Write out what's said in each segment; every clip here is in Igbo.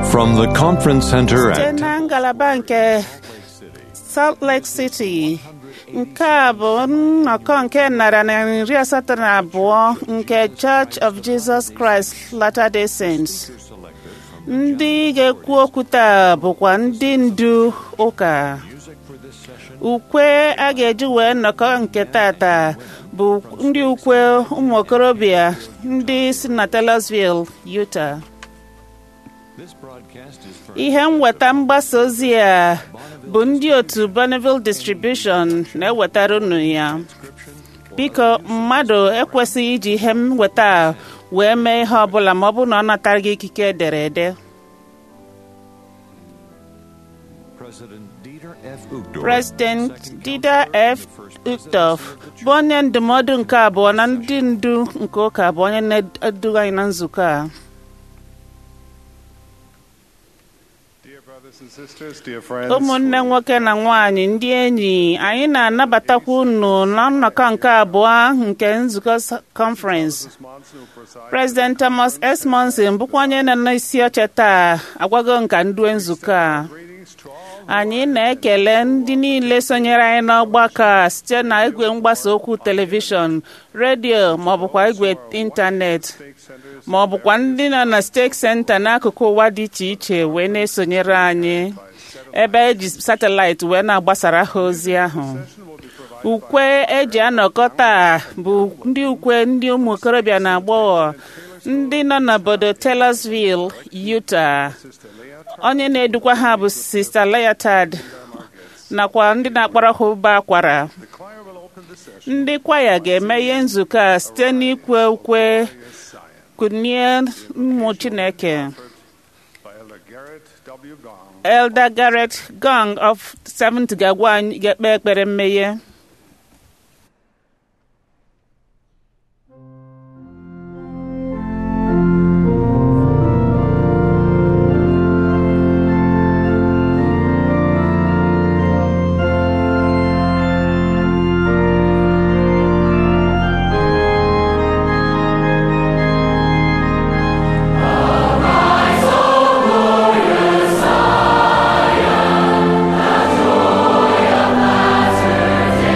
From the conference center site at na ngalaba nke Salt Lake City nke a bụ nnọkọ nke narị na iri asatọ na abụọ nke Church of Jesus Christ Latter-day Saints ndị ga-ekwu okwu taa bụkwa ndị ndu ụka ukwe a ga-eji wee nnọkọ nke tata bụ ndị ukwe ụmụ okorobịa ndị si na Taylorsville, Utah ihe mweta mgbasa ozi a bụ ndị otu Bonneville Distribution na-ewetara unu ya biko mmadụ ekwesịghị iji ihe mweta a wee mee ihe ọbụla ma ọ bụrụ na ọ natara gị ikike ederede President Dieter F. Uchtdorf bụ onye ndụmọdụ nke abụọ na ndị ndu nke ụka bụ onye na-eduga anyị na nzukọ a ụmụnne nwoke na nwanyị ndị enyi anyị na-anabatakwa unu na nnọkọ nke abụọ nke nzukọ conference President Thomas S. Monson bụkwa onye nọ n'isi oche taa agwago nka ndue nzukọ a anyị na-ekele ndị niile sonyere anyị n'ọgbakọ a site na igwe mgbasa okwu telivishọn redio ma ọ bụkwa igwe ịntanetị ma ọ bụkwa ndị nọ na steeti senta n'akụkụ ụwa dị iche iche wee na-esonyere anyị ebe eji satịlaịtị wee na-agbasara ha ozi ahụ ukwe eji anọkọ taa bụ ndị ukwe ndị ụmụ okorobịa na agbọghọ ndị nọ n'obodo Taylorsville, Utah onye na-edukwa ha bụ Sista Leotard nakwa ndị na-akpọrọ ha ụba akwara ndị kwaya ga-emeghe nzukọ a site n'ikwe ukwe kunie ụmụ Chineke Elder Garrett Gong of Seventh ga-agwa anyị ga-ekpe ekpere mmeghe Master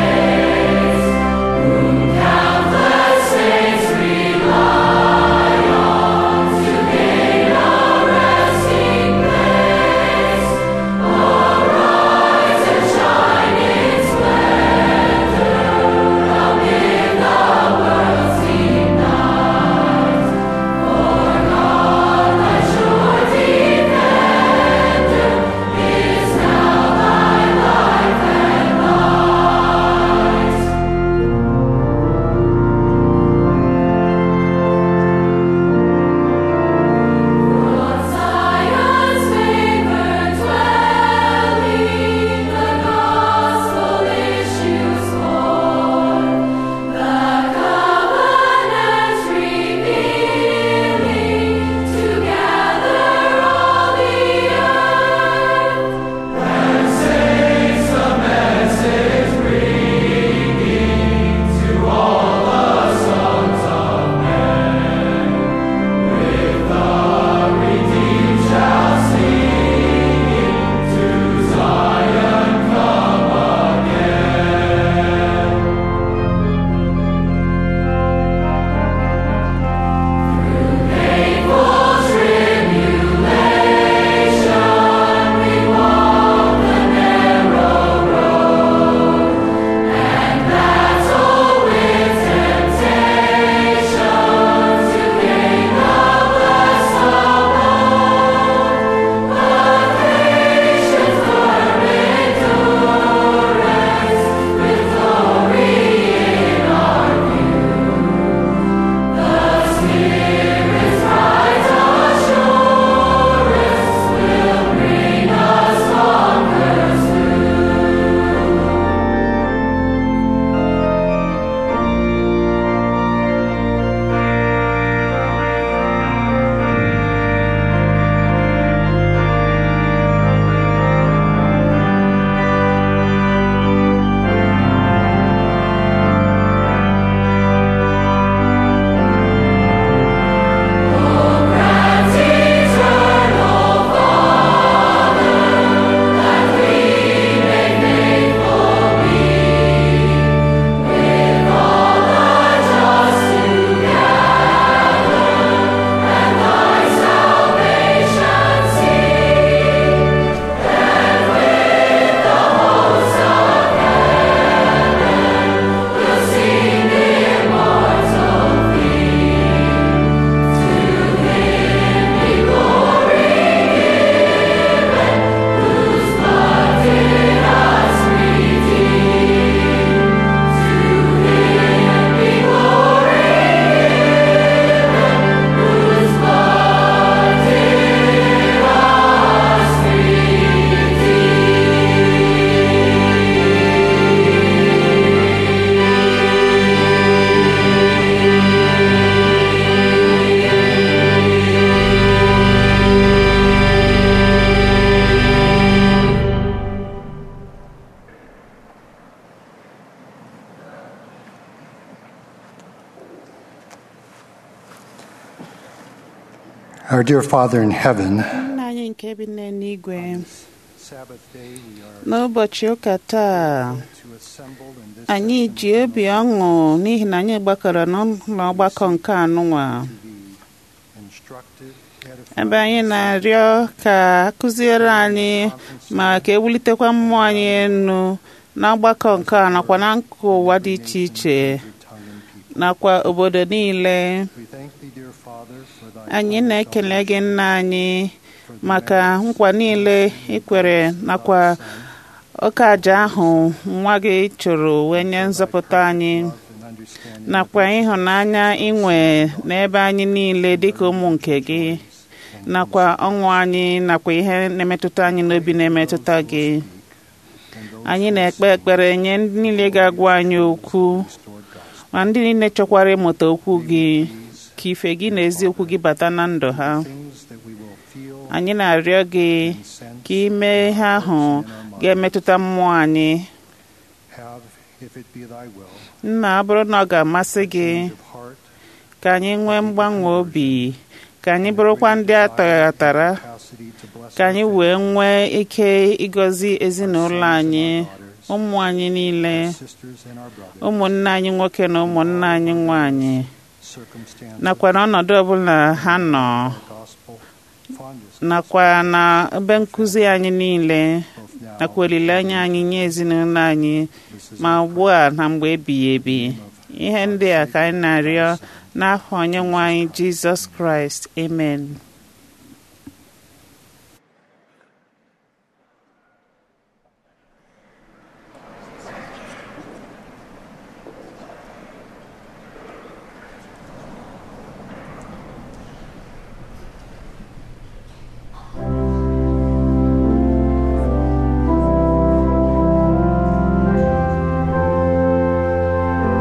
Our dear Father in heaven, nna anyị nke bi n'eluigwe Sabbath day we are n'ụbọchị ụka taa to assemble in this anyị ji obi ọṅụ n'ihi na anyị gbakọrọ n'ụlọ ọgbakọ nke anụnwa to be instructed, ebe edified, anyị na-arịọ ka akụziere anyị ma ka ewulitekwa mmụọ anyị enu n'ọgbakọ nke a nakwa na nkụ ụwa dị iche iche every tongue and people. nakwa obodo niile We thank thee, dear Father, for thy anyị promised na-ekele gị nna anyị for the maka merits nkwa niile ikwere nakwa ọka aja ahụ nwa gị chụrụ wee nye nzọpụta anyị of and understanding nakwa ịhụnanya inwe n'ebe anyị niile dịka ụmụ nke gị nakwa ọṅụ anyị nakwa ihe na-emetụta anyị n'obi na-emetụta gị and those anyị na-ekpe ekpere nye ndị niile ga-agwa anyị okwu restored gospel. ma ndị niile chọkwara ịmụta okwu gị ka ife gị na eziokwu gị bata na ndụ ha Things that we will feel anyị na-arịọ gị and sense ka ime ihe ahụ ga-emetụta mmụọ anyị have, if it be thy will, nna ọ bụrụ na ọ ga-amasị gị change of heart, ka anyị nwee mgbanwe obi ka anyị bụrụkwa ndị ataghatara capacity to bless ka anyị wee nwee ike ịgọzi ezinụlọ anyị ụmụ anyị niile our sisters and our brothers, ụmụnne anyị nwoke na ụmụnne anyị nwanyị circumstances, nakwa n'ọnọdụ ọbụla ha nọ gospel, fondness, nakwa na ebe nkụzi anyị niile both now nakwa olileanya anyị nye ezinụlọ anyị this is ma ugbu a na mgbe ebighị ebi ihe ndị a ka anyị na-arịọ n'afọ onye nwe anyị jizọs kraịst amen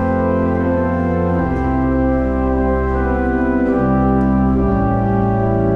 Thank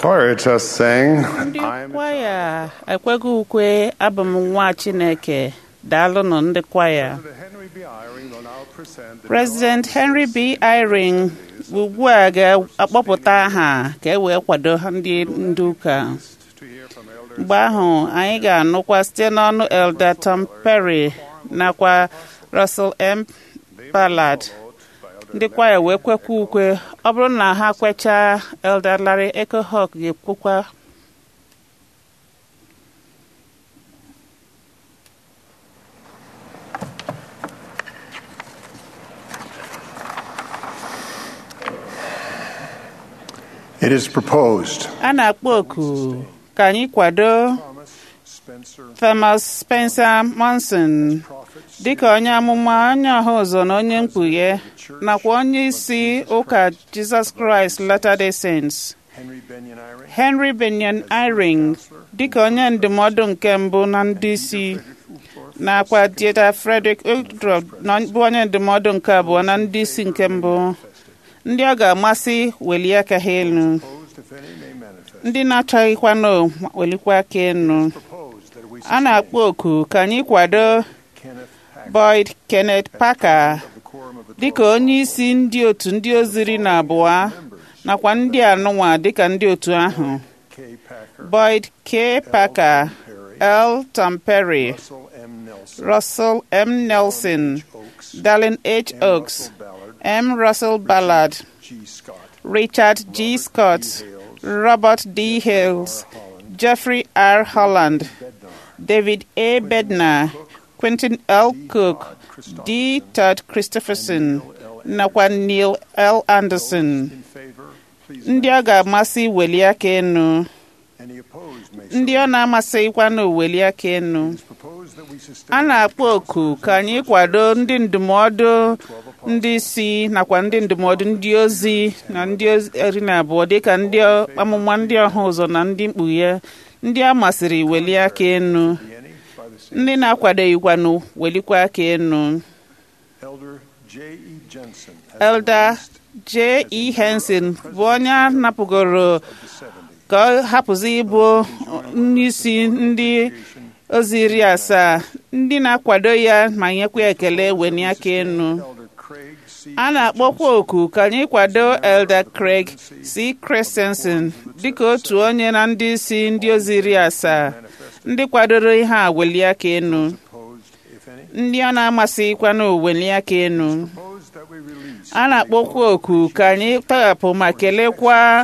choir just sang, ndị I am a kwaya ekweghị ukwe abụ m nwa chineke daalụnụ ndị kwaya President Henry B. Eyring will now present the President Henry B. Eyring ugbu a ga-akpọpụta aha ka e wee kwado ha ndị ndị ụka to hear from elders mgbe ahụ anyị ga-anụkwa site n'ọnụ Elder Tom Perry nakwa Russell M. Ballard ndị kwaya wee kwekwa ukwe ọ bụrụ na ha kwechaa Elder Larry Ecohawk ga-ekwukwa It is proposed a na-akpọ oku ka anyị kwado Thomas Spencer Thomas Spencer Monson prophets dịka onye amụma onye ọha ụzọ na onye mkpughe nakwa onye isi ụka Jesus Christ Latter-day Saints Henry Benyon Eyring Henry Benyon Eyring dịka onye ndụmọdụ nke mbụ na ndị isi nakwa Dieter Frederick Uldrop na bụ onye ndụmọdụ nke abụọ na ndị isi nke mbụ ndị ọ ga-amasị welie aka ha elu proposed if any may manifest ndị na-achọghịkwanụ welikwa aka elu proposed that we a na-akpọ oku ka anyị kwado Kenneth Hack Boyd Kenneth Parker of the quorum of the dịka onye isi ndị otu ndị oziri na abụọ nakwa ndị anụnwa dịka ndị otu ahụ K. Packer Boyd K. Parker L. Tom Perry Russell M. Nelson Russell M. Nelson Oaks Dallin H. M. Oaks Russell Ballard M. Russell Ballard G. Scott Richard G. Scott Robert D. Hales Jeffrey R. Holland David A. Bednar Quentin L. Cook D. Todd Christopherson nakwa Neil L. Anderson in favor please ndị ọ ga-amasị weli aka enu any opposed may ndị ọ na-amasịkwa na weli aka enu propose that we sustain a na-akpọ oku ka anyị kwado ndị ndụmọdụ ndị isi nakwa ndị ndụmọdụ ndị ozi na ndị ozi iri na abụọ dịka ndị amụma ndị ọha ụzọ na ndị mkpughe ndị a masịrị weli aka enu any by the same ndị na-akwadoghịkwanụ welikwa aka enu elder J. E. Jensen has Elder been released J. E. Henson bụ onye a napụgoro the 70 ka ọ hapụzi ịbụ onyeisi ndị ozi iri asaa ndị na-akwado ya ma nyekwa ekele weni aka enu elder Craig C. a na-akpọkwa oku ka anyị kwado Elder Craig C. Christensen dịka otu onye na ndị isi ndị ozi iri asaa ndị kwadoro ihe a weli aka enu opposed if any ndị ọ na-amasịkwana weli aka enu proposed that we release a na-akpọkwa oku ka anyị tọghapụ ma kelekwa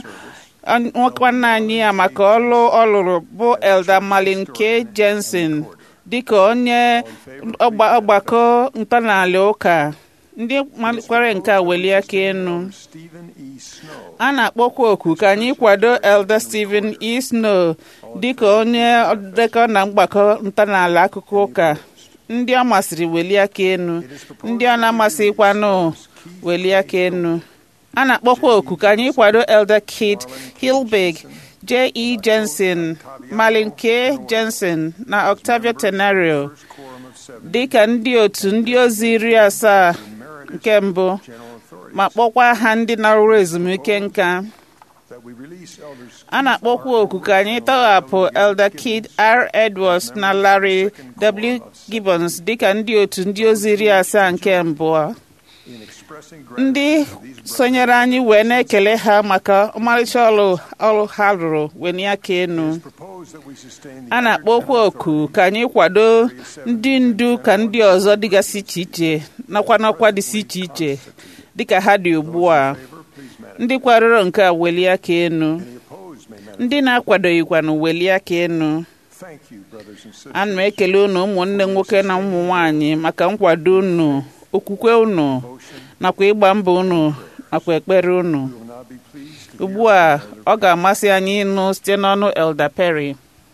nwanne anyị ya maka ọlụ ọ lụrụ bụ Elder Malin K. Jensen dịka onye ọgba- ọgbakọ ntọala ụka ndị malikwara nke a welie aka enu Stephen E. Snow a na-akpọkwa oku ka anyị kwado Elder Stephen E. Snow dịka onye dekọ na mgbakọ ntọala akụkọ ụka ndị ọ masịrị welie aka enu ndị ọ na-amasịkwanụ welie aka enu a na-akpọkwa oku ka anyị kwado Elder Kit Hilbig J. E. Jensen Malin K. Jensen na Octavio Tenario quorum of seven dịka ndị otu ndị ozi iri asaa nke mbụ general authority ma kpọkwa ha ndị na-arụrụ ezumike nka that we release elders a na-akpọkwa oku ka anyị tọghapụ Elder Kid R. Edwards na Larry W. Gibbons dịka ndị otu ndị ozi iri asaa nke mbụ in expressing ndị gratitude to these sonyere anyị wee na-ekele ha maka ọmarịcha ọrụ ọrụ ha rụrụ weni aka enu propose that we sustain the a na-akpọkwa oku ka anyị kwado ndị ndu ka ndị ọzọ dịgasị iche iche nakwa n'ọkwa dịsị iche iche dịka ha dị ugbu a favor please manifest ndị kwadoro nke a welie aka enu any opposed may manifest ndị na-akwadoghịkwanụ welie aka enu thank you brothers and sisters ana m ekele unu ụmụnne nwoke na ụmụ nwanyị maka nkwado unu okwukwe unu nakwa ịgba mbọ unu nakwa ekpere unu we will now be pleased to ugbu a ọ ga-amasị anyị ịnụ site n'ọnụ Elder Perry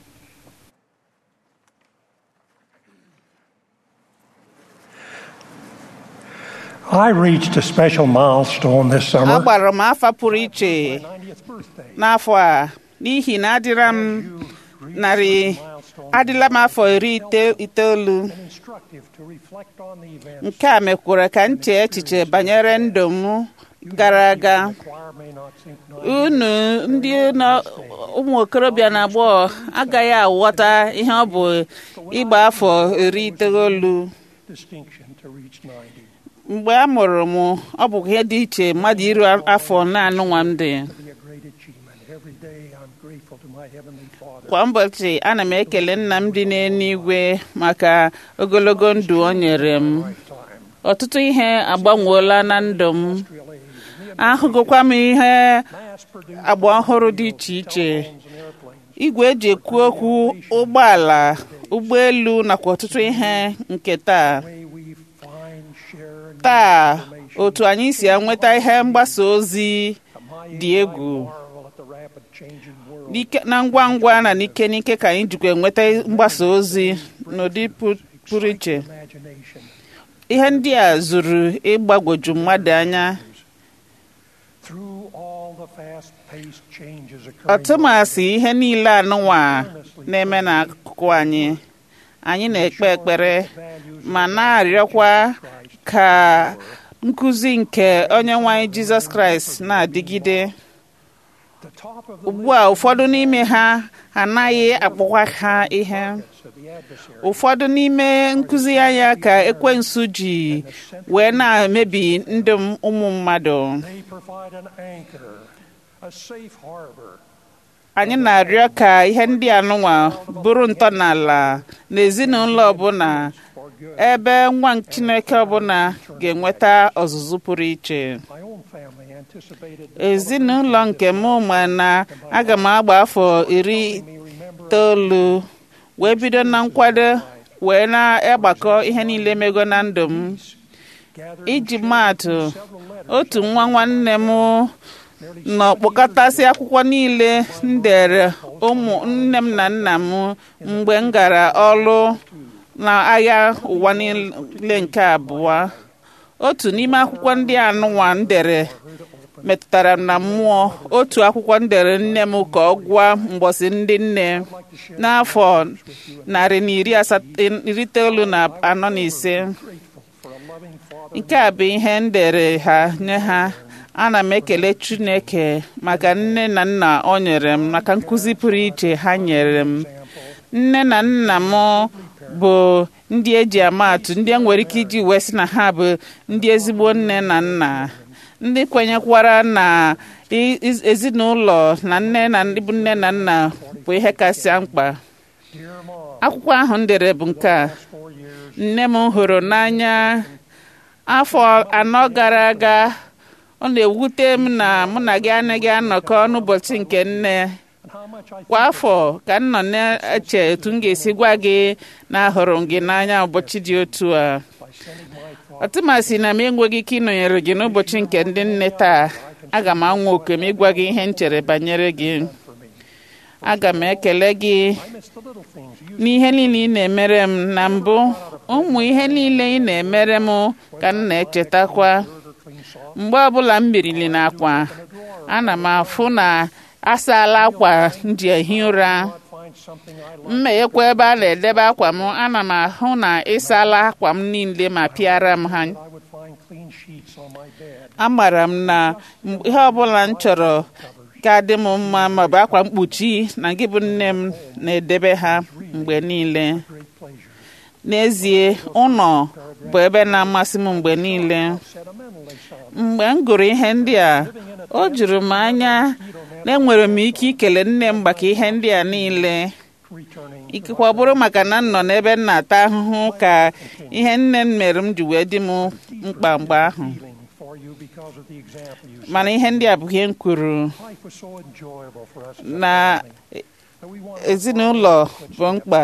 I reached a special milestone this summer. agbara m afa pụrụ iche 90th birthday. n'afọ a n'ihi na adịra m narị adịla m afọ iri ite- itoolu Instructive to reflect on the events nke a mekwara ka m chee echiche banyere ndụ m gara aga The choir may not synchronize unu ndị nọ- ụmụ okorobịa na agbọghọ agaghị aghọta ihe ọ bụ ịgba afọ iri itoolu distinction to reach 90. mgbe a mụrụ m ọ bụ ihe dị iche mmadụ iru afọ naanị nwa m dị To be a great achievement. Every day I'm grateful to my Heavenly Father. kwa ụbọchị ana m ekele nna m dị n'eluigwe maka ogologo ndụ o nyere m Lifetime. ọtụtụ ihe agbanweela na ndụ m Industrial age. And the ahụgokwa m ihe mass-produced agba ọhụrụ dị iche iche telephones and airplanes. igwe eji ekwu okwu ụgbọala ụgbọelu nakwa ọtụtụ ihe nke taa Way we find, share, and taa use information. otu anyị si enweta ihe mgbasa ozi At my dị age, I egwu. marvel at the rapid changing world. n'ike na ngwa ngwa na n'ike n'ike ka anyị jikwa enweta mgbasa ozi n'ụdị pu- pụrụ iche Imagination. ihe ndị a zuru ịgbagwoju mmadụ anya Through all the fast-paced changes occurring ọtụmasị ihe niile anụnwa na-eme n'akụkụ anyị anyị na-ekpe ekpere ma na-arịọkwa ka nkụzi nke onye nwe anyị jizọs kraịst na-adịgide the top of the ugbu a ụfọdụ n'ime ha anaghị akpọkwa ha ihe list of the adversary. ụfọdụ n'ime nkụzi anya ka ekwensu ji wee na-emebi ndụ m- ụmụ mmadụ They provide an anchor, a safe harbor. anyị na-arịọ ka ihe ndị anụnwa bụrụ ntọala n'ezinụlọ ọbụla for good. ebe nwa chineke ọbụla ga-enweta ọzụzụ pụrụ iche My own family anticipated ezinụlọ nke m ma na aga m agba afọ iri me remember itoolu wee bido na nkwado wee na-agbakọ ihe niile mego na ndụ m gathered iji maatụ several letters otu nwa nwanne m nearly nọ kpọkọtasị akwụkwọ niile m dere ụmụ nne m na nna m mgbe m gara ọrụ n'agha ụwa niile nke abụọ otu n'ime akwụkwọ ndị anụnwa m dere metụtara m na mmụọ otu akwụkwọ m dere nne m ka ọ gụọ mgbọsị ndị nne n'afọ narị na iri asat- iri itoolu na anọ na ise grateful for a loving father nke a bụ ihe m dere ha nye ha ana m ekele chineke maka nne na nna o nyere m maka nkụzi pụrụ iche ha nyere m nne na nna m bụ ndị eji ama atụ ndị e nwere ike iji wee sị na ha bụ ndị ezigbo nne na nna ndị kwenyekwara na i- iz- ezinụlọ na nne na ndị bụ nne na nna bụ ihe kasị mkpa dear mom akwụkwọ ahụ m dere bụ nke a four years nne m hụrụ n'anya afọ anọ gara aga ọ na-ewute m na mụ na gị anaghị anọkọ n'ụbọchị nke nne and how much I kwa afọ ka m nọ na-eche etu m ga-esi gwa gị na ahụrụ m gị n'anya ụbọchị dị otu a by sending my father ọtụmasị na m enweghị ike ịnọnyere gị n'ụbọchị nke ndị nne taa aga m anwa oke m ịgwa gị ihe m chere banyere gị for me. aga m ekele gị I miss the little things you n'ihe niile ị na-emere m na mbụ ụmụ ihe niile ị na-emere m ka m na-echetakwa order clean soft mgbe ọbụla m birili n'akwa ana m afụ na asaala akwa m ji ehi ụra God find something I like mmeghekwa ebe a na-edebe akwa m ana m ahụ na ịsaala akwa m niile ma pịara m ha I would find clean sheets on my bed amara m na mgbe ihe ọbụla m chọrọ ga-adị m mma maọbụ akwa mkpuchi na gị bụ nne m na-edebe ha mgbe niile great pleasure n'ezie ụlọ bụ ebe na-amasị m mgbe niile sentimentally so mgbe m gụrụ ihe ndị a o juru m anya na enwere m ike ikele nne m maka ihe ndị a niile returning ikekwe ọ bụrụ maka na m nọ n'ebe m na-ata ahụhụ ka ihe nne m mere m ji wee dị m mkpa mgbe ahụ healing for you because of the example you set. mana ihe ndị a bụ ihe m kwuru Life was so enjoyable for us as a na family that we wanted to ezinụlọ bụ mkpa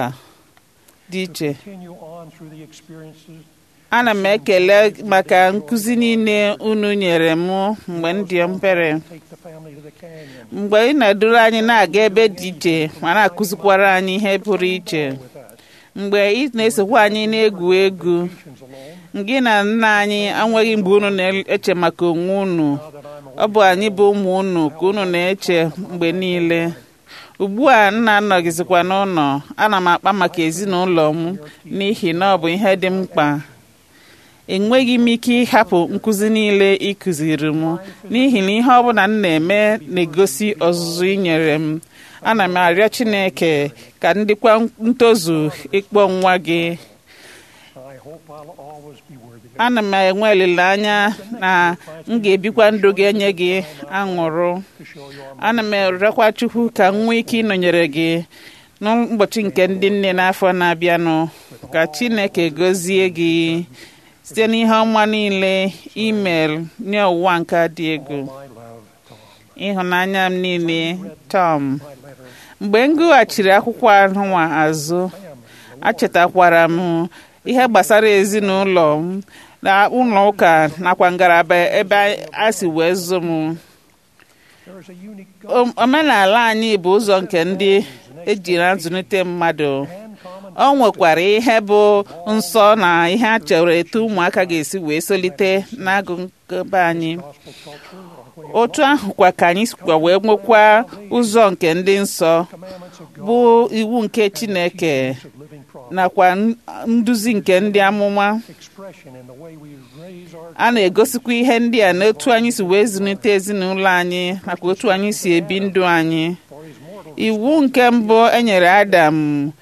dị iche continue on through the experiences ana m ekele maka nkụzi niile unu nyere m mgbe m dị mpere take the family to the canyon mgbe ị na-eduru anyị na-aga ebe dị iche ma na-akụzikwara anyị ihe pụrụ iche with us. mgbe ị na-esokwa anyị na-egwu egwu Vacations alone. gị na nna anyị enweghị mgbe unu na-eche maka onwe unu Now that I'm ọ bụ anyị bụ ụmụ unu ka unu na-eche mgbe niile ugbu a nna anọgizikwa n'ụlọ ana m akpa maka ezinụlọ m n'ihi na ọ bụ ihe dị mkpa enweghị m ike ịhapụ nkụzi niile ị kụziri m n'ihi na ihe ọbụla m na-eme na-egosi ọzụzụ ị nyere m ana m arịọ Chineke ka ndịkwa ntozu ịkpọ nwa gị I hope I'll always be worthy of ana m enwe olileanya na m ga-ebikwa ndụ ga-enye gị aṅụrụ to show you our ana m arịọkwa Chukwu ka m nwee ike ịnọnyere gị n'ụbọchị nke ndị nne n'afọ na-abịanụ ka Chineke gọzie gị site n'ihe ọma niile email nye ụwa nke a dị egwu my love, Tom. ịhụnanya m niile Tom My letter mgbe m gụghachiri akwụkwọ ahụnwa azụ achetakwara m ihe gbasara ezinụlọ m na ụlọ ụka nakwa ngalaba ebe a si wee zụ m there is a unique O- omenala anyị bụ ụzọ nke ndị ejiri azụlite mmadụ and common o nwekwara ihe bụ nsọ na ihe a chọrọ etu ụmụaka ga-esi wee solite n'agụ nkebe anyị gospel culture or way otu ahụ kwa ka anyị sikwa wee nwekwa ụzọ nke ndị nsọ commandments of God bụ iwu nke Chineke of living prophets, nakwa n- nduzi nke ndị amụma expression in the way we raise our a na-egosikwa ihe ndị a n'otu anyị si wee zụlite ezinụlọ anyị nakwa otu anyị si ebi ndụ anyị for his mortal iwu nke mbụ e nyere Adam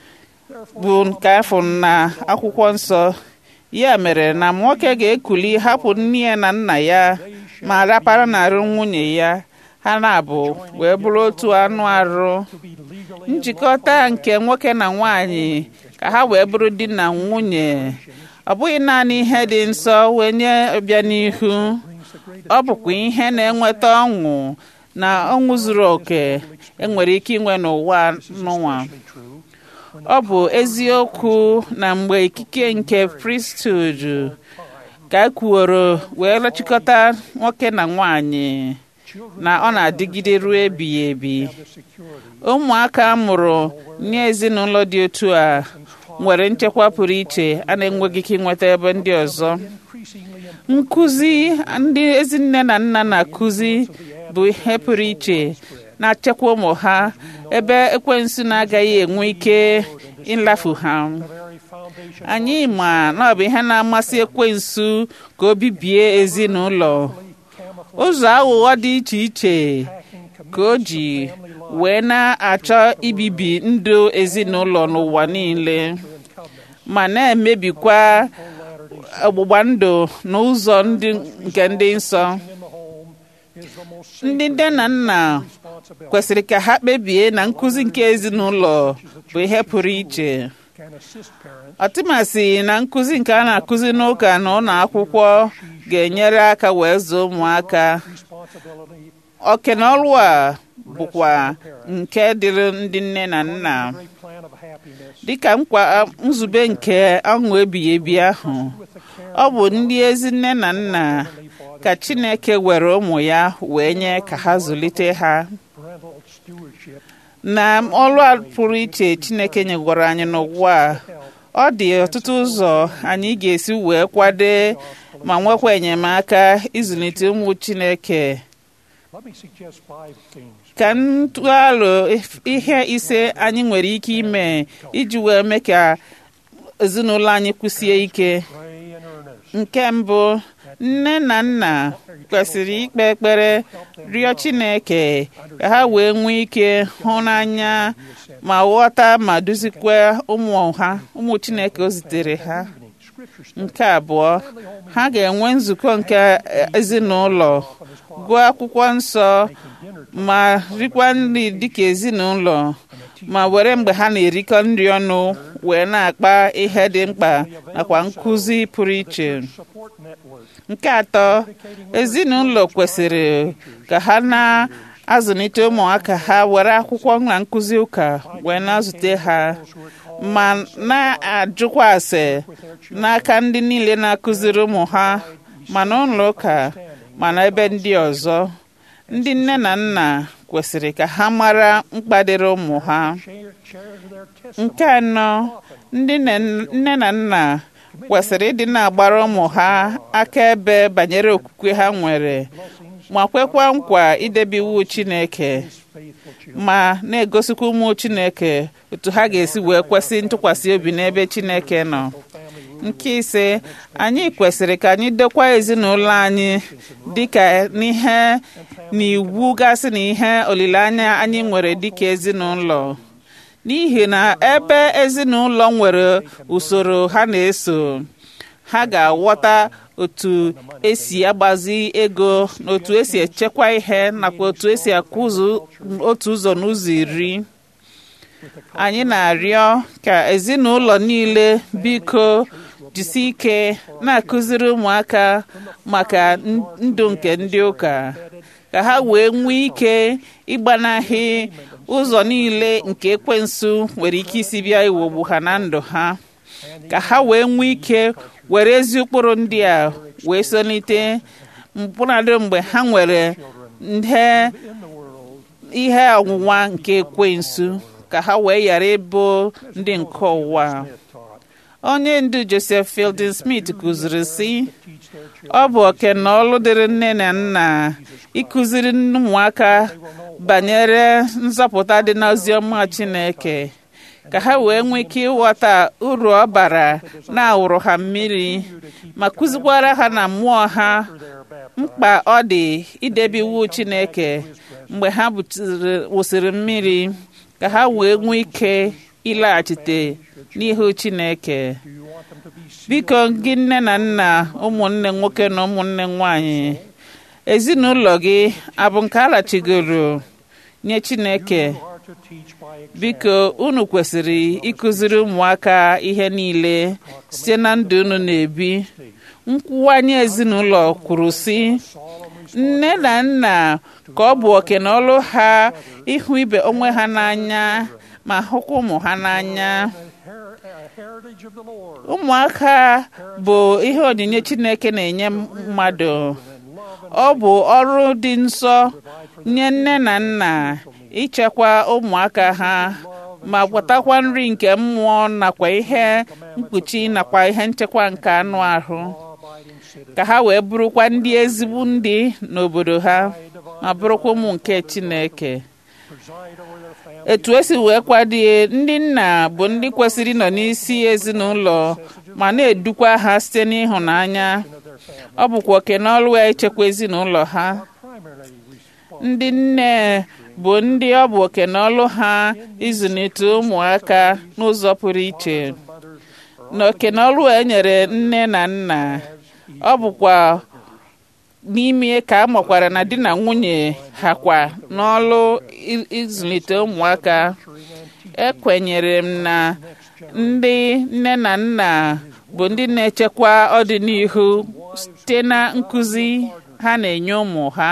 bụ nke afọ na akwụkwọ nsọ ya mere na nwoke ga-ekuli hapụ nne ya na nna ya ma rapara n'arụ nwunye ya ha na-abụ wee bụrụ otu anụ arụ to be legally njikọta nke nwoke na nwanyị ka ha wee bụrụ di na nwunye ọ bụghị naanị ihe dị nsọ wee nye ọbịanihu brings the greatest ọ bụkwa ihe na-enweta ọṅụ na ọṅụ zuru oke enwere ike inwe n'ụwa n'ụwa true ọ bụ eziokwu na mgbe ikike nke priesthood ka e kwuoro wee rachịkọta nwoke na nwanyị na ọ na-adịgide ruo ebighị ebi the security ụmụaka a mụrụ n'ezinụlọ dị otu a nwere nchekwa pụrụ iche a na-enweghị ike ịnweta ebe ndị ọzọ increasingly nkụzi ndị ezinne na nna na-akụzi bụ ihe pụrụ iche na-achekwa ụmụ ha ebe ekwensu na-agaghị enwe ike ịlafu ha the very foundation anyị ma na ọ bụ ihe na-amasị ekwensu ka o bibie ezinụlọ ụzọ aghụghọ dị iche iche ka o ji wee na-achọ ibibi ndụ ezinụlọ n'ụwa niile ma na-emebikwa ọgbụgba ndụ na ụzọ ndị nke ndị nsọ in the home is the most ndị nne na nna responsibility kwesịrị ka ha kpebie na nkụzi nke ezinụlọ bụ ihe pụrụ iche can assist parents ọtụmasị na nkụzi nke a na-akụzi n'ụka na ụlọ akwụkwọ ga-enyere aka wee zụọ ụmụaka responsibility oke na ọrụ a bụkwa nke dịrị ndị nne na nna great plan of happiness dịka nkwa nzube nke ọṅụ ebighị ebi ahụ with the care ọ bụ ndị ezi nne na nna ka Chineke were ụmụ ya wee nye ka ha zụlite ha parental stewardship na ọrụ a pụrụ iche Chineke nyegwara anyị n'ụwa a ọ dị ọtụtụ ụzọ anyị ga-esi wee kwade ma nwekwa enyemaka ịzụlite ụmụ Chineke let me suggest five things ka m tụọ alo ihe ise anyị nwere ike ime iji wee mee ka ezinụlọ anyị kwụsie ike pray in earnest nke mbụ nne na nna kwesịrị ikpe ekpere rịọ Chineke ka ha wee nwee ike hụ n'anya ma ghọta ma duzikwa ụmụ ha ụmụ Chineke o zitere ha scripture nke abụọ ha ga-enwe nzukọ nke ezinụlọ gụọ akwụkwọ nsọ ma rikwa nri dịka ezinụlọ ma were mgbe ha na-erikọ nri ọnụ wee na-akpa ihe dị mkpa nakwa nkụzi pụrụ iche support network nke atọ ezinụlọ kwesịrị ka ha na-azụlite ụmụaka ha were akwụkwọ na nkụzi ụka wee na-azụte ha ma na-ajụkwa ase n'aka ndị niile na-akụziri ụmụ ha ma n'ụlọ ụka ma n'ebe ndị ọzọ ndị nne na nna kwesịrị ka ha mara mkpa dịrị ụmụ ha share, share their testimony nke anọ ndị nne- nne na nna kwesịrị ịdị na-agbara ụmụ ha akaebe banyere okwukwe ha nwere ma kwekwa nkwa idebe iwu Chineke faithful children ma na-egosikwa ụmụ Chineke otu ha ga-esi wee kwesị ntụkwasị obi n'ebe Chineke nọ family nke ise anyị kwesịrị ka anyị dokwa ezinụlọ anyị dịka n'ihe n'iwu gasị na ihe olileanya anyị nwere dịka ezinụlọ n'ihi na ebe ezinụlọ nwere usoro ha na-eso ha ga-aghọta otu esi agbazi ego na otu esi echekwa ihe nakwa otu esi akwụzụ otu ụzọ n'ụzọ iri anyị na-arịọ ka ezinụlọ niile biko jisi ike na-akụziri ụmụaka maka ndụ nke ndị ụka ka ha wee nwee ike ịgbanahị ụzọ niile nke ekwensu nwere ike isi bịa iwogbu ha na ndụ ha ka ha wee nwee ike were ezi ụkpụrụ ndị a wee solite mkpụrụadị mgbe ha nwere ihe ihe ọnwụnwa nke ekwensu ka ha wee ghara ịbụ ndị nke ụwa onye ndu Joseph Fielding Smith kụziri sị ọ bụ oke na ọlụ dịrị nne na nna ịkụziri ụmụaka banyere nzọpụta dị n'oziọma Chineke ka ha wee nwee ike ịghọta uru ọ bara na-awụrụ ha mmiri ma kụzikwara ha na mmụọ ha mkpa ọ dị idebe iwu Chineke mgbe ha wụsịrị mmiri ka ha wee nwee ike ịlaghachite n'ihu Chineke biko gị nne na nna ụmụnne nwoke na ụmụnne nwanyị ezinụlọ gị abụ nke alachigoro nye Chineke biko unu kwesịrị ịkụziri ụmụaka ihe niile site na ndụ unu na-ebi nkwụwanye ezinụlọ kwuru sị nne na nna ka ọ bụ oke na ọlụ ha ịhụ ibe onwe ha n'anya ma hụkwa ụmụ ha n'anya ụmụaka bụ ihe onyinye Chineke na-enye mmadụ ọ bụ ọrụ dị nsọ nye nne na nna ichekwa ụmụaka ha ma gwatakwa nri nke mmụọ nakwa ihe mkpuchi nakwa ihe nchekwa nke anụ ahụ ka ha wee bụrụkwa ndị ezigbo ndị n'obodo ha ma bụrụkwa ụmụ nke Chineke etu esi wee kwadie ndị nna bụ ndị kwesịrị nọ n'isi ezinụlọ ma na-edukwa ha site n'ịhụnanya ọ bụkwa oke n'ọlụ ya ichekwa ezinụlọ ha ndị nne bụ ndị ọ bụ oke n'ọlụ ha ịzụlite ụmụaka n'ụzọ pụrụ iche na oke n'ọlụ e nyere nne na nna ọ bụkwa n'ime ka a makwara na di na nwunye ha kwa n'ọlụ ịzụlite ụmụaka ekwenyere m na ndị nne na nna bụ ndị na-echekwa ọdịnihu site na nkụzi ha na-enye ụmụ ha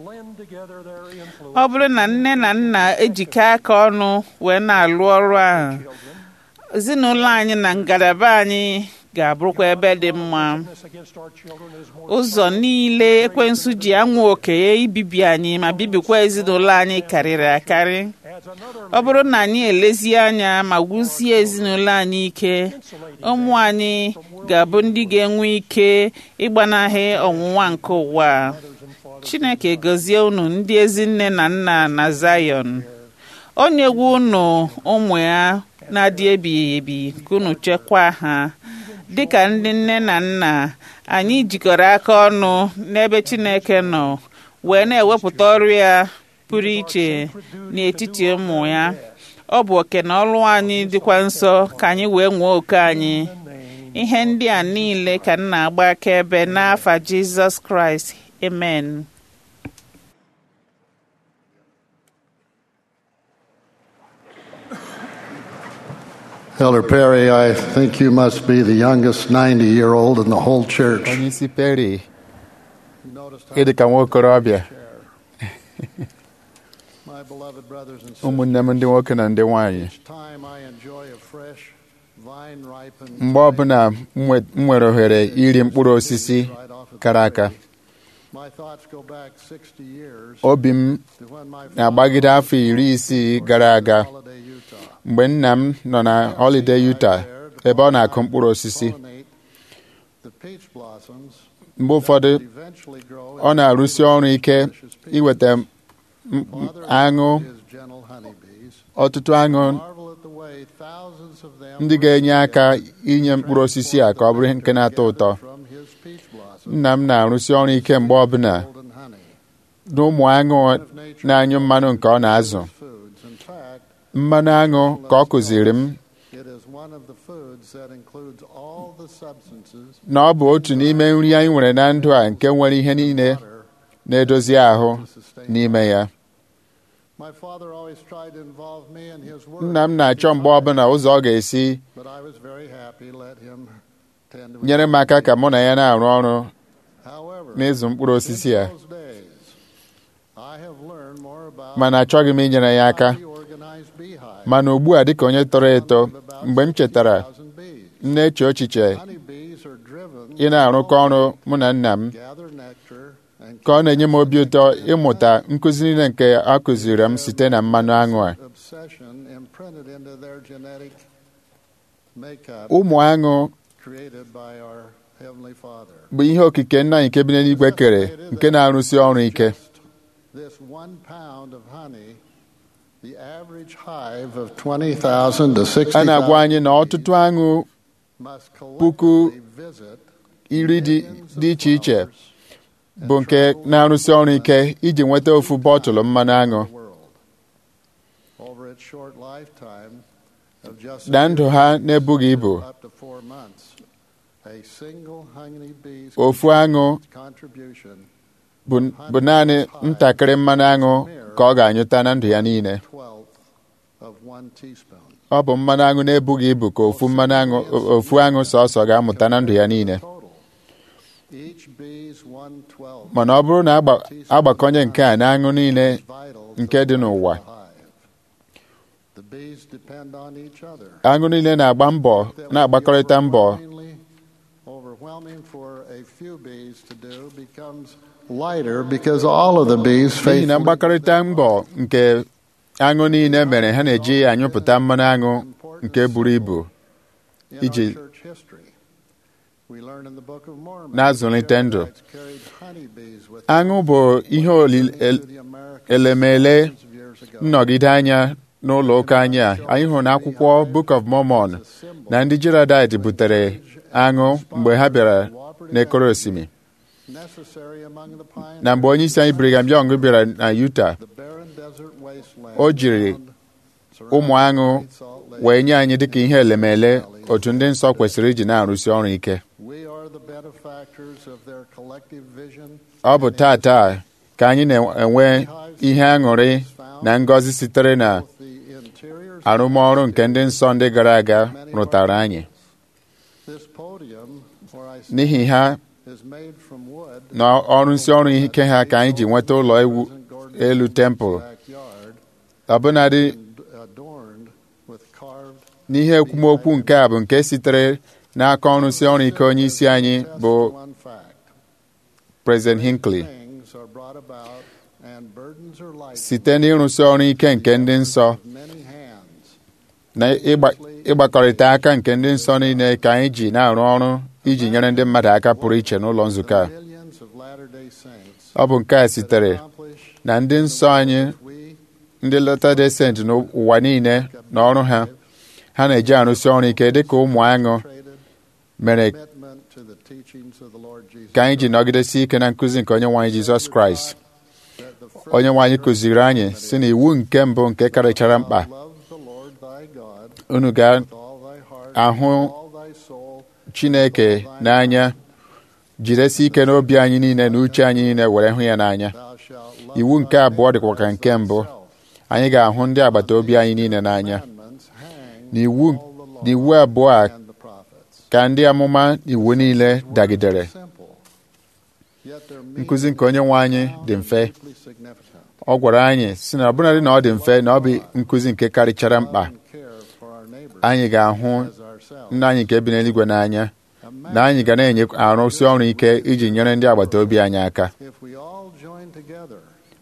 ọ bụrụ na nne na nna ejikọ aka ọnụ wee na-alụ ọrụ ahụ ezinụlọ anyị na ngalaba anyị ga-abụrụkwa ebe dị mma ụzọ niile ekwensu ji anwụ oke ibibi anyị ma bibikwa ezinụlọ anyị karịrị akarị ọ bụrụ na anyị elezie anya ma wusie ezinụlọ anyị ike ụmụ anyị ga-abụ ndị ga-enwe ike ịgbanahị ọnwụnwa nke ụwa Chineke gọzie unu ndị ezi nne na nna na Zion o nyewo unu ụmụ ya na-adị ebighị ebi ka unu chekwaa ha dịka ndị nne na nna anyị jikọrọ aka ọnụ n'ebe Chineke nọ wee na-ewepụta ọrụ ya pụrụ iche n'etiti ụmụ ya ọ bụ oke na ọrụ anyị dịkwa nsọ ka anyị wee nwee oke anyị ihe ndị a niile ka m na-agba akaebe n'afa Jizọs Kraịst amen Elder Perry, I think you must be the youngest 90 year old in the whole church. onye isi Perry You noticed how ịdị ka nwa okorobịa my beloved brothers and sisters, ụmụnne m ndị nwoke na ndị nwanyị each time I enjoy a fresh, vine ripened mgbe ọbụla m nwe- m nwere ohere iri mkpụrụ osisi right off of the kara aka tree, my thoughts go back 60 years obi m to when my na-agbagide father afọ iri isii gara aga Holiday, Utah, mgbe nna m nọ na Holiday Utah ebe ọ na-akụ mkpụrụ osisi pollinate the peach blossoms mgbe ụfọdụ that eventually grow ọ na-arụsi ọrụ ike iweta m- m- Father aṅụ his gentle honeybees ọtụtụ aṅụ marvel at the way thousands of them ndị ga-enye aka inye mkpụrụ osisi a ka ọ bụrụ nke na-atọ ụtọ from his peach blossom nna m na-arụsi ọrụ ike mgbe ọbụla golden honey na ụmụ aṅụ na-anyụ mmanụ nke ọ na-azụ foods. In fact, mmanụ aṅụ ka ọ kụziri m it is one of the foods that includes all the substances na ọ bụ otu n'ime nri anyị nwere na ndụ a nke nwere ihe niile water na-edozi ahụ to sustain. n'ime ya My father always tried to involve me in his work. nna m na-achọ mgbe ọbụla ụzọ ọ ga-esi But I was very happy let him tend to nyere m aka ka mụ na ya na-arụ ọrụ However, n'ịzụ mkpụrụ osisi a in those days, I have learned more about mana achọghị m inyere ya aka the organized beehive. mana ugbu a dịka onye tọrọ eto mgbe m chetara 60,000 bees. m na-eche echiche Honeybees are driven ị na-arụkọ ọrụ mụ na nna m gather nectar and ka ọ na-enye m obi ụtọ ịmụta nkụzi niile nke a kụziri m site na mmanụ aṅụ a obsession imprinted into their genetic makeup ụmụ aṅụ created by our Heavenly Father. bụ ihe okike nna anyị nke bi n'eluigwe kere nke na-arụsi ọrụ ike This one pound of honey, the average hive of 20,000 to a na-agwa 60,000 anyị na ọtụtụ aṅụ must puku collectively visit iri dị millions dị of iche iche flowers bụ nke na-arụsi ọrụ ike iji nweta ofu bọtụlụ mmanụ aṅụ the world. Over its short lifetime of just na ndụ ha na-ebughị ibu up to four months, a single honeybee's ofu aṅụ contribution bụ bụ naanị ntakịrị mmanụ aṅụ ka ọ ga-anyụta na ndụ ya niile twelfth of one teaspoon. ọ bụ mmanụ aṅụ na-ebughị ibu ka ofu mmanụ aṅụ ofu aṅụ sọsọ ga-amụta na ndụ ya niile Total. Each bee's one twelfth mana ọ bụrụ na agba- agbakọnye nke a na aṅụ niile is vital to nke dị the n'ụwa hive. The bees depend on each other. aṅụ niile na-agba mbọ That would be na-agbakọrịta mbọ overwhelmingly- Overwhelming for a few bees to do becomes lighter because all of the bees n'ihi na faithfully mgbakọrịta mbọ nke aṅụ niile mere ha na-eji anyụpụta mmanụ aṅụ nke buru ibu in iji our church history. We learn in the Book of Mormon na-azụlite that ndụ. Israelites carried honeybees with aṅụ bụ ihe olile them to the Americas elemele thousands of years ago. nnọgide anya n'ụlọ ụka anyị a anyị hụrụ n'akwụkwọ Book of Mormon It's a symbol na ndị Gileadite butere aṅụ mgbe ha bịara n'ekoro osimiri necessary among the pioneers. na mgbe onye isi anyị Brigham Young bịara na Utah The barren desert wasteland O jiri found ụmụ aṅụ Great Salt Lake. wee nye anyị dịka ihe elemele otu ndị nsọ kwesịrị iji na-arụsi ọrụ ike We are the benefactors of their collective vision. ọ bụ tata ka anyị na-enwe ihe aṅụrị na ngọzi sitere na Both the interiors arụmọrụ nke ndị nsọ ndị gara aga rụtara anyị This podium, where I sit, n'ihi ha is made from wood. na ọrụ nsị ọrụ ike ha ka anyị ji nweta ụlọ ewu elu tempụl Backyard ọbụnadị and adorned with carved n'ihe ekwumokwu nke a bụ nke sitere n'aka ọrụsị ọrụ ike onye isi anyị bụ one fact. President Hinckley Things are brought about and burdens are lightened site n'ịrụsị ọrụ ike nke ndị nsọ with many hands. na ịgba- ịgbakọrịta aka nke ndị nsọ niile ka anyị ji na-arụ ọrụ iji nyere ndị mmadụ aka pụrụ iche n'ụlọ nzukọ a Millions of Latter-day Saints ọ bụ nke a sitere accomplish na ndị nsọ anyị we ndị Latter-day Saint n'ụwa niile na ọrụ ha ha na-eji arụsị ọrụ ike dịka ụmụ aṅụ traded mere commitment to the teachings of the Lord Jesus ka anyị ji nọgidesi ike na nkụzi nke onye nwaanyị Jizọs Kraịst that the first onye nwaanyị kụziri anyị si na iwu nke mbụ nke karịchara mkpa love the Lord thy God unu ga with all thy heart ahụ with all thy soul Chineke n'anya jidesi ike n'obi anyị niile na uche anyị niile were hụ ya n'anya thou shalt love iwu nke thy abụọ dịkwa neighbor ka as nke mbụ thyself. anyị ga-ahụ ndị agbata obi anyị niile n'anya Commandments hang n'iwu all the law n'iwu abụọ a and the prophets. ka ndị amụma iwu niile dagidere Simple. Yet their meaning nkụzi nke onye nwe anyị dị mfe deeply significant. ọ gwara anyị si na ọbụnadị na ọ dị mfe na ọ bụ nkụzi nke karịchara mkpa Love and care for our neighbors anyị ga-ahụ as ourselves. nna anyị nke bi n'eluigwe n'anya Imagine na anyị ga na-enye arụsị ọrụ ike iji nyere ndị agbata obi anyị aka if we all join together,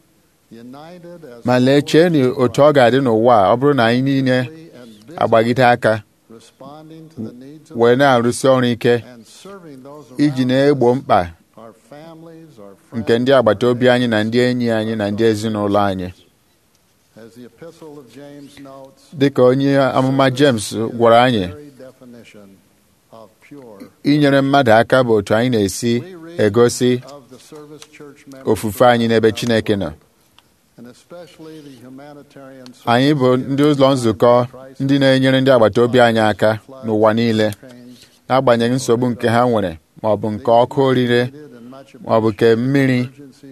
united as ma lee chee na otu ọ ga-adị n'ụwa a ọ bụrụ na anyị niile holy and busy, agbagide aka responding to the needs of wee na-arụsị ọrụ ike and serving those iji around na-egbo us, mkpa our families, our nke friends, ndị agbata obi anyị na ndị enyi anyị na ndị ezinụlọ anyị as As the epistle of James notes, dịka onye amụma James gwara anyị very definition of pure inyere mmadụ aka bụ otu anyị na-esi egosi of the service church members ofufe anyị n'ebe Chineke nọ and especially the humanitarian anyị bụ ndị ụlọ nzukọ ndị na-enyere ndị agbata obi anyị aka n'ụwa niile n'agbanyeghị nsogbu nke ha nwere ma ọ bụ nke ọkụ orire ma ọ bụ nke mmiri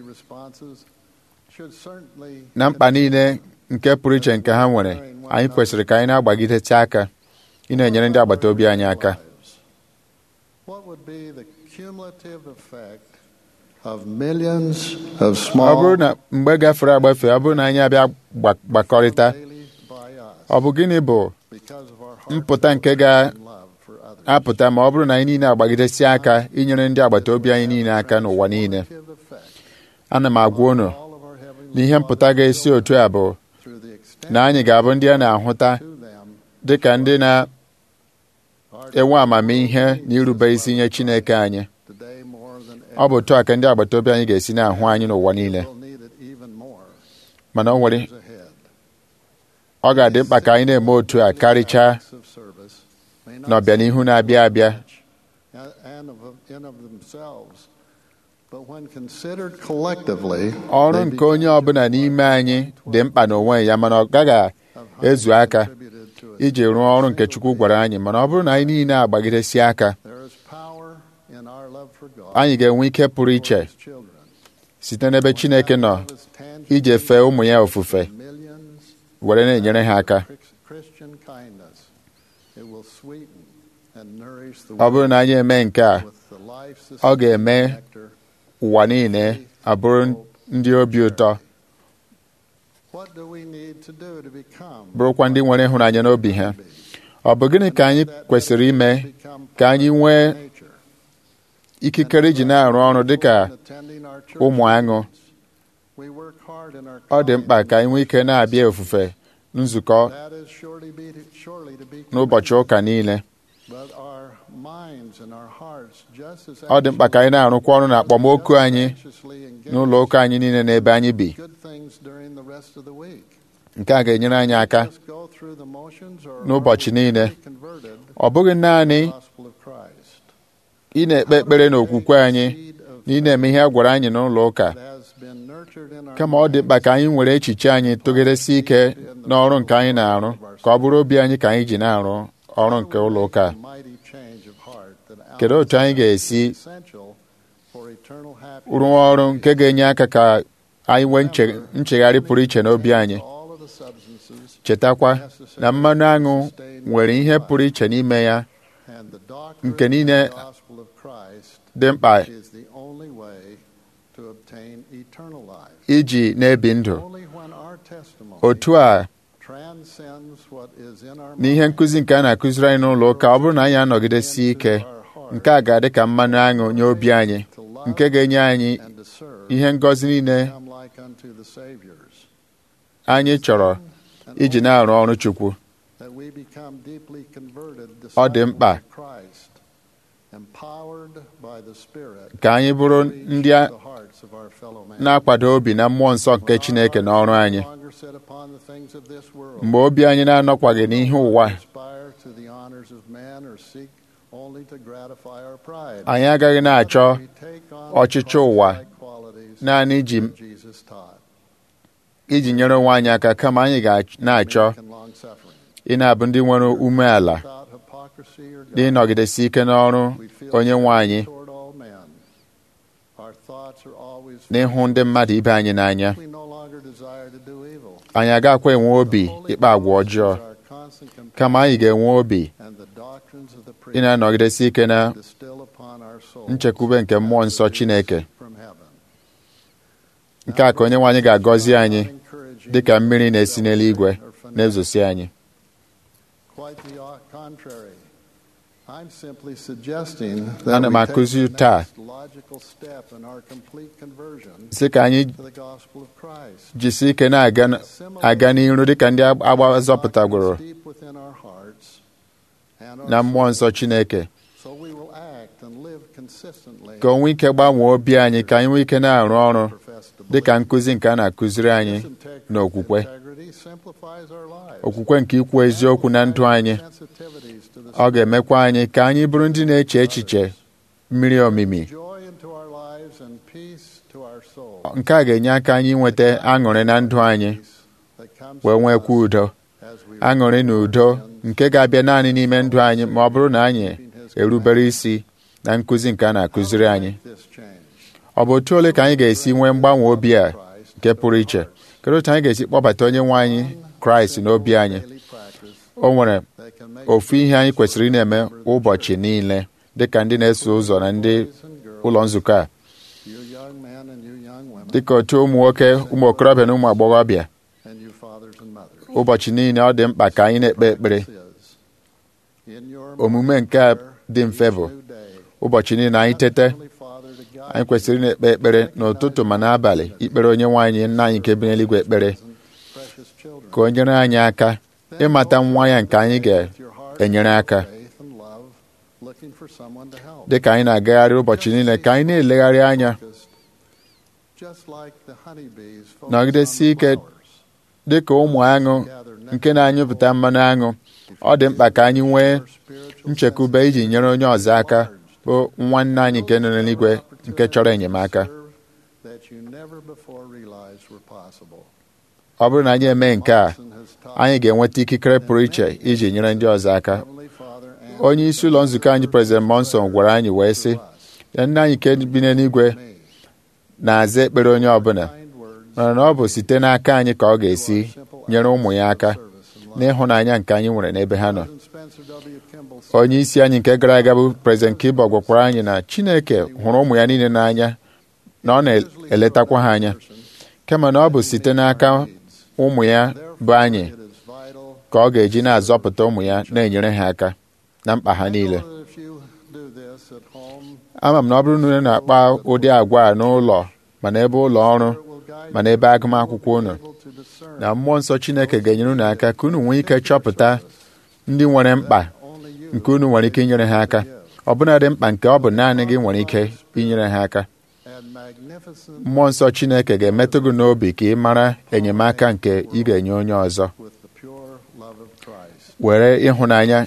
na mkpa niile nke pụrụ iche nke ha nwere anyị kwesịrị ka anyị na-agbagidete aka ị na-enyere ndị agbata obi anyị aka What would be the cumulative effect of millions of ọ small bụrụ na mgbe gafere agbafe ọ bụrụ na anyị abịa gba- gbakọrịta daily by us ọ bụ gịnị bụ because of our mpụta nke heart and love for others? ga-apụta ma ọ bụrụ na anyị niile agbagidesi aka inyere ndị agbata obi anyị niile aka n'ụwa niile Cumulative effect ana m agwa unu all of our heavenly na ihe mpụta ga-esi otu a bụ through the extent na anyị ga-abụ ndị a na-ahụta to them dịka ndị na-enwe our amamihe na irube isi nye Chineke anyị today more than ọ bụ otu a ka ndị agbata obi anyị ga-esi na-ahụ anyị n'ụwa niile We'll need it even more mana o nwere years ahead. ọ ga-adị mkpa ka anyị na-eme otu a karịchaa Acts of service may not n'ọbịanihu na-abịa abịa and and of, in of themselves, but when considered collectively, ọrụ they nke onye become ọbụla n'ime anyị dị mkpa n'onwe ya mana ọ gaghị of how ezu they aka contributed to it. iji rụọ ọrụ nke Chukwu gwara anyị mana ọ bụrụ na anyị niile agbagidesi aka There is power in our love for God anyị ga-enwe ike pụrụ iche for His children. site n'ebe Chineke nọ Love is tangible iji fee ụmụ ya ofufe in millions were na-enyere ha aka Chris- Christian kindness. It will sweeten and nourish the ọ bụrụ na anyị eme nke a with the life ọ ga-eme nectar. ụwa niile abụrụ ndị obi ụtọ What do we need to do to become bụrụkwa ndị nwere ịhụnanya n'obi ha ọ bụ gịnị ka anyị kwesịrị ime become ka anyị nwee nature? ikikere iji na-arụ ọrụ dịka Attending our church ụmụ aṅụ We work hard in our ọ dị mkpa ka anyị nwee ike na-abịa ofufe nzukọ That is surely be surely to be n'ụbọchị ụka niile But our minds and our hearts just as ọ dị mkpa ka anyị na-arụkwa ọrụ na akpọmoku anyị anxiously engaged n'ụlọ ụka anyị niile n'ebe anyị bi good things during the rest of the week. nke a ga-enyere anyị aka Just go through the motions or n'ụbọchị are we niile. really converted ọ bụghị naanị to the gospel of Christ. ị na-ekpe ekpere n'okwukwe anyị na ị na-eme ihe a gwara anyị n'ụlọ ụka That has been nurtured in our kama ọ dị mkpa ka anyị were echiche anyị tụgidesi ike n'ọrụ nke anyị na-arụ ka ọ bụrụ obi anyị ka anyị ji na-arụ ọrụ nke ụlọ ụka a. mighty change of heart that kedu otu anyị ga-esi essential for eternal happiness. rụọ ọrụ nke ga-enye aka ka anyị nwee nche- nchegharị pụrụ iche n'obi anyị All of the substances chetakwa na mmanụ aṅụ nwere ihe pụrụ iche n'ime ya and the doctrine nke niile of the gospel of Christ dị mkpa is the only way to obtain eternal life. iji na-ebi ndụ Only when our testimony otu a transcends what is in our n'ihe mind nkụzi nke a na-akụziri anyị n'ụlọ ụka ọ bụrụ na anyị anọgidesi ike nke a ga-adị ka mmanụ aṅụ nye obi anyị to love nke ga-enye anyị and to serve ihe ngọzi niile become like unto the Saviors. anyị chọrọ And iji na-arụ ọrụ Chukwu that we become deeply converted Ọ dị mkpa. disciples of Christ, empowered by the Spirit ka anyị bụrụ to reach ndị a the hearts of our fellow man. na-akwado obi na mmụọ nsọ nke Chineke n'ọrụ anyị No longer set upon the things of this world. mgbe obi anyị na-anọkwaghị n'ihe ụwa aspire to the honors of man or seek only to gratify our pride. anyị agaghị na-achọ We take on ọchịchọ ụwa Christ-like qualities naanị iji that Jesus taught. iji nyere onwe anyị aka kama anyị ga na-achọ Meek and long-suffering. ị na-abụ ndị nwere umeala Without hypocrisy or dị ịnọgidesi ike n'ọrụ We feel onye nwe anyị toward all men. Our thoughts are always n'ịhụ ndị mmadụ ibe anyị n'anya we no longer desire to do evil. anyị agakwa enwe obi Holy ịkpa agwa Ghost ọjọọ is our constant companion, kama anyị ga-enwe obi and the doctrines of the ị priest na-anọgidesi ike na distill upon our souls nchekwube nke mmụọ nsọ Chineke from heaven. nke a ka onye nwe anyị ga-agọzi anyị Encouraging dị ka mmiri na-esi n'eluigwe or fanatic. na-ezosi anyị Quite the contrary. I'm simply suggesting Ana that m we take akụzi the taa next logical step in our complete conversion sị ka anyị to the gospel of Christ. jisi ike na-aga n- aga n'iru dịka ndị agba zọpụtagoro Deep within our hearts and our na mmụọ nsọ Chineke so we will act and live consistently ka o nwee ike gbanwee obi anyị ka anyị nwee ike na-arụ ọrụ profess to dị ka believe. nkụzi nke a na-akụziri anyị This integrity- n'okwukwe integrity Trinity simplifies our lives. okwukwe nke ikwu eziokwu na ndụ anyị Sensitivities to the ọ ga-emekwa anyị ka anyị bụrụ ndị na-eche echiche mmiri omimi joy into our lives and peace to our soul. nke a ga-enye aka anyị nweta aṅụrị na ndụ anyị That comes wee to nwekwa us udo as we aṅụrị na udo nke ga-abịa naanị n'ime ndụ anyị ma ọ bụrụ na anyị erubere isi na nkụzi nke a na-akụziri anyị this change. ọ bụ otu ole ka anyị ga-esi nwee mgbanwe obi a nke pụrụ iche kedu otu anyị ga-esi kpọbata onye nwe anyị kraịst n'obi anyị Daily practice o nwere that can make ofu ihe anyị kwesịrị ị na-eme ụbọchị niile dịka ndị na-eso ụzọ na ndị boys and girls, ụlọ nzukọ a you young men and you young women, dịka otu ụmụ nwoke ụmụ okorobịa na ụmụ agbọghọbịa and you fathers and mothers. ụbọchị niile ọ dị mkpa ka anyị na-ekpe ekpere This is, in your omume nke a dị mfe bụ new day, ụbọchị niile anyị tete Heavenly Father to guide anyị kwesịrị na-ekpe ekpere n'ụtụtụ ma n'abalị ikpere onye nwe anyị nna anyị nke bi n'eluigwe ekpere precious children. ka o nyere anyị aka ịmata nwa ya nke anyị With your heart ga-enyere aka faith and love, looking for someone to help. dịka anyị na-agagharị ụbọchị niile ka anyị na-elegharị anya Focused, just like the honeybees focus Nọgidesie on ike the flowers. dịka ụmụ aṅụ nke na-anyụpụta mmanụ aṅụ ọ dị mkpa ka anyị nwee Our spiritual nchekwube iji nyere onye ọzọ aka bụ nwanne anyị nke nọ n'eluigwe nke chọrọ enyemaka serve that you never before realized were possible. ọ bụrụ na anyị eme nke a Watson has taught anyị ga-enweta ikikere pụrụ iche iji nyere ndị ọzọ aka Heavenly Father and onye isi ụlọ nzukọ anyị prezident monson gwara anyị wee sị ya nna anyị nke bi n'eluigwe me na-aza ekpere onye ọbụla kind words, mana na ọ bụ site n'aka anyị ka ọ ga-esi nyere ụmụ ya aka service and love. n'ịhụnanya nke anyị nwere n'ebe ha nọ President Spencer W. Kimball said, onye isi anyị nke gara aga bụ prezident Kibo gwakwara anyị na Chineke hụrụ ụmụ ya niile n'anya na ọ na-eletakwa ha anya kama na ọ bụ site n'aka ụmụ ya bụ anyị It is vital ka ọ ga-eji na-azọpụta ụmụ ya na-enyere ha aka na mkpa ha niile I know that if you do this at home, ama m na ọ bụrụ na unu na-akpa ụdị agwa a n'ụlọ ma n'ebe ụlọ ọrụ it will guide ma n'ebe agụmakwụkwọ unu you to discern na mmụọ nsọ Chineke ga-enyere unu aka ka unu nwee ike chọpụta ndị nwere mkpa only you nke unu nwere ike inyere ha aka ọbụna dị mkpa nke ọ bụ naanị gị nwere ike inyere ha aka and magnificent mmụọ nsọ Chineke ga-emetụ gị n'obi ka ị mara enyemaka nke ị ga-enye onye ọzọ with the pure love of Christ. were ịhụnanya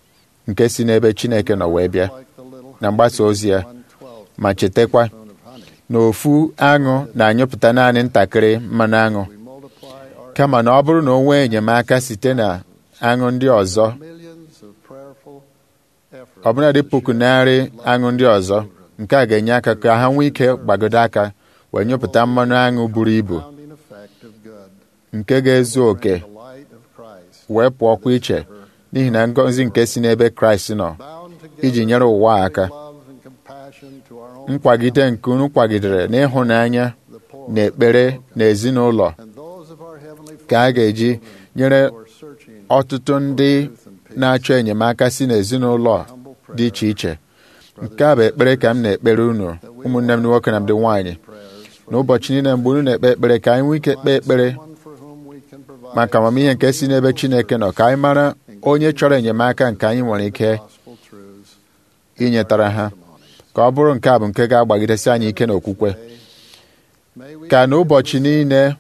nke si n'ebe Chineke nọ wee bịa Like the little na mgbasa ozi ya 1/12 ma chetakwa spoon of honey, na ofu aṅụ na-anyụpụta naanị ntakịrị mmanụ aṅụ we multiply our kama na ọ bụrụ na o nwee enyemaka site na aṅụ ndị ọzọ millions of prayerful efforts ọbụna dị to puku share narị love aṅụ ndị ọzọ nke a ga-enye aka ka ha nwee ike gbagodo aka wee nyụpụta mmanụ aṅụ buru ibu compounding effect of good, nke ga-ezu oke the light of Christ, wee pụọkwa iche n'ihi na ngọzi nke si n'ebe Kraịst nọ bound together iji nyere ụwa a aka with love and compassion to our own nkwagide nke unu kwagidere n'ịhụnanya the poor, na ekpere na ezinụlọ and those of our heavenly ka a Father ga-eji nyere who are searching ọtụtụ ndị na-achọ enyemaka si n'ezinụlọ dị iche iche nke a bụ ekpere ka m na-ekpere unu ụmụnne m ndị nwoke na ndị nwaanyị prayers n'ụbọchị niile mgbe unu na-ekpe ekpere ka anyị nwee ike kpee ekpere one for whom we can provide maka amamihe nke si n'ebe Chineke nọ ka anyị mara onye chọrọ enyemaka nke anyị nwere ike gospel truths inyetara ha ka ọ bụrụ nke a bụ nke ga-agbagidesi anyị ike n'okwukwe May we ka n'ụbọchị niile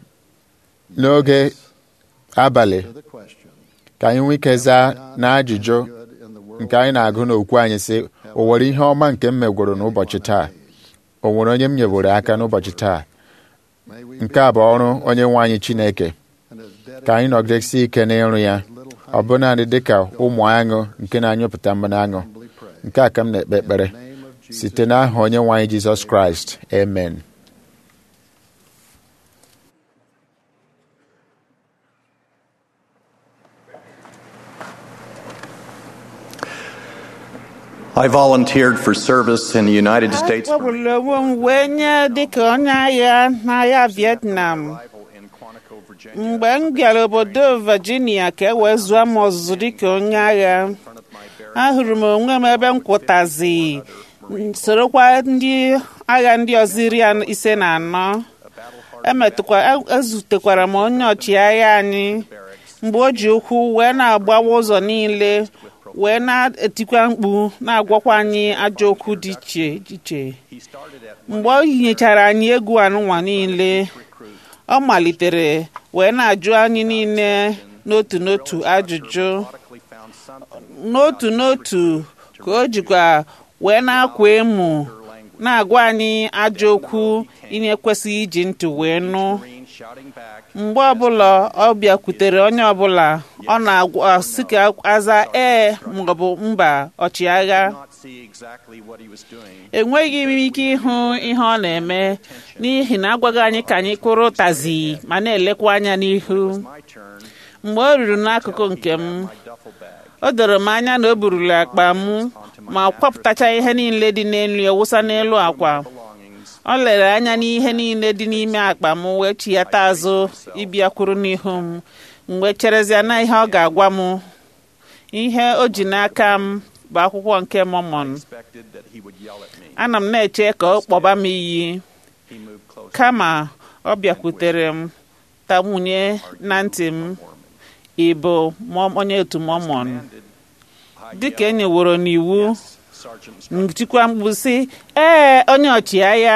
n'oge abalị to the question ka anyị nwee ike zaa na ajụjụ good in the world nke anyị na-agụ n'okwu anyị sị o nwere ihe ọma nke m megworo n'ụbọchị taa o nwere onye m nyeworo aka n'ụbọchị taa May we nke a bụ ọrụ onye nwe anyị Chineke and as dead ka anyị nọgidesi ike n'ịrụ ya ọ bụ naanị dị ka ụmụ aṅụ nke na-anyụpụta mmanụ aṅụ humbly pray. nke a ka m na-ekpe ekpere In the name of Jesus, site n'aha onye nwe anyị Jizọs Kraịst amen I volunteered for service in the United States akpọgburu onwe m wee nye dịka onye agha n'agha Vietnam in Quantico, Virginia. mgbe m bịara obodo Virginia ka e wee zụọ m ọzụzụ dịka onye agha ahụrụ m onwe m ebe m kwụtazi sorokwa ndị agha ndị ọzọ iri an- ise na anọ emetụkwa e- ezutekwara m onye ọchịagha anyị mgbe o ji ụkwụ wee na-agbawa ụzọ niile wee na-etikwa mkpu na-agwakwa anyị ajọ okwu dị iche iche mgbe o yinyechara anyị egwu anụnwa niile ọ malitere wee na-ajụ anyị niile n'otu n'otu ajụjụ n'otu n'otu ka o jikwa wee na-akwa emu na-agwa anyị ajọ okwu ị na-ekwesịghị iji ntị wee nụ mgbe ọbụla ọ bịakwutere onye ọbụla ọ na-asị ka aza ee maọbụ mba ọchịagha enweghị m ike ịhụ ihe ọ na-eme n'ihi na agwaghị anyị ka anyị kụrụ ụtazi ma na-elekwa anya n'ihu mgbe o ruru n'akụkụ nke m o doro m anya na o burula akpa m ma kwapụtacha ihe niile dị n'elu ya wụsa n'elu akwa ọ lere anya n'ihe niile dị n'ime akpa m wee chighata azụ ịbịakwuru n'ihu m mgbe cherezia na ihe ọ ga-agwa m ihe o ji n'aka m bụ akwụkwọ nke mọmọn ana m na-eche ka ọ kpọba m iyi kama ọ bịakwutere m tamwunye na ntị m ịbụ onye otu mọmọn dịka e nyeworo n'iwu ntikwa mkpu sị ee onye ọchịagha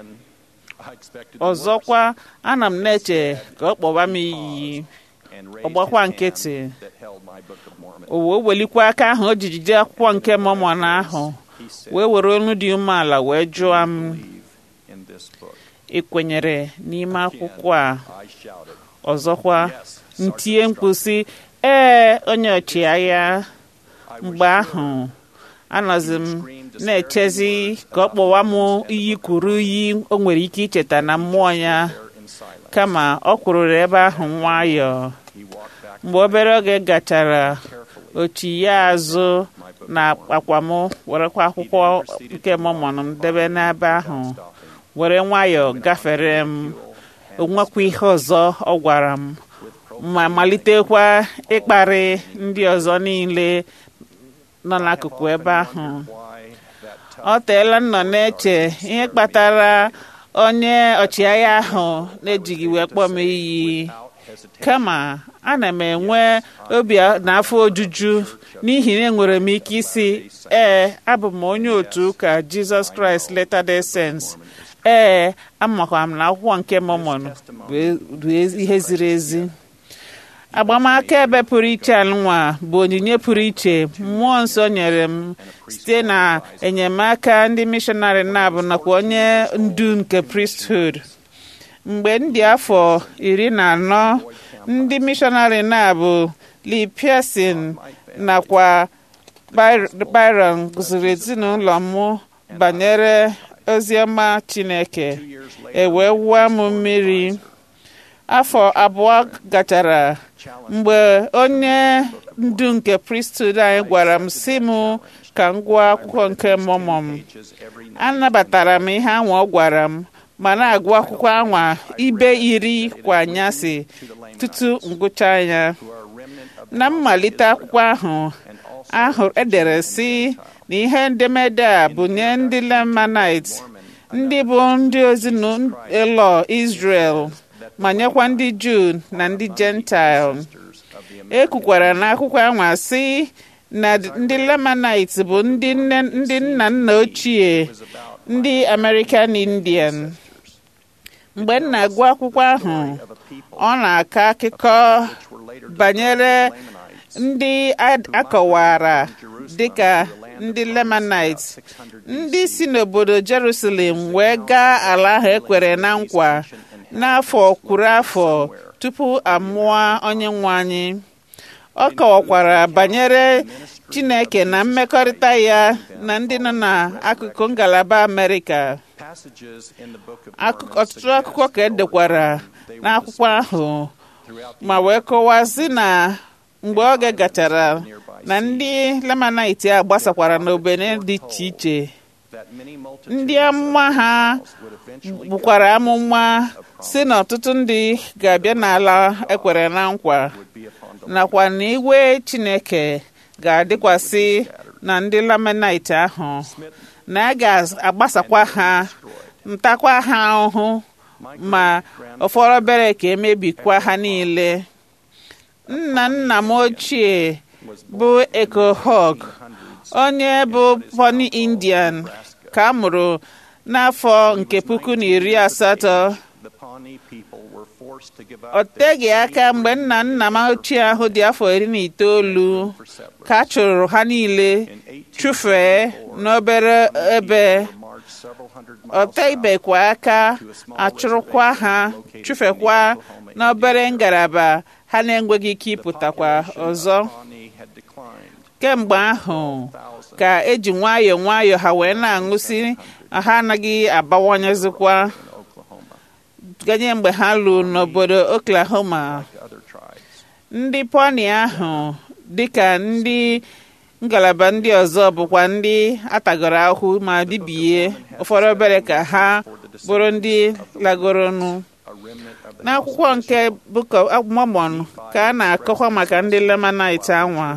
ọzọkwa ana m na-eche ka ọ kpọba m iyi ọgbakwa nkịtị o wee welikwa aka ahụ o ji jide akwụkwọ nke mọmọn ahụ wee were olu dị umeala wee jụọ m ị kwenyere n'ime akwụkwọ a ọzọkwa ntie mkpu sị ee onye ọchịagha mgbe ahụ anọzi m na-echezi ka ọ kpọwa m iyi kwuru iyi o nwere ike icheta na mmụọ ya kama ọ kwurụrụ ebe ahụ nwayọọ mgbe obere oge gachara ochi ya azụ na akwa m werekwa akwụkwọ nke mọmọn m debe n'ebe ahụ were nwayọọ gafere m onwekwa ihe ọzọ ọ gwara m ma malitekwa ịkparị ndị ọzọ niile nọ n'akụkụ ebe ahụ ọ teela nnọ na-eche ihe kpatara onye ọchịagha ahụ na-ejighị wee kpọọ m iyi kama ana m enwe obi na afọ ojuju n'ihi na enwere m ike isi ee abụ m onye otu ụka Jizọs Kraịst Latter-day Saints ee amakwa m na akwụkwọ nke Mormon bụ ihe ziri ezi agbamaka ebe pụrụ iche alụnwa bụ onyinye pụrụ iche mmụọ nsọ nyere m site na enyemaka ndị mishọnarị na-abụ nakwa onye ndu nke priesthood mgbe m dị afọ iri na anọ ndị mishọnarị na-abụ Lee Pearson nakwa Byron gụziri ezinụlọ m banyere oziọma Chineke e wee wụọ m mmiri afọ abụọ gachara mgbe onye ndu nke priesthood anyị gwara m si m ka m gụọ akwụkwọ nke Mormon anabatara m ihe anwa ọ gwara m ma na-agụ akwụkwọ anwa ibe iri kwa anyasị tutu ngụcha ya na mmalite akwụkwọ ahụ ahụ edere si na ihe edemede a bụ nye ndị Lamanites ndị bụ ndị ezinụlọ Israel ma nyekwa ndị Juu na ndị Gentile e kwukwara n'akwụkwọ anwa sị na ndị Lamanites bụ ndị nna nna ochie ndị American Indian mgbe m na-agụ akwụkwọ ahụ ọ na-akọ akụkọ banyere ndị akọwara dịka ndị Lamanites ndị si n'obodo Jerusalem wee gaa ala ahụ ekwere na nkwa n'afọ kwuru afọ tupu amụọ onye nwe anyị ọ kọwakwara banyere Chineke na mmekọrịta ya na ndị nọ n'akụkụ ngalaba Amerịka ọtụtụ akụkọ ka edekwara n'akwụkwọ ahụ ma wee kọwazi na mgbe oge gachara na ndị Lamanite a gbasakwara n'obodo dị iche iche ndị amụma ha gbukwara amụma si na ọtụtụ ndị ga-abịa n'ala ekwere na nkwa nakwa na iwe Chineke ga-adịkwasị na ndị Lamanite ahụ na a ga-agbasakwa ha ntakwa ha ahụhụ ma ụfọdụ obere ka emebikwa ha niile nna nna m ochie bụ Ekohog onye bụ Pony Indian ka a mụrụ n'afọ nke puku na iri asatọ o teghị aka mgbe nna nna m ochie ahụ dị afọ iri na itoolu ka a chụrụ ha niile chụfee n'obere ebe ọ tebekwa aka achụrụkwa ha chụfekwa n'obere ngalaba ha na-enweghị ike ịpụtakwa ọzọ kemgbe ahụ ka eji nwayọọ nwayọọ ha wee na-aṅụsị ha anaghị abawanyezikwa ganye mgbe ha lụrụ n'obodo Oklahoma ndị poni ahụ dịka ndị ngalaba ndị ọzọ bụkwa ndị atagoro ahụ ma bibie ụfọdụ obere ka ha bụrụ ndị lagoronu n'akwụkwọ nke Book of Mormon ka a na-akọkwa maka ndị Lamanite anwa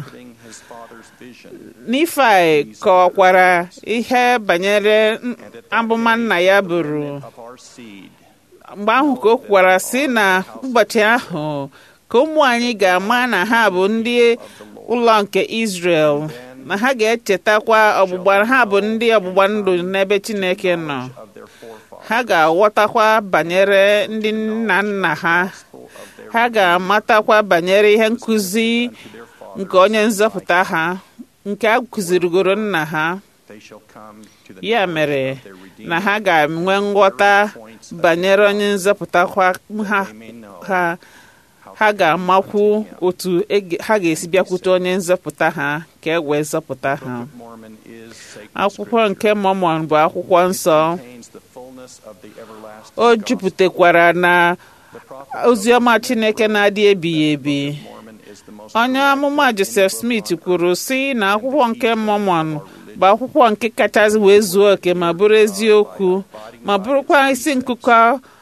Nifai kọwakwara ihe banyere amụma nna ya bụrụ mgbe ahụ ka o kwukwara sị na ụbọchị ahụ ka ụmụ anyị ga-ama na ha bụ ndị ụlọ nke Israel na ha ga-echetakwa ọgbụgba ha bụ ndị ọgbụgba ndụ n'ebe Chineke nọ ha ga-aghọtakwa banyere ndị nna nna ha ha ga-amatakwa banyere ihe nkụzi nke onye nzọpụta ha nke a kụzirigoro nna ha ya mere na ha ga-enwe nghọta banyere onye nzọpụta ha ha ha ga-amakwu otu ha ga-esi bịakwute onye nzọpụta ha ka e wee zọpụta ha akwụkwọ nke Mormon bụ akwụkwọ nsọ o jupụtakwara na oziọma Chineke na-adị ebighị ebi onye amụma Joseph Smith kwuru sị na akwụkwọ nke Mormon bụ akwụkwọ nke kachasị wee zuo oke ma bụrụ eziokwu ma bụrụkwa isi nkụkọ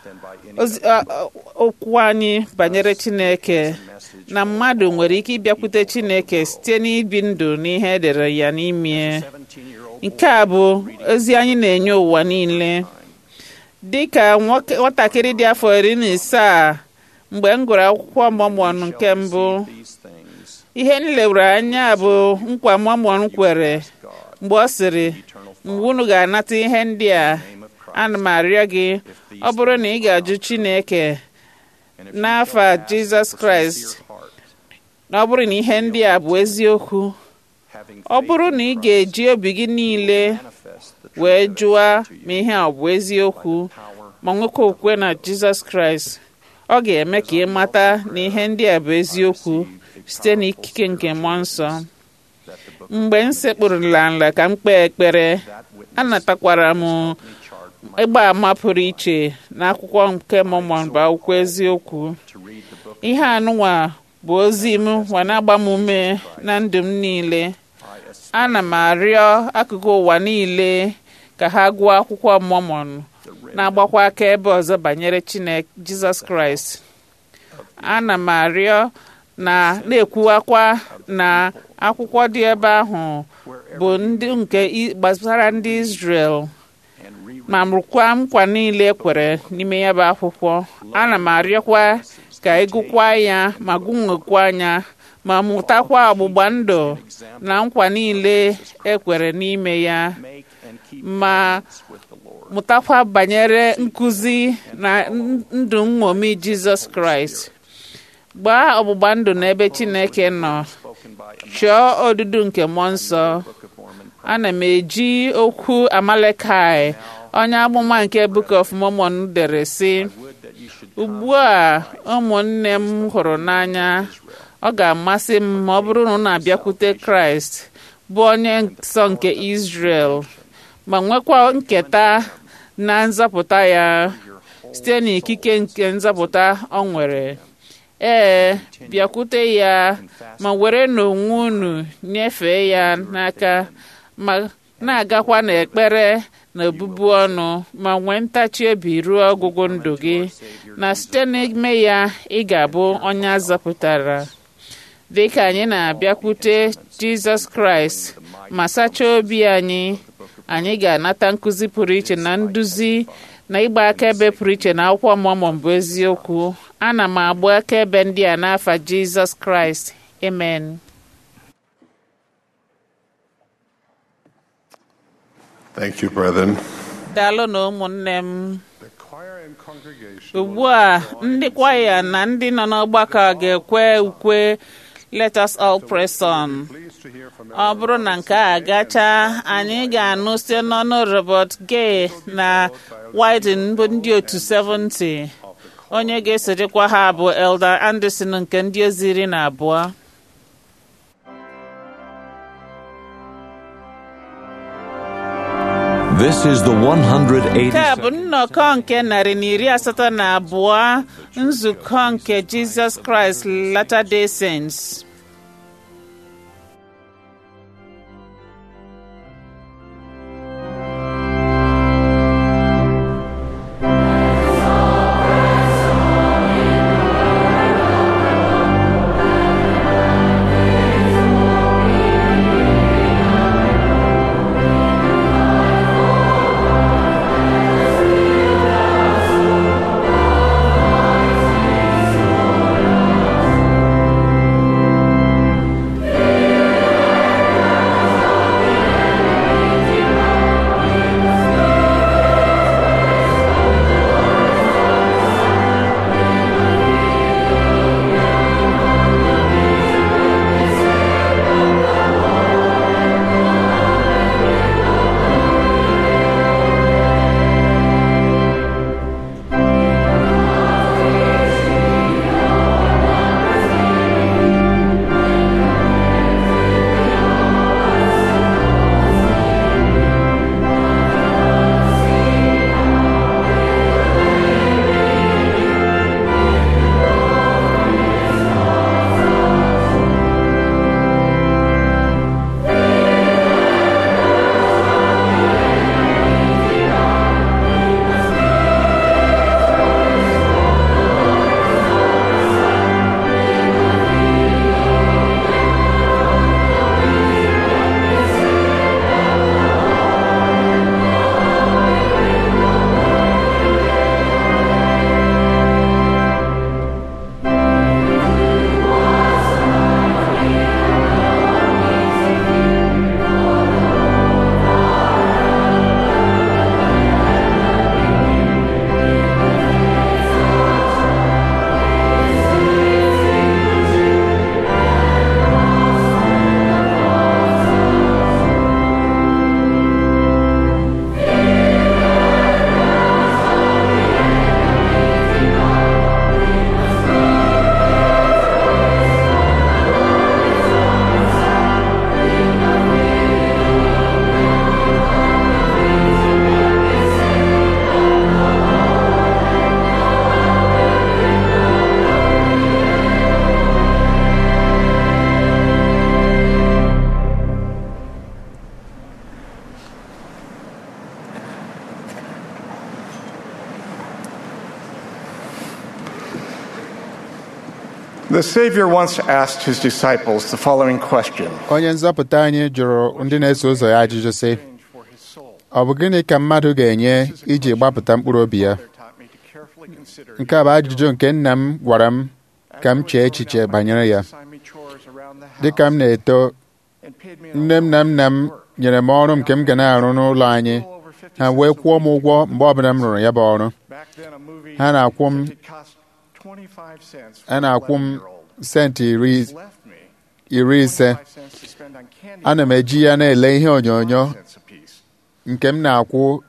okwu anyị banyere Chineke na mmadụ nwere ike ịbịakwute Chineke site n'ibi ndụ n'ihe edere ya n'ime nke a bụ ozi anyị na-enye ụwa niile dị ka nwatakịrị dị afọ iri na isaa mgbe m gụrụ akwụkwọ Mormon nke mbụ ihe m lewere anya bụ nkwa Mormon kwere mgbe ọ sịrị mgbe unu ga-anata ihe ndị a ana m arịọ gị ọ bụrụ na ị ga-ajụ Chineke n'afa Jizọs Kraịst na ọ bụrụ na ihe ndị a bụ eziokwu ọ bụrụ na ị ga-eji obi gị niile wee jụọ ma ihe a bụ eziokwu ma nwekwa okwukwe na Jizọs Kraịst ọ ga-eme ka ị mata na ihe ndị a bụ eziokwu site n'ikike nke mmụọ nsọ mgbe m sekpụrụla nla ka m kpee ekpere anatakwara m ịgba ama pụrụ iche na akwụkwọ nke Mormon bụ akwụkwọ eziokwu ihe anụnwa bụ ozi m ma na-agba m ume na ndụ m niile ana m arịọ akụkụ ụwa niile ka ha gụọ akwụkwọ Mormon na-agbakwa aka ebe ọzọ banyere Chineke Jizọs Kraịst ana m arịọ na na-ekwuwakwa na akwụkwọ dị ebe ahụ bụ ndị nke gbasara ndị Israel ma mụrụkwa nkwa niile kwere n'ime ya bụ akwụkwọ ana m arịọkwa ka ịgụkwa ya ma gụnwekwa anya ma mụtakwa ọgbụgba ndụ na nkwa niile ekwere n'ime ya ma mụtakwa banyere nkụzi na ndụ nṅomi Jizọs Kraịst gbaa ọgbụgba ndụ n'ebe Chineke nọ chọọ odudu nke mmụọ nsọ ana m eji okwu Amalekai onye amụma nke Book of Mormon dere sị ugbu a ụmụnne m hụrụ n'anya ọ ga-amasị m ma ọ bụrụ na unu abịakwute Kraịst bụ onye nsọ nke Israel ma nwekwa nketa na nzọpụta ya site n'ikike nke nzọpụta ọ nwere ee bịakwute ya ma were n'onwe unu nyefee ya n'aka ma na-agakwa n'ekpere na obubu ọnụ ma nwee ntachi obi ruo ọgwụgwụ ndụ gị na site n'ime ya ị ga-abụ onye azọpụtara dị ka anyị na-abịakwute Jizọs Kraịst ma sachaa obi anyị anyị ga-anata nkụzi pụrụ iche na nduzi na ịgba akaebe pụrụ iche na akwụkwọ Mormon bụ eziokwu ana m agba akaebe ndị a n'afa Jizọs Kraịst amen Thank you, brethren. daalụ na ụmụnne m ugbu a ndị kwaya na ndị nọ n'ọgbakọ ga-ekwe ukwe let us all press on ọ bụrụ na nke a gachaa anyị ga-anụ site n'ọnụ Robert Gay na Wyden bụ ndị otu 70 onye ga-esorikwa ha bụ Elder Anderson nke ndị ozi iri na abụọ This is the 180. nke a bụ nnọkọ nke narị na iri asatọ na abụọ nzukọ nke Jesus Christ Latter-day Saints The Savior once asked his disciples the following question onye nzọpụta anyị jụrụ ndị na-eso ụzọ ya ajụjụ sị ọ bụ gịnị ka mmadụ ga-enye iji gbapụta mkpụrụ obi ya nke a bụ ajụjụ nke nna m gwara m ka m chee echiche banyere ya dịka m na-eto nne m na nna m nyere m ọrụ nke m ga na-arụ n'ụlọ anyị ha wee kwụọ m ụgwọ mgbe ọbụla m rụrụ ya bụ ọrụ ha na-akwụ m a na-akwụ m senti iri iri ise ana m eji ya na-ele ihe onyonyo nke m na-akwụ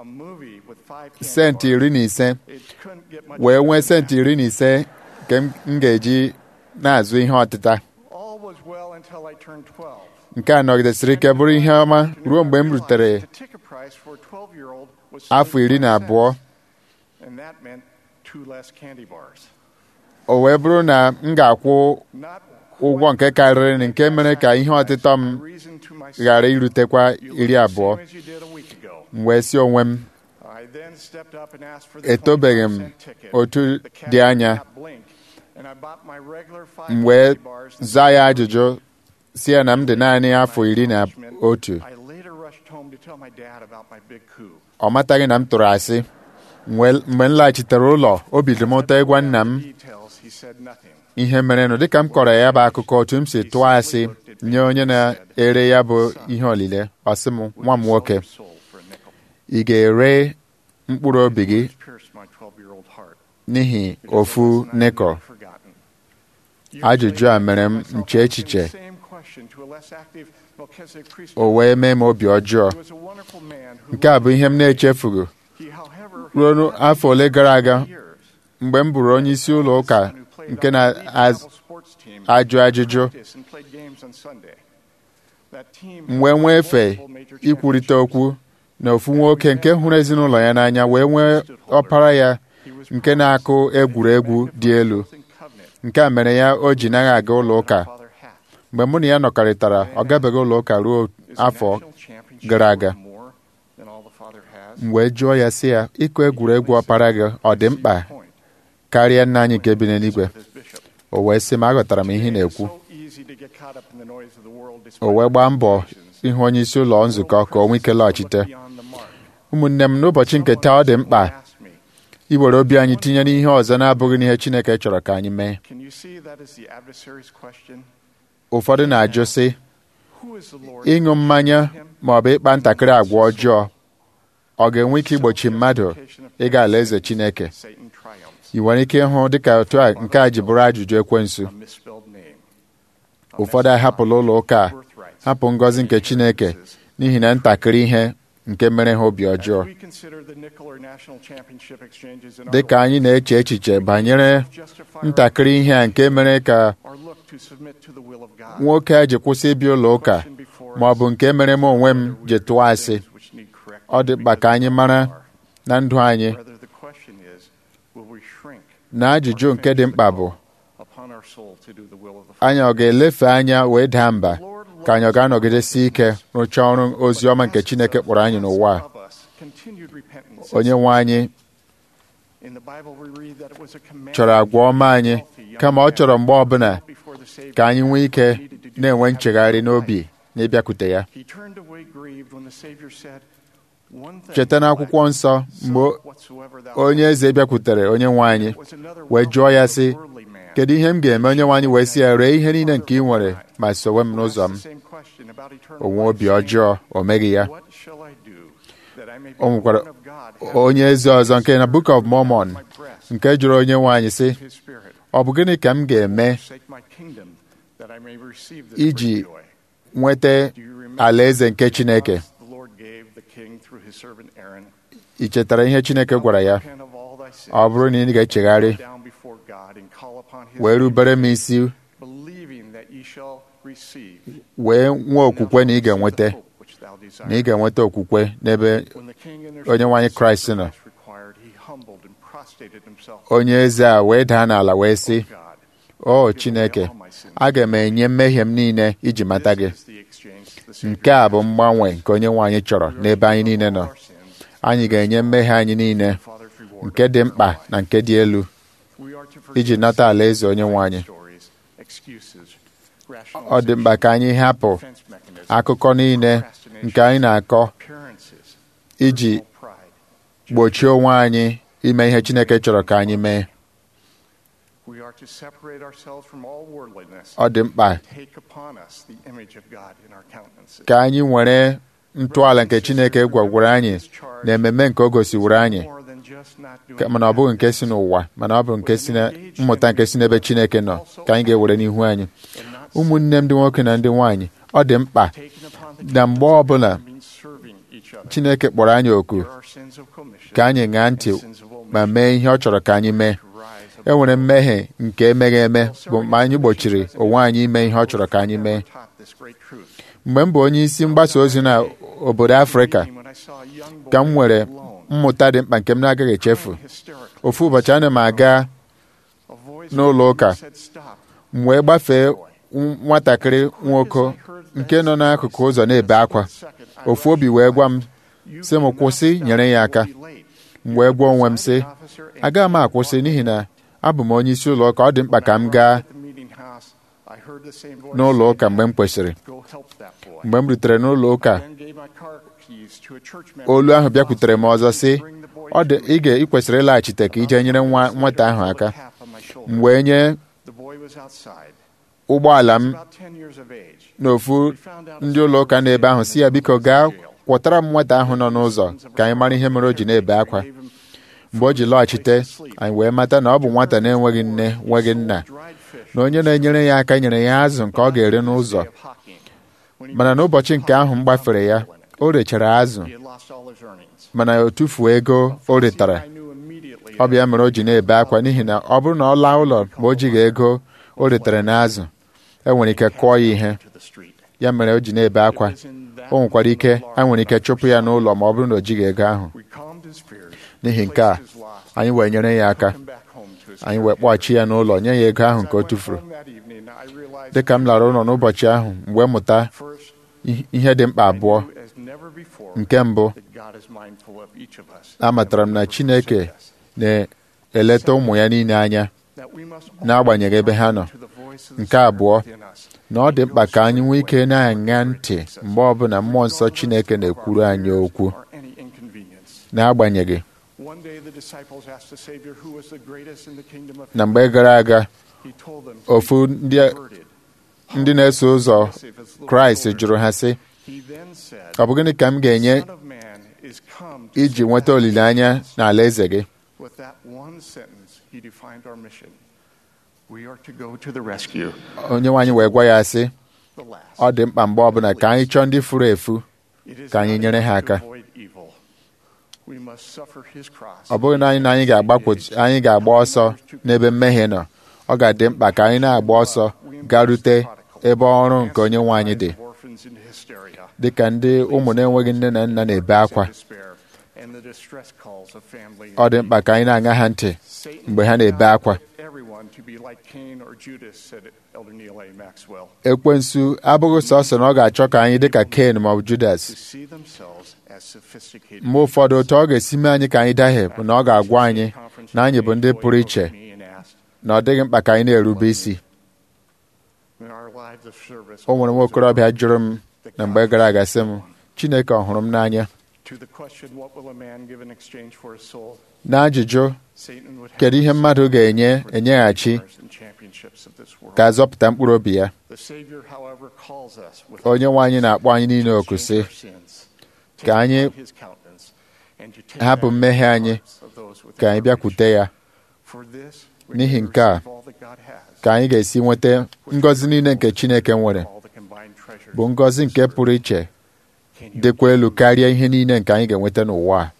senti iri na ise wee nwee senti iri na ise nke m ga-eji na-azụ ihe ọtịta nke a nọgidesịrị ike bụrụ ihe ọma ruo mgbe m rutere afọ iri na abụọ o wee bụrụ na m ga-akwụ ụgwọ nke karịrị nke mere ka ihe ọtịtọ m ghara irutekwa iri abụọ m wee si onwe m etobeghị m otu dị anya m wee zaa ya ajụjụ si ya na m dị naanị afọ iri na otu ọ mataghị na m tụrụ asị mgbe m laghachitere ụlọ obi dị m ụtọ ịgwa nna m ihe merenụ dịka m kọrọ ya bụ akụkọ otu m si tụọ asị nye onye na-ere ya bụ ihe olile ọ sị m nwa m nwoke ị ga-ere mkpụrụ obi gị n'ihi ofu nikọl ajụjụ a mere m nche echiche o wee mee m obi ọjọọ nke a bụ ihe m na-echefughị ruo afọ ole gara aga mgbe m bụrụ onye isi ụlọ ụka nke na-ajụ ajụjụ m wee nwee efe ikwurịta okwu na ofu nwoke nke hụrụ ezinụlọ ya n'anya wee nwee ọpara ya nke na-akụ egwuregwu dị elu nke a mere ya o ji naghị aga ụlọ ụka mgbe mụ na ya nọkarịtara ọ gabeghị ụlọ ụka ruo afọ gara aga m wee jụọ ya sị ya ịkụ egwuregwu ọpara gị ọ dị mkpa karịa nna anyị nke bi n'eluigwe o wee sị m aghọtara m ihe ị na-ekwu o wee gbaa mbọ ịhụ onye isi ụlọ nzukọ ka o nwee ike lọghachite ụmụnne m n'ụbọchị nke taa ọ dị mkpa iwere obi anyị tinye n'ihe ọzọ na-abụghị n'ihe Chineke chọrọ ka anyị mee ụfọdụ na-ajụ sị ịṅụ mmanya ma ọ bụ ịkpa ntakịrị agwa ọjọọ ọ ga-enwe ike igbochi mmadụ ịga alaeze Chineke ị nwere ike ịhụ dịka otu a nke a ji bụrụ ajụjụ ekwensu ụfọdụ ahapụla ụlọ ụka a hapụ ngọzi nke Chineke n'ihi na ntakịrị ihe nke mere ha obi ọjọọ dị ka anyị na-eche echiche banyere ntakịrị ihe a nke mere ka nwoke a ji kwụsị ịbịa ụlọ ụka ma ọ bụ nke mere m onwe m ji tụọ asị ọ dị mkpa ka anyị mara na ndụ anyị na ajụjụ nke dị mkpa bụ anyị ọ ga-elefe anya wee daa mba ka anyị ọ ga-anọgidesi ike rụchaa ọrụ ozi ọma nke Chineke kpọrọ anyị n'ụwa a onye nwe anyị chọrọ agwa ọma anyị kama ọ chọrọ mgbe ọbụla ka anyị nwee ike na-enwe nchegharị n'obi na ịbịakwute ya cheta n'akwụkwọ nsọ mgbe onye eze bịakwutere onye nwe anyị wee jụọ ya sị kedu ihe m ga-eme onye nwe anyị wee sị ya ree ihe niile nke ị nwere ma sowe m n'ụzọ m onwe obi ọjọọ o meghị ya o nwekwara onye eze ọzọ nke na Book of Mormon nke jụrụ onye nwe anyị sị ọ bụ gịnị ka m ga-eme iji nweta alaeze nke Chineke ị chetara ihe Chineke gwara ya ọ bụrụ na ị ga-echegharị wee rubere m isi wee nwee okwukwe na ị ga-enweta na ị ga-enweta okwukwe n'ebe onye nwanyị Kraịst nọ onye eze a wee daa n'ala wee sị o Chineke aga m enye mmehie m niile iji mata gị nke a bụ mgbanwe nke onye nwaanyị chọrọ n'ebe anyị niile nọ anyị ga-enye mmehie anyị niile nke dị mkpa na nke dị elu iji nata alaeze onye nwaanyị ọ dị mkpa ka anyị hapụ akụkọ niile nke anyị na-akọ iji gbochie onwe anyị ime ihe Chineke chọrọ ka anyị mee ọ dị mkpa ka anyị nwere ntọala nke Chineke gwagwara anyị na ememe nke o gosiwere anyị mana ọ bụghị nke si n'ụwa mana ọ bụ nke si na mmụta nke si n'ebe Chineke nọ ka anyị ga-ewere n'ihu anyị ụmụnne m ndị nwoke na ndị nwaanyị ọ dị mkpa na mgbe ọbụla Chineke kpọrọ anyị oku ka anyị ṅaa ntị ma mee ihe ọ chọrọ ka anyị mee e nwere mmehie nke emeghị eme bụ mgbe anyị gbochiri onwe anyị ime ihe ọ chọrọ ka anyị mee mgbe m bụ onye isi mgbasa ozi na obodo Afrịka ka m nwere mmụta dị mkpa nke m na-agaghị echefu ofu ụbọchị ana m aga n'ụlọ ụka m wee gbafee nwatakịrị nwoke nke nọ n'akụkụ ụzọ na-ebe akwa ofu obi wee gwa m sị m kwụsị nyere ya aka m wee gwa onwe m sị agaghị m akwụsị n'ihi na abụ m onye isi ụlọ ụka ọ dị mkpa ka m gaa n'ụlọ ụka mgbe m kwesịrị mgbe m rutere n'ụlọ ụka olu ahụ bịakwutere m ọzọ sị ọ dị ị ga ị kwesịrị ịlaghachite ka ije nyere nwa nwata ahụ aka m wee nye ụgbọala m n'ofu ndị ụlọ ụka n'ebe ahụ si ya biko gaa kwọtara m nwata ahụ nọ n'ụzọ ka anyị mara ihe mere o ji na-ebe akwa mgbe o ji lọghachite anyị wee mata na ọ bụ nwata na-enweghị nne nweghị nna na onye na-enyere ya aka nyere ya azụ nke ọ ga-ere n'ụzọ mana n'ụbọchị nke ahụ m gbafere ya o rechara azụ mana o tufuo ego o retara ọ bụ ya mere o ji na-ebe akwa n'ihi na ọ bụrụ na ọ laa ụlọ ma o jighị ego o retara n'azụ e nwere ike kụọ ya ihe ya mere o ji na-ebe akwa o nwekwara ike a nwere ike chụpụ ya n'ụlọ ma ọ bụrụ na o jighị ego ahụ n'ihi nke a anyị wee nyere ya aka anyị wee kpọghachi ya n'ụlọ nye ya ego ahụ nke o tufuru dị ka m lara ụlọ n'ụbọchị ahụ mgbe mụta ihe dị mkpa abụọ nke mbụ amatara m na Chineke na-eleta ụmụ ya niile anya n'agbanyeghị ebe ha nọ nke abụọ na ọ dị mkpa ka anyị nwee ike na-aṅa ntị mgbe ọbụla mmụọ nsọ Chineke na-ekwuru anyị okwu n'agbanyeghị na mgbe gara aga ofu ndị na-eso ụzọ Kraịst jụrụ ha sị ọ bụ gịnị ka m ga-enye iji nweta olileanya n'ala eze gị onye nwaanyị wee gwa ya sị ọ dị mkpa mgbe ọbụla ka anyị chọọ ndị furu efu ka anyị nyere ha aka ọ bụghị na anyị na anyị anyị ga-agba ọsọ n'ebe mmehie nọ ọ ga-adị mkpa ka anyị na-agba ọsọ garute ebe ọrụ nke onye nwe anyị dị dị ka ndị ụmụ na-enweghị nne na nna na-ebe akwa ọ dị mkpa ka anyị na-aṅa ha ntị mgbe ha na-ebe akwa ekwensu abụghị sọsọ na ọ ga-achọ ka anyị dị ka Ken ma ọ bụ Judas mgbe ụfọdụ otu ọ ga-esi mee anyị ka anyị dahie bụ na ọ ga-agwa anyị na anyị bụ ndị pụrụ iche na ọ dịghị mkpa ka anyị na-erube isi o nwere nwa okorobịa jụrụ m na mgbe gara aga sị m Chineke ọ hụrụ m n'anya n'ajụjụ kedu ihe mmadụ ga-enye enyeghachi ka azọpụta mkpụrụ obi ya onye nwe anyị na-akpọ anyị niile oku sị ka anyị hapụ mmehie anyị ka anyị bịakwute ya n'ihi nke a ka anyị ga-esi nweta ngọzi niile nke Chineke nwere bụ ngọzi nke pụrụ iche dịkwa elu karịa ihe niile nke anyị ga-enweta n'ụwa a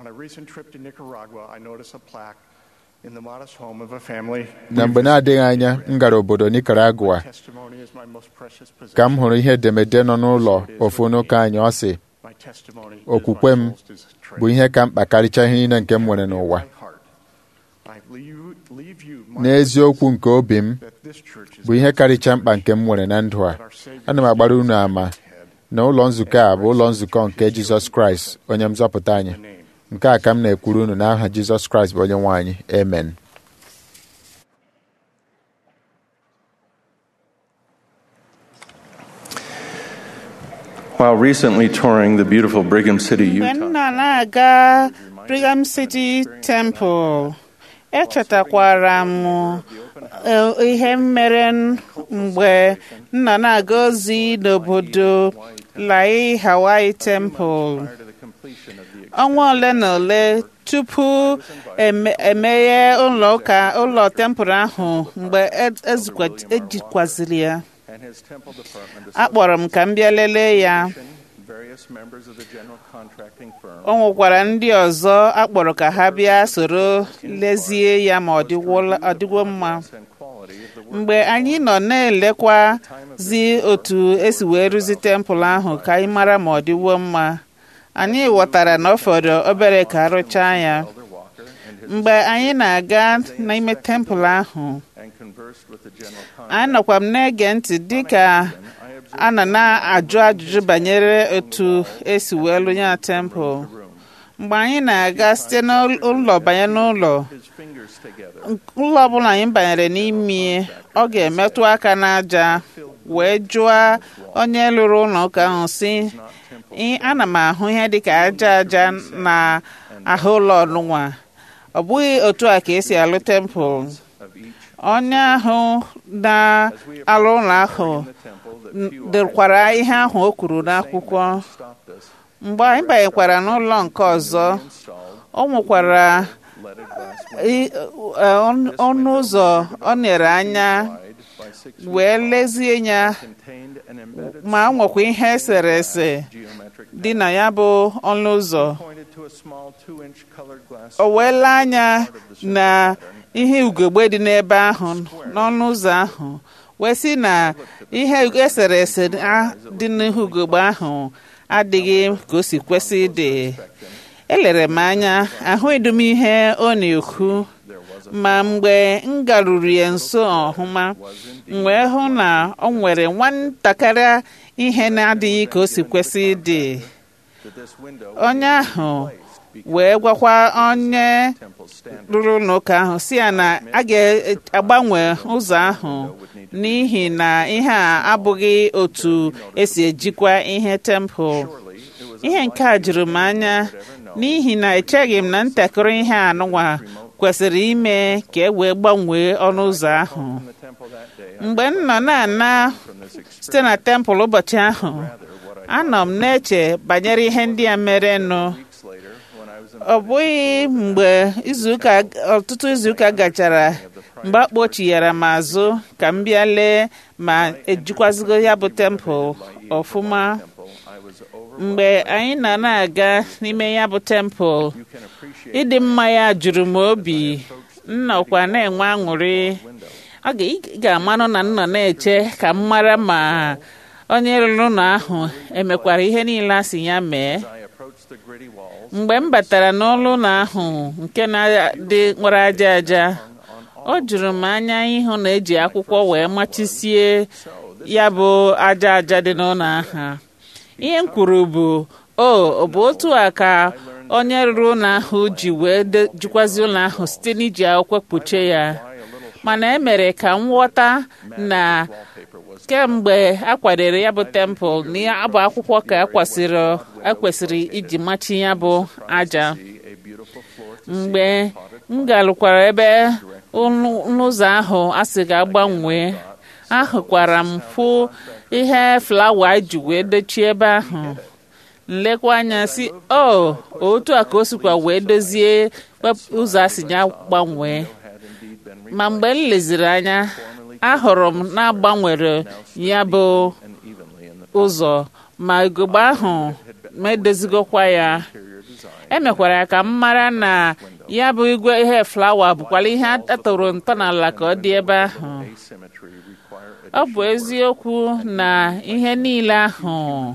na mgbe na-adịghị anya m gara obodo Nicaragua ka m hụrụ ihe edemede nọ n'ụlọ ofu n'ụka anyị ọ sị okwukwe m bụ ihe ka mkpa karịcha ihe niile nke m nwere n'ụwa n'eziokwu nke obi m bụ ihe karịcha mkpa nke m nwere na ndụ a ana m agbara unu ama na ụlọ nzukọ a bụ ụlọ nzukọ nke Jizọs Kraịst onye nzọpụta anyị nke a ka m na-ekwuru unu n'aha Jizọs Kraịst bụ onye nwe anyị amen While recently touring the beautiful Brigham City, mgbe Utah, m na na-aga Brigham City Temple echetakwara m eh, ihe mere mgbe m nọ na-aga ozi n'obodo Lai Hawaii Temple ọnwa ole na ole tupu eme- emeghe ụlọ ụka ụlọ tempụl ahụ mgbe e- ezikwa- ejikwaziri ya and his temple department akpọrọ m ka m bịa lelee ya various members of the general contracting firm o nwekwara ndị ọzọ akpọrọ ka ha bịa soro lezie ya ma ọ dịgwo- ọ dịgwo mma and quality of the work mgbe anyị nọ na-elekwazi otu esi wee rụzi tempụl ahụ ka anyị mara ma ọ dịwo mma anyị ghọtara na ọ fọrọ obere ka arụchaa ya Elder Walker and his mgbe anyị na-aga n'ime tempụl ahụ and conversed with the general anyị nọkwa m na-ege ntị dịka a nọ na-ajụ ajụjụ banyere otu esi wee lụ ya tempụl mgbe anyị na-aga site n'ụlọ banye n'ụlọ his fingers together ụlọ ọbụla anyị banyere n'ime ọ ga-emetụ aka n'aja wee jụọ onye lụrụ ụlọ ụka ahụ si "Ị- ana m ahụ ihe dịka aja aja na ahụ ụlọ ọnụnwa ọ bụghị otu a ka esi alụ tempụl onye ahụ na-alụ ụlọ ahụ the temple that n- dịkwara ihe ahụ o kwuru n'akwụkwọ stopped us mgbe anyị banyekwara n'ụlọ nke ọzọ o nwekwara i- eh, ọnụ ọnụ ụzọ ọ nere anya wee lezie ya ma nwekwa ihe eserese dị na ya bụ ọnụ ụzọ o wee lee anya na ihe ugegbe dị n'ebe ahụ n'ọnụ ụzọ ahụ wee sị na ihe eserese a- dị n'ihu ugegbe ahụ adịghị ka o si kwesị ịdị elere m anya ahụghịdị m ihe ọ na-ekwu ma mgbe m garuru ya nso ọhụma m wee hụ na ọ nwere nwatakịrị ihe na-adịghị ka o si kwesị ịdị onye ahụ wee gwakwa onye rụrụ n'ụka ahụ si ya na a ga-agbanwe ụzọ ahụ n'ihi na ihe a abụghị otu esi ejikwa ihe tempụl ihe nke a juru m anya n'ihi na echeghị m na ntakịrị ihe anụnwa kwesịrị ime ka e wee gbanwee ọnụ ụzọ ahụ mgbe m nọ na-ana site na tempụl ụbọchị ahụ anọ m na-eche banyere ihe ndị a merenụ ọ bụghị mgbe izuụka ọtụtụ izuụka gachara mgbe a kpochighara m azụ ka m bịa lee ma ejikwazigo ya bụ tempụl ọfụma mgbe anyị na na-aga n'ime ya bụ tempụl ịdị mma ya juru m obi nnọkwa na-enwe aṅụrị ọ ga- ị ga-amanụ na nnọ na-eche ka m mara ma onye rụrụ ụlọ ahụ emekwara ihe niile a sị ya mee mgbe m batara n'ụlọ ụlọ ahụ nke na-adị nwere aja aja o juru m anya ịhụ na eji akwụkwọ wee machisie ya bụ aja aja dị n'ụlọ ahụ ihe m kwuru bụ o ọ bụ otu a ka onye rụrụ ụlọ ahụ ji wee de- jikwazi ụlọ ahụ site n'iji akwụkwọ kpuchie ya mana e mere ka m ghọta na kemgbe a kwadoro ya bụ tempụl na ya bụ akwụkwọ ka ekwesịrị ekwesịrị iji machi ya bụ aja mgbe m galụkwara ebe ụlọ- ụzọ ahụ a sị ga-agbanwee ahụkwara m fụ ihe flawa ji wee dochie ebe ahụ nlekwa anya si o otu a ka o sikwa wee dozie wep- ụzọ a si ya gbanwee ma mgbe m leziri anya ahụrụ m na-agbanwere ya bụ ụzọ ma ugogbe ahụ ma edozigokwa ya emekwara ya ka m mara na ya bụ igwe ihe flawa bụkwala ihe atụrụ ntọala ka ọ dị ebe ahụ ọ bụ eziokwu na ihe niile ahụ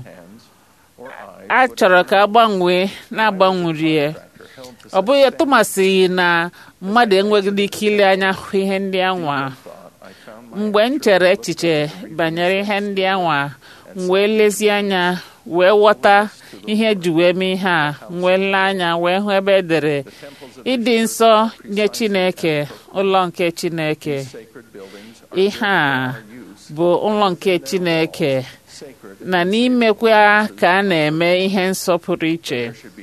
a chọrọ ka a gbanwee na-agbanwerie ọ bụghị tụmasị na mmadụ enweghị ike ile anya hụ ihe ndị anwa mgbe m chere echiche banyere ihe ndị anwa m wee lezie anya wee ghọta ihe ji wee mee ihe a m wee lee anya wee hụ ebe edere ịdị nsọ nye chineke ụlọ nke chineke ihe a bụ ụlọ nke chineke na n'imekwa ka a na-eme ihe nsọ pụrụ iche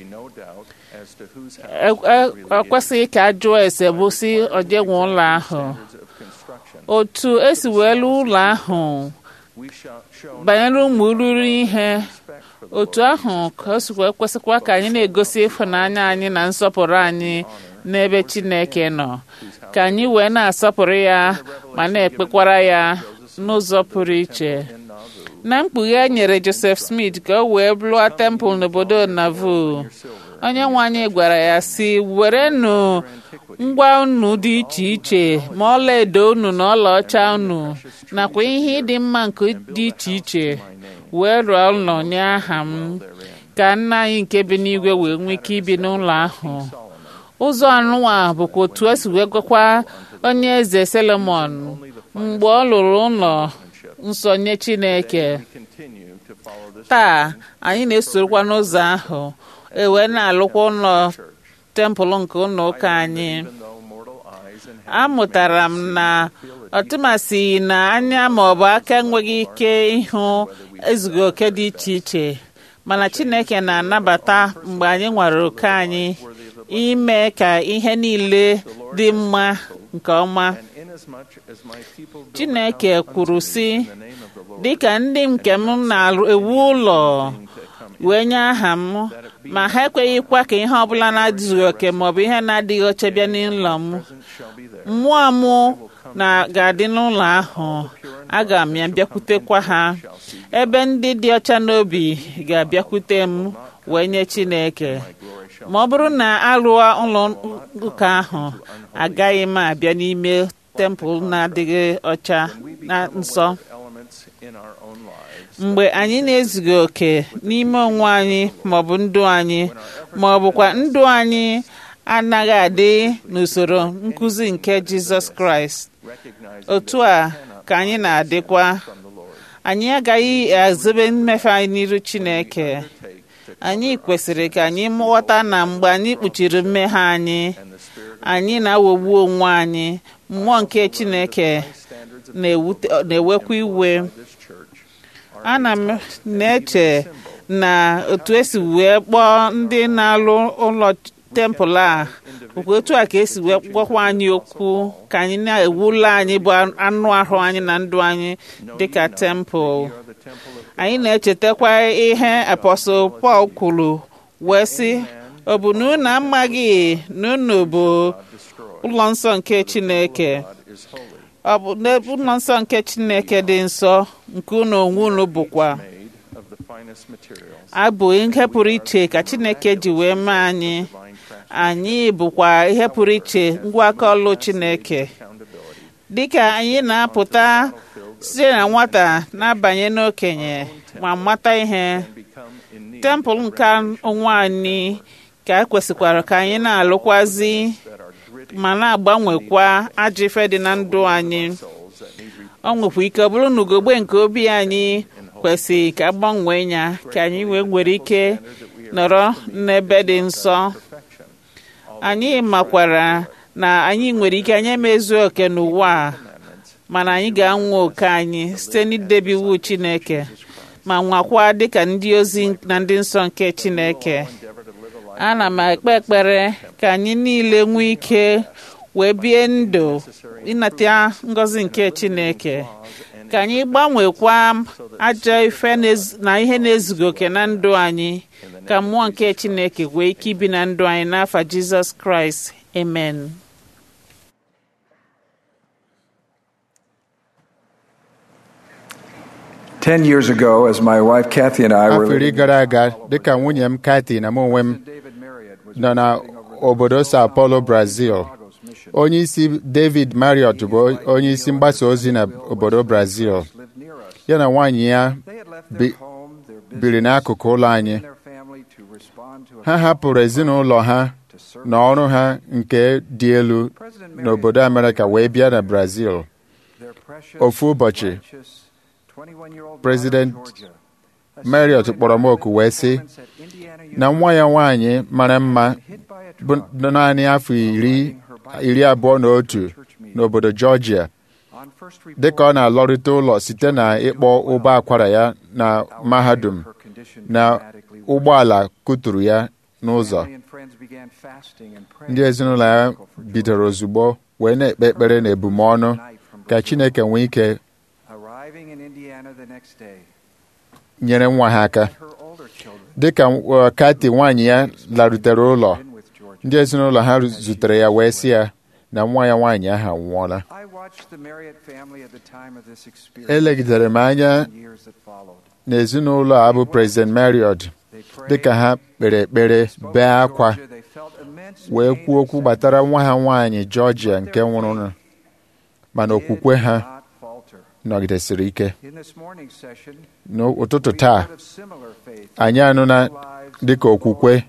E- e- ekwesịghị ka a jụọ ese bụ si ojenwe ụlọ ahụ otu esi wee lụọ ụlọ ahụ banyere ụmụ ruru ihe otu ahụ ka o sikwa ekwesịkwa ka anyị na-egosi ịfụnanya anyị na nsọpụrụ anyị n'ebe Chineke nọ ka anyị wee na-asọpụrụ ya ma na-ekpekwara ya n'ụzọ pụrụ iche na mkpughe e nyere Joseph Smith ka o wee lụọ tempụl n'obodo Nauvoo onye nwe anyị gwara ya si werenụ ngwa unu dị iche iche ma ọla edo unu na ọlaọcha unu nakwa ihe ịdị mma nke dị iche iche wee rụọ ụlọ nye aha m ka nna anyị nke bi n'igwe wee nwee ike ibi n'ụlọ ahụ ụzọ anụnwa bụkwa otu esi wee gwakwa onye eze Solomon mgbe ọ lụrụ ụlọ nsọ nye Chineke taa anyị na-esorokwa n'ụzọ ahụ e wee na-alụkwa ụlọ tempụl nke ụlọ ụka anyị amụtara m na ọtụmasị na anya ma ọ bụ aka enweghị ike ịhụ ezughị oke dị iche iche mana Chineke na-anabata mgbe anyị nwere oke anyị ime ka ihe niile dị mma nke ọma Chineke kwuru sị dịka ndị nke m na-ewu ụlọ wee nye aha m ma ha ekweghịkwa ka ihe ọbụla na-adịghị oke maọbụ ihe na-adịghị oche bịa n'ụlọ m mmụọ m na ga-adị n'ụlọ ahụ aga m ya bịakwutekwa ha ebe ndị dị ọcha n'obi ga-abịakwute m wee nye Chineke ma ọ bụrụ na arụọ ụlọ ụka ahụ agaghị m abịa n'ime tempụl na-adịghị ọcha na nsọ mgbe anyị na-ezughị oke n'ime onwe anyị maọbụ ndụ anyị ma ọ bụkwa ndụ anyị anaghị adị n'usoro nkụzi nke Jizọs Kraịst otu a ka anyị na-adịkwa anyị agaghị azobe mmefe anyị n'iru Chineke anyị kwesịrị ka anyị ghọta na mgbe anyị kpuchiri mmehie anyị anyị na-aghọgbu onwe anyị mmụọ nke Chineke na-ewekwa iwe ana m na-eche na otu esi wee kpọọ ndị na-alụ ụlọ tempụl a bụkwa otu a ka esi wee kpọkwa anyị okwu ka anyị na-ewu ụlọ anyị bụ anụ ahụ anyị na ndụ anyị dịka tempụl anyị na-echetakwa ihe apọstụl Pọl kwuru wee sị ọ bụ na unu amaghị na unu bụ ụlọ nsọ nke Chineke ọ bụ n'ebe ụlọ nsọ nke Chineke dị nsọ nke unu onwe unu bụkwa abụ ihe pụrụ iche ka Chineke ji wee mee anyị anyị bụkwa ihe pụrụ iche ngwa aka ọlụ Chineke dịka anyị na-apụta site na nwata na-abanye n'okenye ma mata ihe tempụl nke onwe anyị ka e kwesịkwara ka anyị na-alụkwazi ma na-agbanwekwa ajọ ife dị na ndụ anyị ọ nwekwa ike ọ bụrụ na ugogbe nke obi anyị kwesịrị ka agbanwee ya ka anyị wee nwere ike nọrọ n'ebe dị nsọ anyị makwara na anyị nwere ike anyị emezu oke n'ụwa a mana anyị ga-anwa oke anyị site n'idebe iwu Chineke ma nwakwa dịka ndị ozi na ndị nsọ nke Chineke ana m ekpe ekpere ka anyị niile nwee ike wee bie ndụ ịnata ngọzi nke Chineke ka anyị gbanwekwa ajọ ife na ihe na-ezughị oke na ndụ anyị ka mmụọ nke Chineke wee ike ibi na ndụ anyị n'afa Jizọs Kraịst amen Ten years ago, as my wife Kathy and I were afọ iri gara aga dịka nwunye m Kathy na m onwe m nọ na obodo Sao Paulo Brazil onye isi David Marriott bụ onye isi mgbasa ozi na obodo Brazil ya na nwaanyị ya biri n'akụkụ ụlọ anyị ha hapụrụ ezinụlọ ha na ọrụ ha nke dị elu n'obodo Amerịka wee bịa na Brazil ofu ụbọchị President Marriott kpọrọ m oku wee sị na nwa ya nwaanyị mara mma bụ naanị afọ iri iri abụọ na otu n'obodo Georgia dịka ọ na-alọrịta ụlọ site na ịkpọ ụgbọ akwara ya na mahadum na ụgbọala kụturu ya n'ụzọ ndị ezinụlọ ya bidoro ozugbo wee na-ekpe ekpere na ebumọnụ ka Chineke nwee ike nyere nwa ha aka dịka Kati nwaanyị ya larutere ụlọ ndị ezinụlọ ha zutere ya wee sị ya na nwa ya nwaanyị ahụ anwụọla elegidere m anya n'ezinụlọ a bụ President Marriott dịka ha kpere ekpere bee akwa wee kwuo okwu gbatara nwa ha nwaanyị Georgia nke nwụrụ mana okwukwe ha nọgidesiri ike n'ụtụtụ taa anyị anụna dịka okwukwe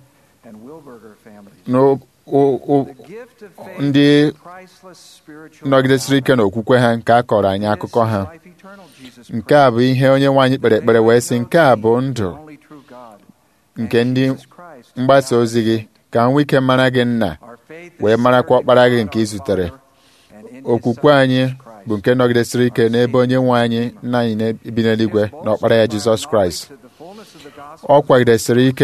ndị nọgidesiri ike n'okwukwe ha nke a kọrọ anyị akụkọ ha nke a bụ ihe onye nwaanyị kpere ekpere wee sị nke a bụ ndụ nke ndị mgbasa ozi gị ka nwee ike mara gị nna wee marakwa ọkpara gị nke ị zutere okwukwe anyị bụ nke nọgidesiri ike n'ebe onye nwe anyị nna anyị na-ebi n'eluigwe na ọkpara ya Jizọs Kraịst ọ kwagidesiri ike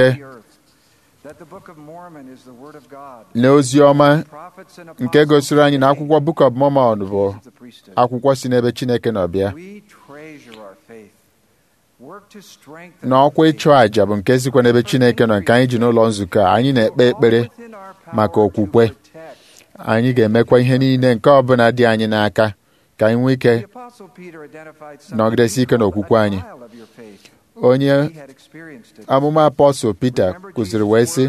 n'ozi ọma nke gosiri anyị na akwụkwọ Book of Mormon bụ akwụkwọ si n'ebe Chineke nọ bịa na ọkwa ịchụ àjà bụ nke sikwa n'ebe Chineke nọ nke anyị ji n'ụlọ nzukọ a anyị na-ekpe ekpere maka okwukwe anyị ga-emekwa ihe niile nke ọbụla dị anyị n'aka ka anyị nwee ike nọgidesi ike n'okwukwe anyị onye amụma apọstụl Pita kụziri wee sị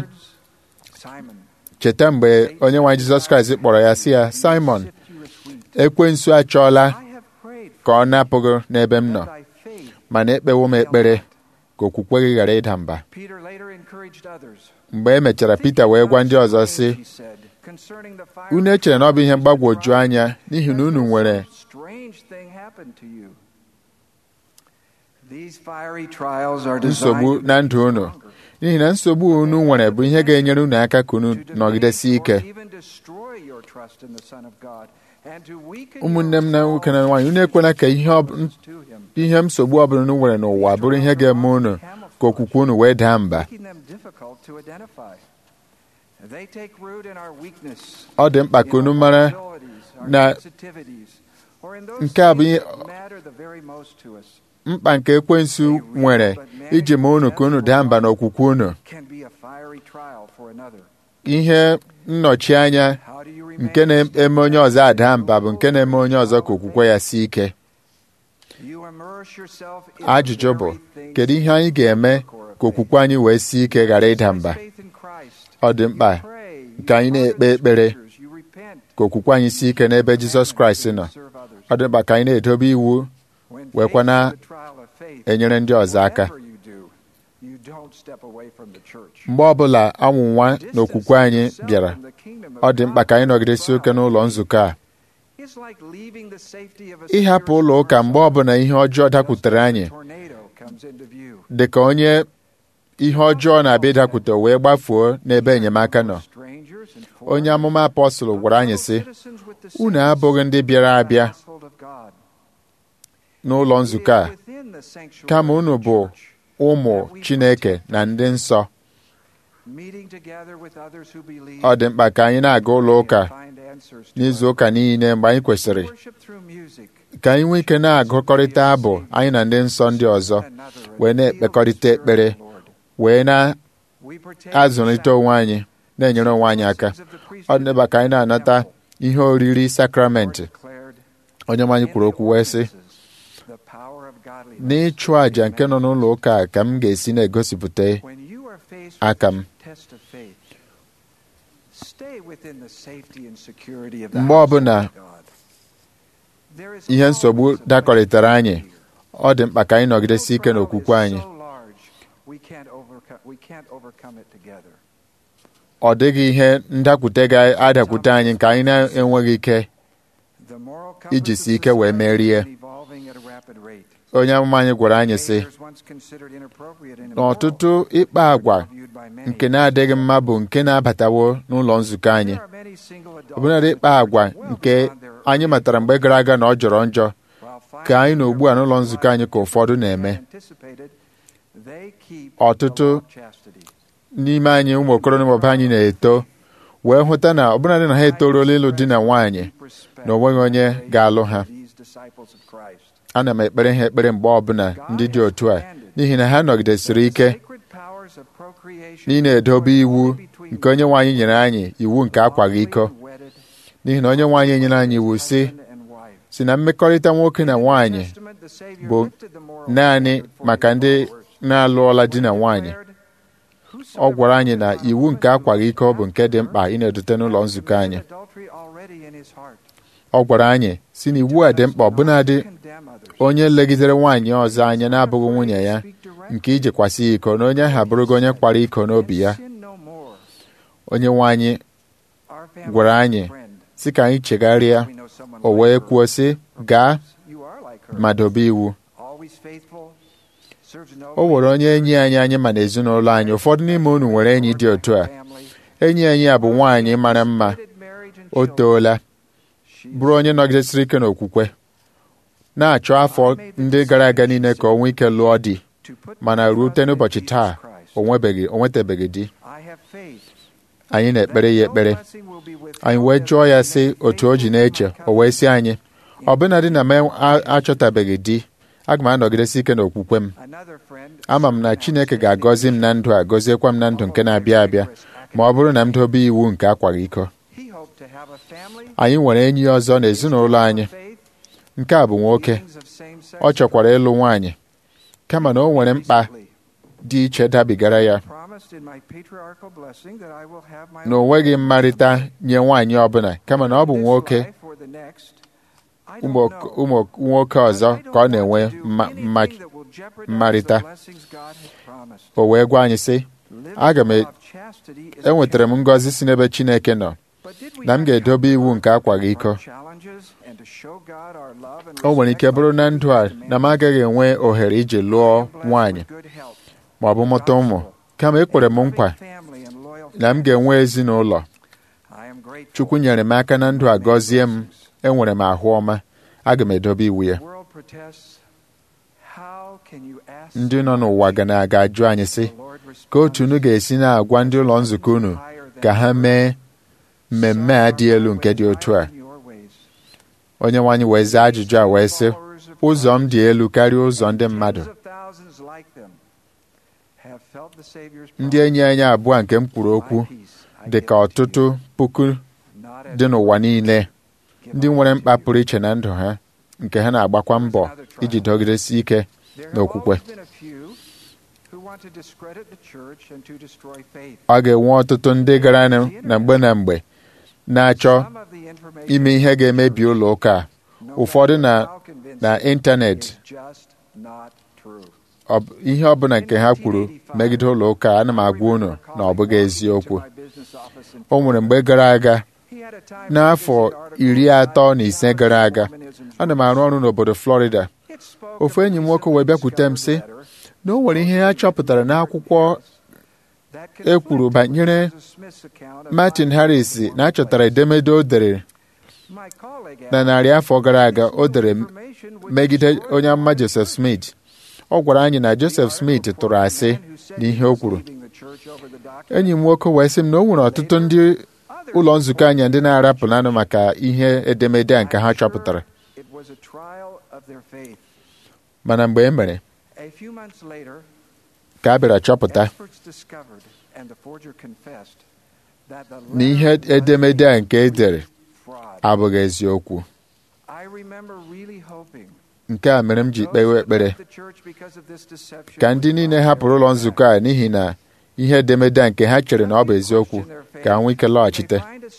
cheta mgbe onye nwe anyị Jizọs Kraịst kpọrọ ya sị ya Simon ekwensu achọọla ka ọ napụghị n'ebe m nọ mana ekpewo m ekpere ka okwukwe gị ghara ịda mba mgbe e mechara Pita wee gwa ndị ọzọ sị unu echere na ọ bụ ihe mgbagwoju anya n'ihi na unu nwere nsogbu na ndụ unu n'ihi na nsogbu unu nwere bụ ihe ga-enyere unu aka ka unu nọgidesi ike ụmụnne m na nwoke na nwaanyị unu ekwela ka ihe nsogbu ọbụla unu nwere n'ụwa bụrụ ihe ga-eme unu ka okwukwe unu wee daa mba ọ dị mkpa ka unu mara na nke a bụ mkpa nke ekwensu nwere iji mee unu ka unu daa mba n'okwukwe unu ihe nnọchi anya nke na-eme onye ọzọ ada mba bụ nke na-eme onye ọzọ ka okwukwe ya sie ike ajụjụ bụ kedu ihe anyị ga-eme ka okwukwe anyị wee sie ike ghara ịda mba ọ dị mkpa ka anyị na-ekpe ekpere ka okwukwe anyị sie ike n'ebe Jizọs Kraịst nọ ọ dị mkpa ka anyị na-edobe iwu wekwa na-enyere ndị ọzọ aka mgbe ọbụla anwụnwa n'okwukwe anyị bịara ọ dị mkpa ka anyị nọgidesi oke n'ụlọ nzukọ a ịhapụ ụlọ ụka mgbe ọbụla ihe ọjọọ dakwutere anyị dị ka onye ihe ọjọọ na-abịa ịdakwute wee gbafuo n'ebe enyemaka nọ onye amụma apọstụl gwara anyị sị unu abụghị ndị bịara abịa n'ụlọ nzukọ a kama unu bụ ụmụ Chineke na ndị nsọ ọ dị mkpa ka anyị na-aga ụlọ ụka n'izu ụka niile mgbe anyị kwesịrị ka anyị nwee ike na-agụkọrịta abụ anyị na ndị nsọ ndị ọzọ wee na-ekpekọrịta ekpere wee na-azụlite onwe anyị na-enyere onwe anyị aka ọ dị mkpa ka anyị na-anata ihe oriri sakramenti onye nwe anyị kwuru okwu wee sị n'ịchụ àjà nke nọ n'ụlọ ụka a ka m ga-esi na-egosipụta aka m mgbe ọbụla ihe nsogbu dakọrịtara anyị ọ dị mkpa ka anyị nọgidesi ike n'okwukwe anyị ọ dịghị ihe ndakwute ga-adakwute anyị nke anyị na-enweghị ike iji si ike wee merie onye amụma anyị gwara anyị sị n'ọtụtụ ịkpa àgwà nke na-adịghị mma bụ nke na-abatawo n'ụlọ nzukọ anyị ọbụnadị ịkpa àgwà nke anyị matara mgbe gara aga na ọ jọrọ njọ ka anyị na ugbu a n'ụlọ nzukọ anyị ka ụfọdụ na-eme ọtụtụ n'ime anyị ụmụ okoro na ụmụba anyị na-eto wee hụta na ọbụnadị na ha etoruola ịlụ di na nwaanyị na onweghị onye ga-alụ ha ana m ekpere ha ekpere mgbe ọbụla ndị dị otu a n'ihi na ha nọgidesiri ike n'ị na-edobe iwu nke onye nwe anyị nyere anyị iwu nke akwaghị iko n'ihi na onye nwe anyị nyere anyị iwu si si na mmekọrịta nwoke na nwaanyị bụ naanị maka ndị na-alụọla di na nwaanyị ọ gwara anyị na iwu nke akwaghị iko bụ nke dị mkpa ị na-edute n'ụlọ nzukọ anyị ọ gwara anyị si na iwu a dị mkpa ọbụnadị onye legidere nwaanyị ọzọ anya na-abụghị nwunye ya nke ijekwasị ya iko na onye ahụ abụrụgo onye kwara iko n'obi ya onye nwe anyị gwara anyị si ka anyị chegharịa o wee kwuo sị gaa ma dobe iwu o nwere onye enyi anyị anyị ma n'ezinụlọ anyị ụfọdụ n'ime unu nwere enyi dị otu a enyi anyị a bụ nwaanyị mara mma o toola bụrụ onye nọgidesiri ike n'okwukwe na-achọ afọ ndị gara aga niile ka o nwee ike lụọ di mana rute n'ụbọchị taa o nwetabeghị di anyị na-ekpere ya ekpere anyị wee jụọ ya sị otu o ji na-eche o wee sị anyị ọbụnadị na m achọtabeghị di aga m anọgidesi ike n'okwukwe m ama m na Chineke ga-agọzi m na ndụ a gọziekwa m na ndụ nke na-abịa abịa ma ọ bụrụ na m dobe iwu nke akwaghị iko anyị nwere enyi ọzọ n'ezinụlọ anyị nke a bụ nwoke ọ chọkwara ịlụ nwaanyị kama na o nwere mkpa dị iche dabigara ya na o nweghị mmarịta nye nwaanyị ọbụla kama na ọ bụ nwoke ụmụ nwoke ọzọ ka ọ na-enwe mmarịta o wee gwa anyị sị aga m enwetara m ngọzi si n'ebe Chineke nọ na m ga-edobe iwu nke akwaghị iko o nwere ike bụrụ na ndụ a na m agaghị enwe ohere iji lụọ nwaanyị ma ọ bụ mụta ụmụ kama ekwere m nkwa na m ga-enwe ezinụlọ Chukwu nyere m aka na ndụ a gọzie m enwere m ahụ ọma aga m edobe iwu ya ndị nọ n'ụwa ga na-aga ajụ anyị sị ka otu unu ga-esi na-agwa ndị ụlọ nzukọ unu ka ha mee mmemme a dị elu nke dị otu a onye nwaanyị wee zaa ajụjụ a wee sị ụzọ m dị elu karịa ụzọ ndị mmadụ ndị enyi anyị abụọ nke m kwuru okwu dị ka ọtụtụ puku dị n'ụwa niile ndị nwere mkpa pụrụ iche na ndụ ha nke ha na-agbakwa mbọ iji dọgidesi ike n'okwukwe ọ ga-enwe ọtụtụ ndị gara na mgbe na mgbe na-achọ ime ihe ga-emebi ụlọ ụka ụfọdụ na na ịntanetị ihe ọbụla nke ha kwuru megide ụlọ ụka ana m agwa unu na ọ bụghị eziokwu o nwere mgbe gara aga n'afọ iri atọ na ise gara aga ana m arụ ọrụ n'obodo Florida ofu enyi m nwoke wee bịakwute m sị na o nwere ihe ha chọpụtara n'akwụkwọ e kwuru banyere Martin Harris na achọtara edemede o dere na narị afọ gara aga o dere megide onye amụma Joseph Smith ọ gwara anyị na Joseph Smith tụrụ asị n'ihe o kwuru enyi m nwoke wee sị m na o nwere ọtụtụ ndị ụlọ nzukọ anyị ndị na-arapụlanụ maka ihe edemede a nke ha chọpụtara mana mgbe e mere ka a bịara chọpụta na ihe edemede a nke e dere abụghị eziokwu nke a mere m ji kpewe ekpere ka ndị niile hapụrụ ụlọ nzukọ a n'ihi na ihe edemede a nke ha chere na ọ bụ eziokwu ka ha nwee ike lọghachite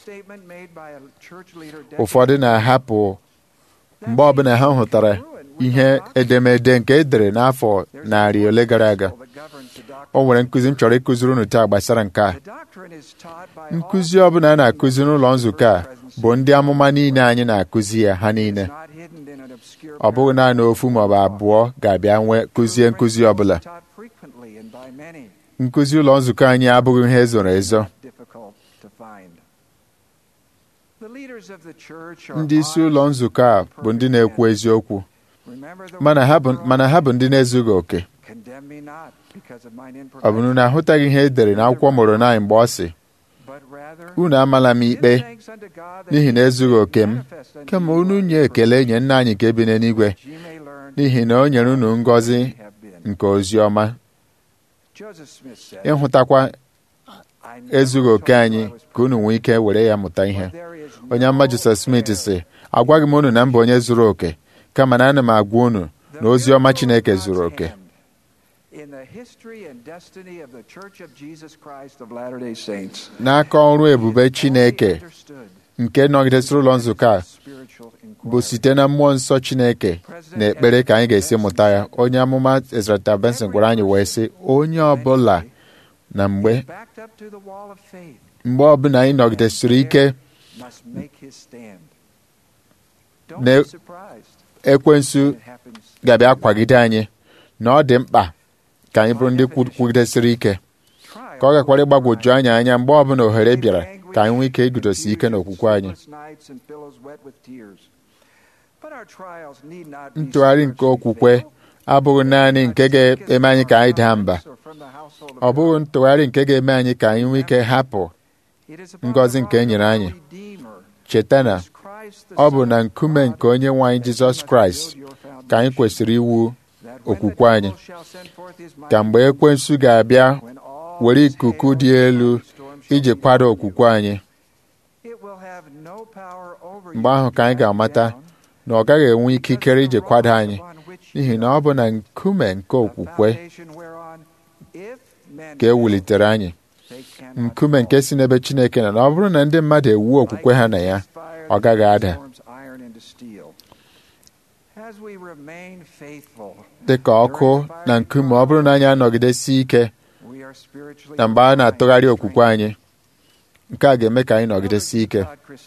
ụfọdụ na-ahapụ mgbe ọbụla ha hụtara ihe edemede nke e dere n'afọ narị ole gara aga o nwere nkụzi m chọrọ ịkụziri unu taa gbasara nke a nkụzi ọbụla a na-akụzi n'ụlọ nzukọ a bụ ndị amụma niile anyị na-akụzi ya ha niile ọ bụghị naanị ofu maọbụ abụọ ga-abịa nwee kụzie nkụzi ọbụla nkụzi ụlọ nzukọ anyị abụghị ihe ezoro ezo ndị isi ụlọ nzukọ a bụ ndị na-ekwu eziokwu mana ha bụ ndị na-ezughị oke ọ bụ na ahụtaghị ihe e dere n'akwụkwọ Moroni mgbe ọ sị unu amala m ikpe n'ihi na ezughị oke m kama unu nye ekele nye nna anyị nke bi n'eluigwe n'ihi na o nyere unu ngọzi nke ozi ọma ịhụtakwa ezughị oke anyị ka unu nwee ike were ya mụta ihe onye amma Joseph Smith sị agwaghị m unu na m bụ onye zuru oke kama na ana m agwa unu na ozi ọma Chineke zuru oke n'aka ọrụ ebube Chineke nke nọgidesịrị ụlọ nzukọ a bụ site na mmụọ nsọ Chineke na ekpere ka anyị ga-esi mụta ya onye amụma Ezra Benson gwara anyị wee sị onye ọbụla na mgbe mgbe ọbụla anyị nọgidesịrị ike na ekwensu ga-abịa kwagide anyị na ọ dị mkpa ka anyị bụrụ ndị kwugidesịrị ike ka ọ gakwara ịgbagwoju anyị anya mgbe ọbụla ohere bịara ka anyị nwee ike iguzosi ike n'okwukwe anyị ntụgharị nke okwukwe abụghị naanị nke ga-eme anyị ka anyị daa mba ọ bụghị ntụgharị nke ga-eme anyị ka anyị nwee ike hapụ ngọzi nke e nyere anyị cheta na ọ bụ na nkume nke onye nwe anyị Jizọs Kraịst ka anyị kwesịrị iwu okwukwe anyị ka mgbe ekwensu ga-abịa were ikuku dị elu iji kwado okwukwe anyị mgbe ahụ ka anyị ga-amata na ọ gaghị enwe ikikere iji kwado anyị n'ihi na ọ bụ na nkume nke okwukwe ka e wulitere anyị nkume nke si n'ebe Chineke nọ na ọ bụrụ na ndị mmadụ ewuo okwukwe ha na ya ọ gaghị ada dị ka ọkụ na nkume ọ bụrụ na anyị anọgidesi ike na mgbe a na-atụgharị okwukwe anyị nke a ga-eme ka anyị nọgidesi ike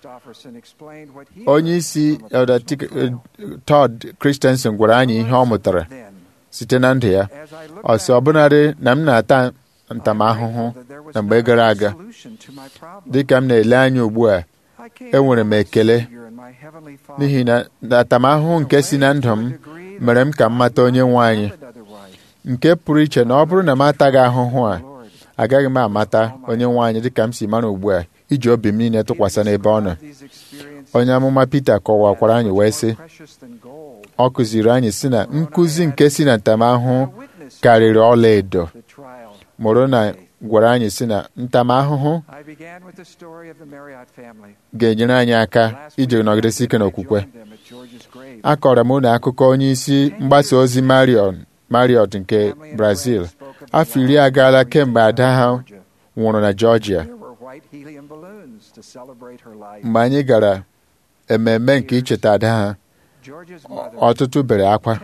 onye isi Elder Todd Christensen gwara anyị ihe ọ mụtara site na ndụ ya ọ sị ọbụnadị na m na-ata ntamahụhụ na mgbe gara aga dị ka m na-ele anya ugbu a enwere m ekele n'ihi na ntamahụhụ nke si na ndụ m mere m ka m mata onye nwe anyị nke pụrụ iche na ọ bụrụ na m ataghị ahụhụ a agaghị m amata onye nwe anyị dịka m si mara ugbu a iji obi m niile tụkwasị n'ebe ọ nọ onye amụma Pita kọwakwara anyị wee sị ọ kụziri anyị si na nkụzi nke si na ntamahụhụ karịrị ọla edo mụrụ na gwara anyị si na ntamahụhụ ga-enyere anyị aka iji nọgidesi ike n'okwukwe akọrọ m unu akụkọ onye isi mgbasa ozi Marion Marriott nke Brazil afọ iri agaala kemgbe ada ha nwụrụ na Georgia mgbe anyị gara ememme nke icheta ada ha ọtụtụ bere akwa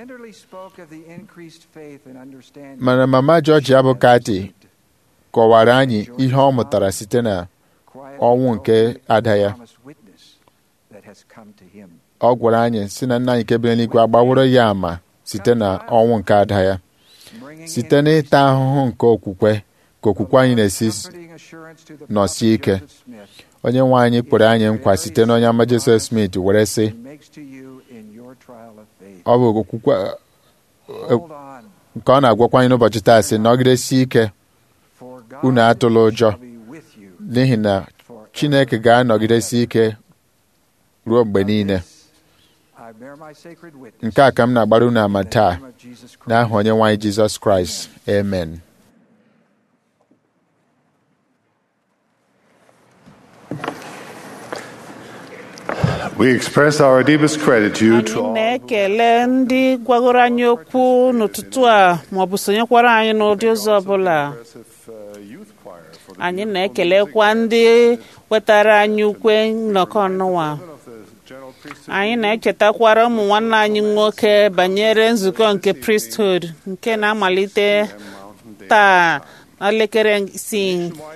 mana mama Georgia bụ Kati kọwara anyị ihe ọ mụtara site na ọnwụ nke ada ya ọ gwara anyị si na nna anyị nke bi n'eluigwe agbaworo ya ama site na ọnwụ nke ada ya site n'ịta ahụhụ nke okwukwe ka okwukwe anyị na-esi nọsie ike onye nwe anyị kwere anyị nkwa site n'onye ama Joseph Smith were sị ọ bụ okwukwe nke ọ na-agwakwa anyị n'ụbọchị taa sị nọgidesie ike unu atụla ụjọ n'ihi na Chineke ga-anọgidesi ike ruo mgbe niile nke a ka m na-agbara unu ama taa n'aha onye nwe anyị Jizọs Kraịst amen We express our deepest gratitude to anyị all na-ekele ndị gwagoro anyị okwu n'ụtụtụ a maọbụ sonyekwara anyị n'ụdị ụzọ ọbụla anyị na-ekelekwa ndị wetara anyị ukwe nnọkọ n'ụwa anyị na-echetakwara ụmụ nwanne anyị nwoke banyere nzukọ nke priesthood nke na-amalite taa n'elekere isii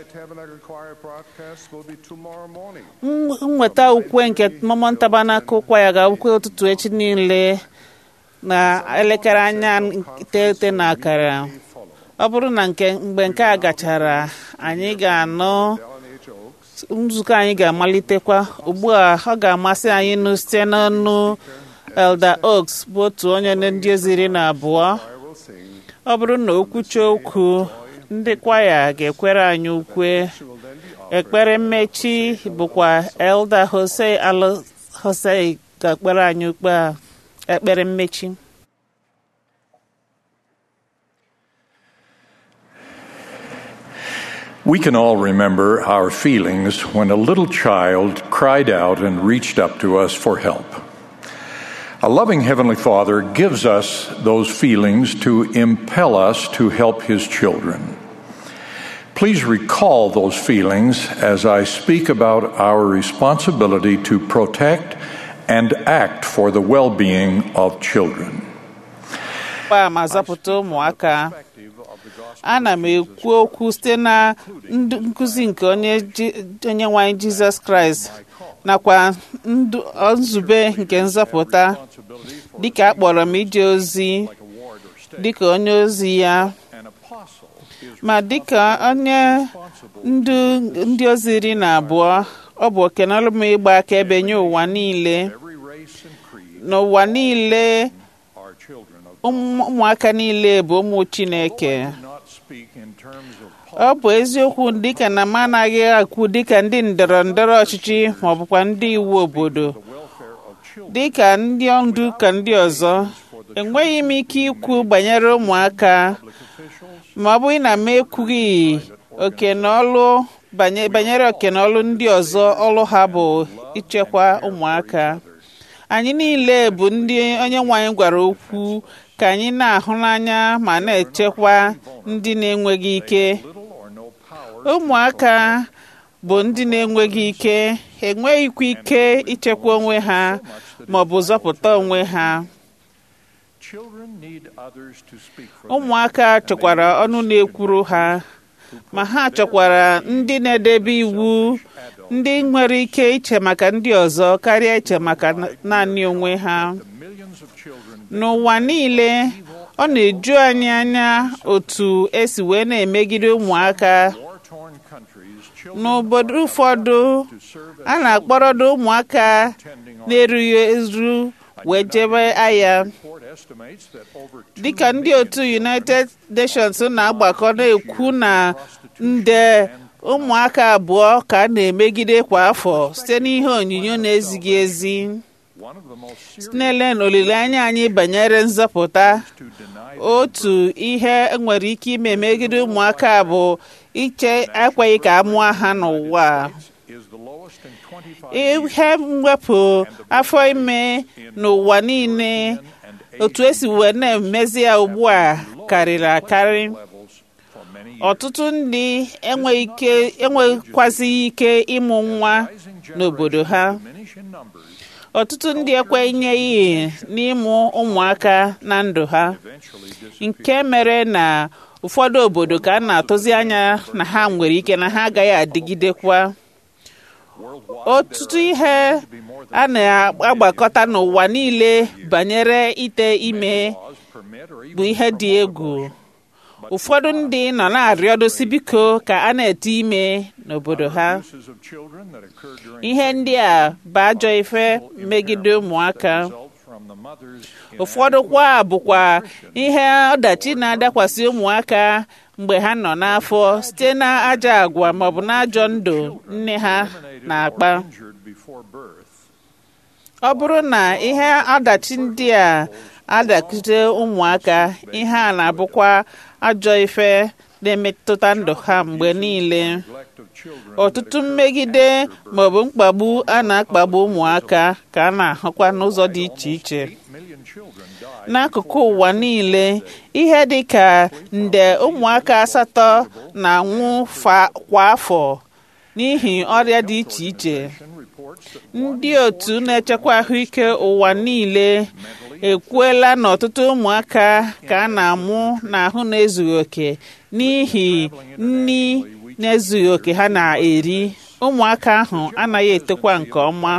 nweta ukwe nke Mormon Tabernacle Choir ga-ukwe ụtụtụ echi niile na elekere anya iteghete na akara ọ bụrụ na nke mgbe nke a gachara anyị ga-anụ nzukọ anyị ga-amalitekwa ugbu a ọ ga-amasị anyị nụ site n'ọnụ Elder Oaks bụ otu onye ndị oziri na abụọ ọ bụrụ na o kwuchie okwu ndị kwaya ga-ekwere anyị ukwe ekpere mmechi bụkwa Elder Jose Alo Jose ga-ekpere anyị ukpe a ekpere mmechi We can all remember our feelings when a little child cried out and reached up to us for help. A loving Heavenly Father gives us those feelings to impel us to help His children. Please recall those feelings as I speak about our responsibility to protect and act for the well being of children. a ma zapụta ụmụaka ana m ekwu okwu site na nkụzi nke onye onye nwanyị jizọs kraịst nakwa nzube nke nzọpụta dịka a kpọrọ m ije ozi dịka onye ozi ya ma dịka onye ndu ndị ozi iri na abụọ ọ bụ okenọlụ m ịgba akaebe nye ụwa niile n'ụwa niile ụmụaka niile bụ ụmụ chineke ọ bụ eziokwu dịka na m anaghị akwu dịka ndị ndọrọ ndọrọ ọchịchị ma ọ bụkwa ndị iwu obodo dịka ndị ndu ka ndị ọzọ enweghị m ike ikwu banyere ụmụaka ma ọ bụghị na m ekwughị oke na ọlụ banyere oke na ọlụ ndị ọzọ ọlụ ha bụ ichekwa ụmụaka anyị niile bụ ndị onye nwe anyị gwara okwu ka anyị na-ahụ n'anya ma na-echekwa ndị na-enweghị ike ụmụaka bụ ndị na-enweghị ike enweghịkwa ike ichekwa onwe ha ma ọ bụ zọpụta onwe ha ụmụaka chọkwara ọnụ na-ekwuru ha ma ha chọkwara ndị na-edebe iwu ndị nwere ike iche maka ndị ọzọ karịa iche maka naanị onwe ha n'ụwa niile ọ na-eju anyị anya otu esi wee na-emegide ụmụaka n'obodo ụfọdụ a na-akpọrọdo ụmụaka na-erughị eru wee jebe agha dịka ndị otu united nations na-agbakọ na-ekwu na nde ụmụaka abụọ ka a na-emegide kwa afọ site n'ihe onyinyo na-ezighị ezi sinele na olileanya anyị banyere nzọpụta otu ihe nwere ike ime megide ụmụaka bụ iche ekweghị ka a mụọ ha n'ụwa ihe mwepụ afọ ime n'ụwa niile otu esi wee na-emezi ya ugbu a karịrị akarị ọtụtụ ndị enwekwazighị ike ịmụ nwa n'obodo ha ọtụtụ ndị ekwenyeghị n'ịmụ ụmụaka na ndụ ha nke mere na ụfọdụ obodo ka a na-atụzi anya na ha nwere ike na ha agaghị adịgidekwa ọtụtụ ihe a na-agbakọta n'ụwa niile banyere ite ime bụ ihe dị egwu ụfọdụ ndị nọ na-arịọdosi biko ka a na-ete ime n'obodo ha ihe ndị a bụ ajọ ife megide ụmụaka ụfọdụ kwa bụkwa ihe ọdachi na-adakwasị ụmụaka mgbe ha nọ n'afọ site na ajọ agwa maọbụ na ajọ ndụ nne ha na-akpa ọ bụrụ na ihe ọdachi ndị a adakite ụmụaka ihe a na-abụkwa ajọ ife na-emetụta ndụ ha mgbe niile ọtụtụ mmegide maọbụ mkpagbu a na-akpagbu ụmụaka ka a na-ahụkwa n'ụzọ dị iche iche n'akụkụ ụwa niile ihe dị ka nde ụmụaka asatọ na-anwụ kwa afọ n'ihi ọrịa dị iche iche ndị otu na-echekwa ahụike ụwa niile ekwuela na ọtụtụ ụmụaka ka a na-amụ n'ahụ na-ezughị oke n'ihi nri na-ezughị oke ha na-eri ụmụaka ahụ anaghị etokwa nke ọma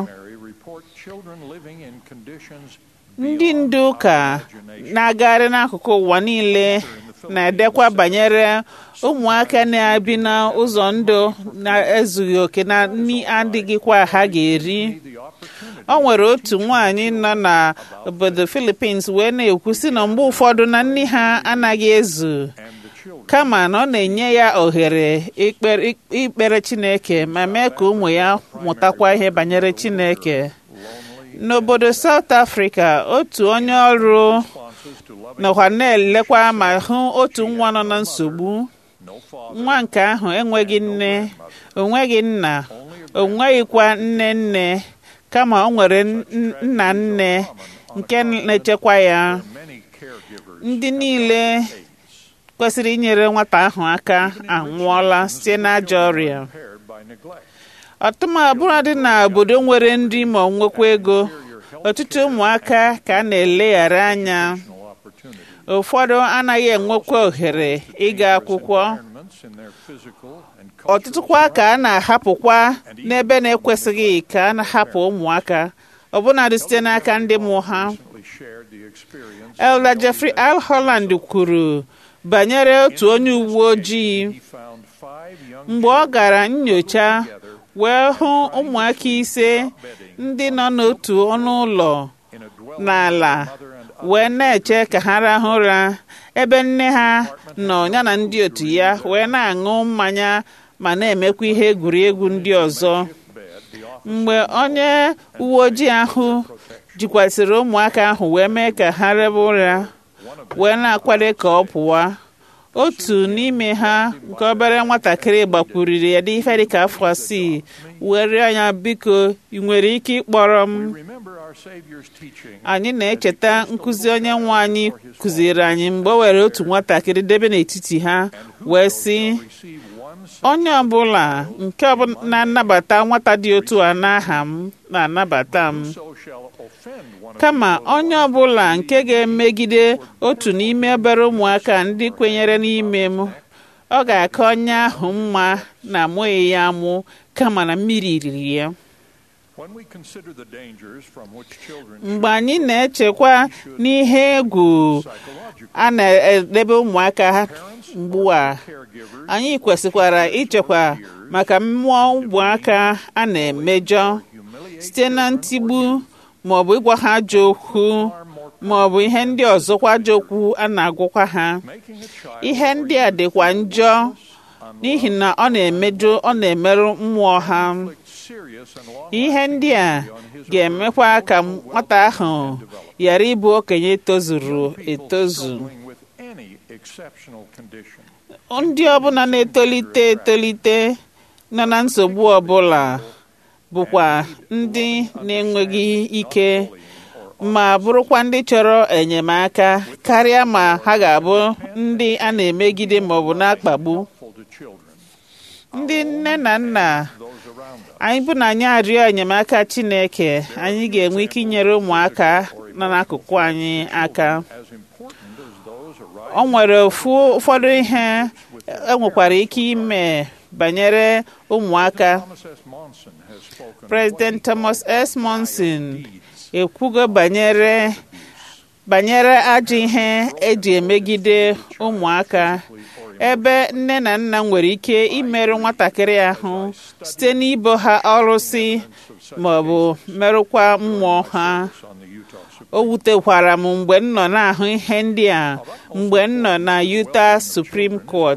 ndị ndu ụka na-agagharị n'akụkụ ụwa niile na-edekwa banyere ụmụaka na-ebi n'ụzọ ndụ na-ezughị oke na nri adịghịkwa ha ga-eri o nwere otu nwaanyị nọ n'obodo Philippines wee na-ekwu sị na mgbe ụfọdụ na nri ha anaghị ezu kama na ọ na-enye ya ohere ikpere Chineke ma mee ka ụmụ ya mụtakwa ihe banyere Chineke n'obodo South Africa otu onye ọrụ nọkwa na-elekwa ma hụ otu nwa nọ na nsogbu nwa nke ahụ enweghị nne onweghị nna onweghịkwa nne nne kama o nwere nna nne nke na-echekwa ya ndị niile kwesịrị inyere nwata ahụ aka anwụọla site n'ajọ ọrịa ọtụmabụrụ dị na obodo nwere nri ma ọ nwekwa ego ọtụtụ ụmụaka ka a na-eleghara anya ụfọdụ anaghị enwekwa ohere ịga akwụkwọ ọtụtụkwa ka a na-ahapụkwa n'ebe na-ekwesịghị ka a na-ahapụ ụmụaka ọbụnadị site n'aka ndị mụ ha Elder Jeffrey Al Holland kwuru banyere otu onye uwe ojii mgbe ọ gara nyocha wee hụ ụmụaka ise ndị nọ n'otu ọnụ ụlọ n'ala wee na-eche ka ha rahụ ụra ebe nne ha nọ ya na ndị otu ya wee na-aṅụ mmanya ma na-emekwa ihe egwuregwu ndị ọzọ mgbe onye uwe ojii ahụ jikwasịrị ụmụaka ahụ wee mee ka ha rebe ụra wee na-akwado ka ọ pụwa otu n'ime ha nke obere nwatakịrị gbakwuriri ya dị ife dịka afọ asii wee rịọ ya biko ị nwere ike ịkpọrọ m anyị na-echeta nkụzi onye nwe anyị kụziri anyị mgbe o were otu nwatakịrị debe n'etiti ha wee sị onye ọbụla nke na-anabata nwata dị otu a n'aha m na-anabata m kama onye ọbụla nke ga-emegide otu n'ime obere ụmụaka ndị kwenyere n'ime m ọ ga-aka onye ahụ mma na amụghị ya amụ kama na mmiri riri ya mgbe anyị na-echekwa n'ihe egwu a na-edebe ụmụaka mgbu a anyị kwesịkwara ichekwa maka mmụọ ụmụaka a na-emejọ site na ntigbu ma ọ bụ ịgwa ha ajọ okwu ma ọ bụ ihe ndị ọzọkwa ajọ okwu a na-agwụkwa ha ihe ndị a dịkwa njọ n'ihi na ọ na-emejọ ọ na-emerụ mmụọ ha ihe ndị a ga-emekwa ka nwata ahụ ghara ịbụ okenye tozuru etozu ndị ọbụla na-etolite etolite nọ na nsogbu ọbụla bụkwa ndị na-enweghị ike ma bụrụkwa ndị chọrọ enyemaka karịa ma ha ga-abụ ndị a na-emegide maọbụ na-akpagbu ndị nne na nna anyị bụ na anyị arịọ enyemaka Chineke anyị ga-enwe ike inyere ụmụaka nọ n'akụkụ anyị aka o nwere ụfọdụ ihe enwekwara ike ime banyere ụmụaka President Thomas S. Monson ekwugo banyere banyere ajọ ihe eji emegide ụmụaka ebe nne na nna nwere ike imerụ nwatakịrị ahụ site n'ibo ha ọrụsị ma ọ bụ merụkwa mmụọ ha o wutekwara m mgbe m nọ na-ahụ ihe ndị a mgbe m nọ na Utah Supreme Court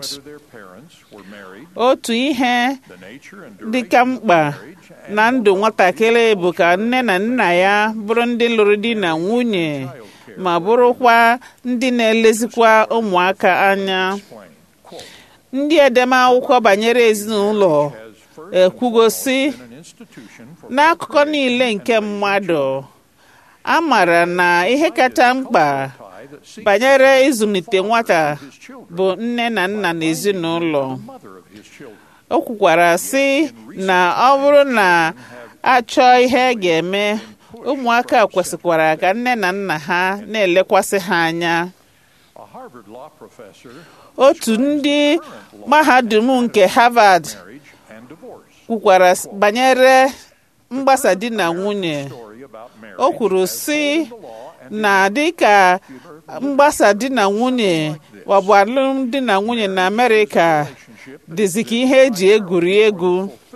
otu ihe dịka mkpa na ndụ nwatakịrị bụ ka nne na nna ya bụrụ ndị lụrụ di na nwunye ma bụrụkwa ndị na-elezikwa ụmụaka anya ndị edemakwụkwọ banyere ezinụlọ ekwugosi n'akụkọ niile nke mmadụ a maara na ihe kacha mkpa banyere ịzụlite nwata bụ nne na nna na ezinụlọ o kwukwara sị na ọ bụrụ na achọọ ihe ga-eme ụmụaka kwesịkwara ka nne na nna ha na-elekwasị ha anya otu ndị mahadum nke Harvard kwukwara banyere mgbasa di na nwunye o kwuru sị na dịka mgbasa di na nwunye maọbụ alụmdi na nwunye na Amerịka dịzi ka ihe eji egwuri egwu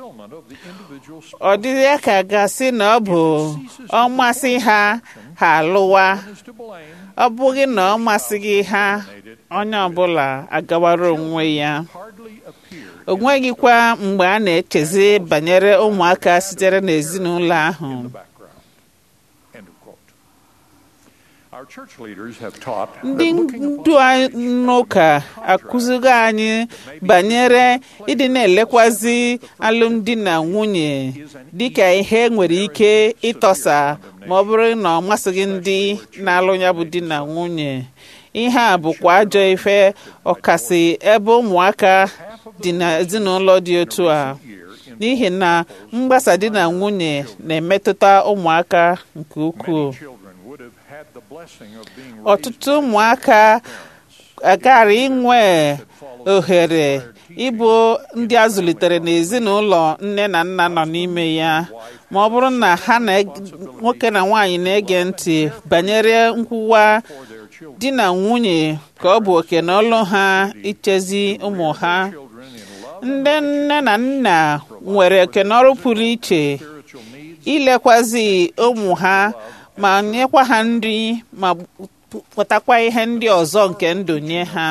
ọ dịghị ya ka gasị na ọ bụ ọmasị ha ha alụwa ọ bụghị na ọ masịghị ha onye ọbụla agawara onwe ya o nweghịkwa mgbe a na-echezi banyere ụmụaka sitere n'ezinụlọ ahụ ndị ndu n'ụka akụzigo anyị banyere ịdị na-elekwazi alụmdi na nwunye dịka ihe nwere ike ịtọsa ma ọ bụrụ na ọ masịghị ndị na-alụ ya bụ di na nwunye ihe a bụkwa ajọ ife ọkasị ebe ụmụaka dị n'ezinụlọ dị otu a n'ihi na mgbasa di na nwunye na-emetụta ụmụaka nke ukwuu ọtụtụ ụmụaka agara inwe ohere ịbụ ndị a zụlitere n'ezinụlọ nne na nna nọ n'ime ya ma ọ bụrụ na ha na nwoke na nwaanyị na-ege ntị banyere nkwụwa di na nwunye ka ọ bụ oke na ọlụ ha ichezi ụmụ ha ndị nne na nna nwere oke na ọrụ pụrụ iche ilekwazi ụmụ ha ma nyekwa ha nri ma pụtakwa ihe ndị ọzọ nke ndụ nye ha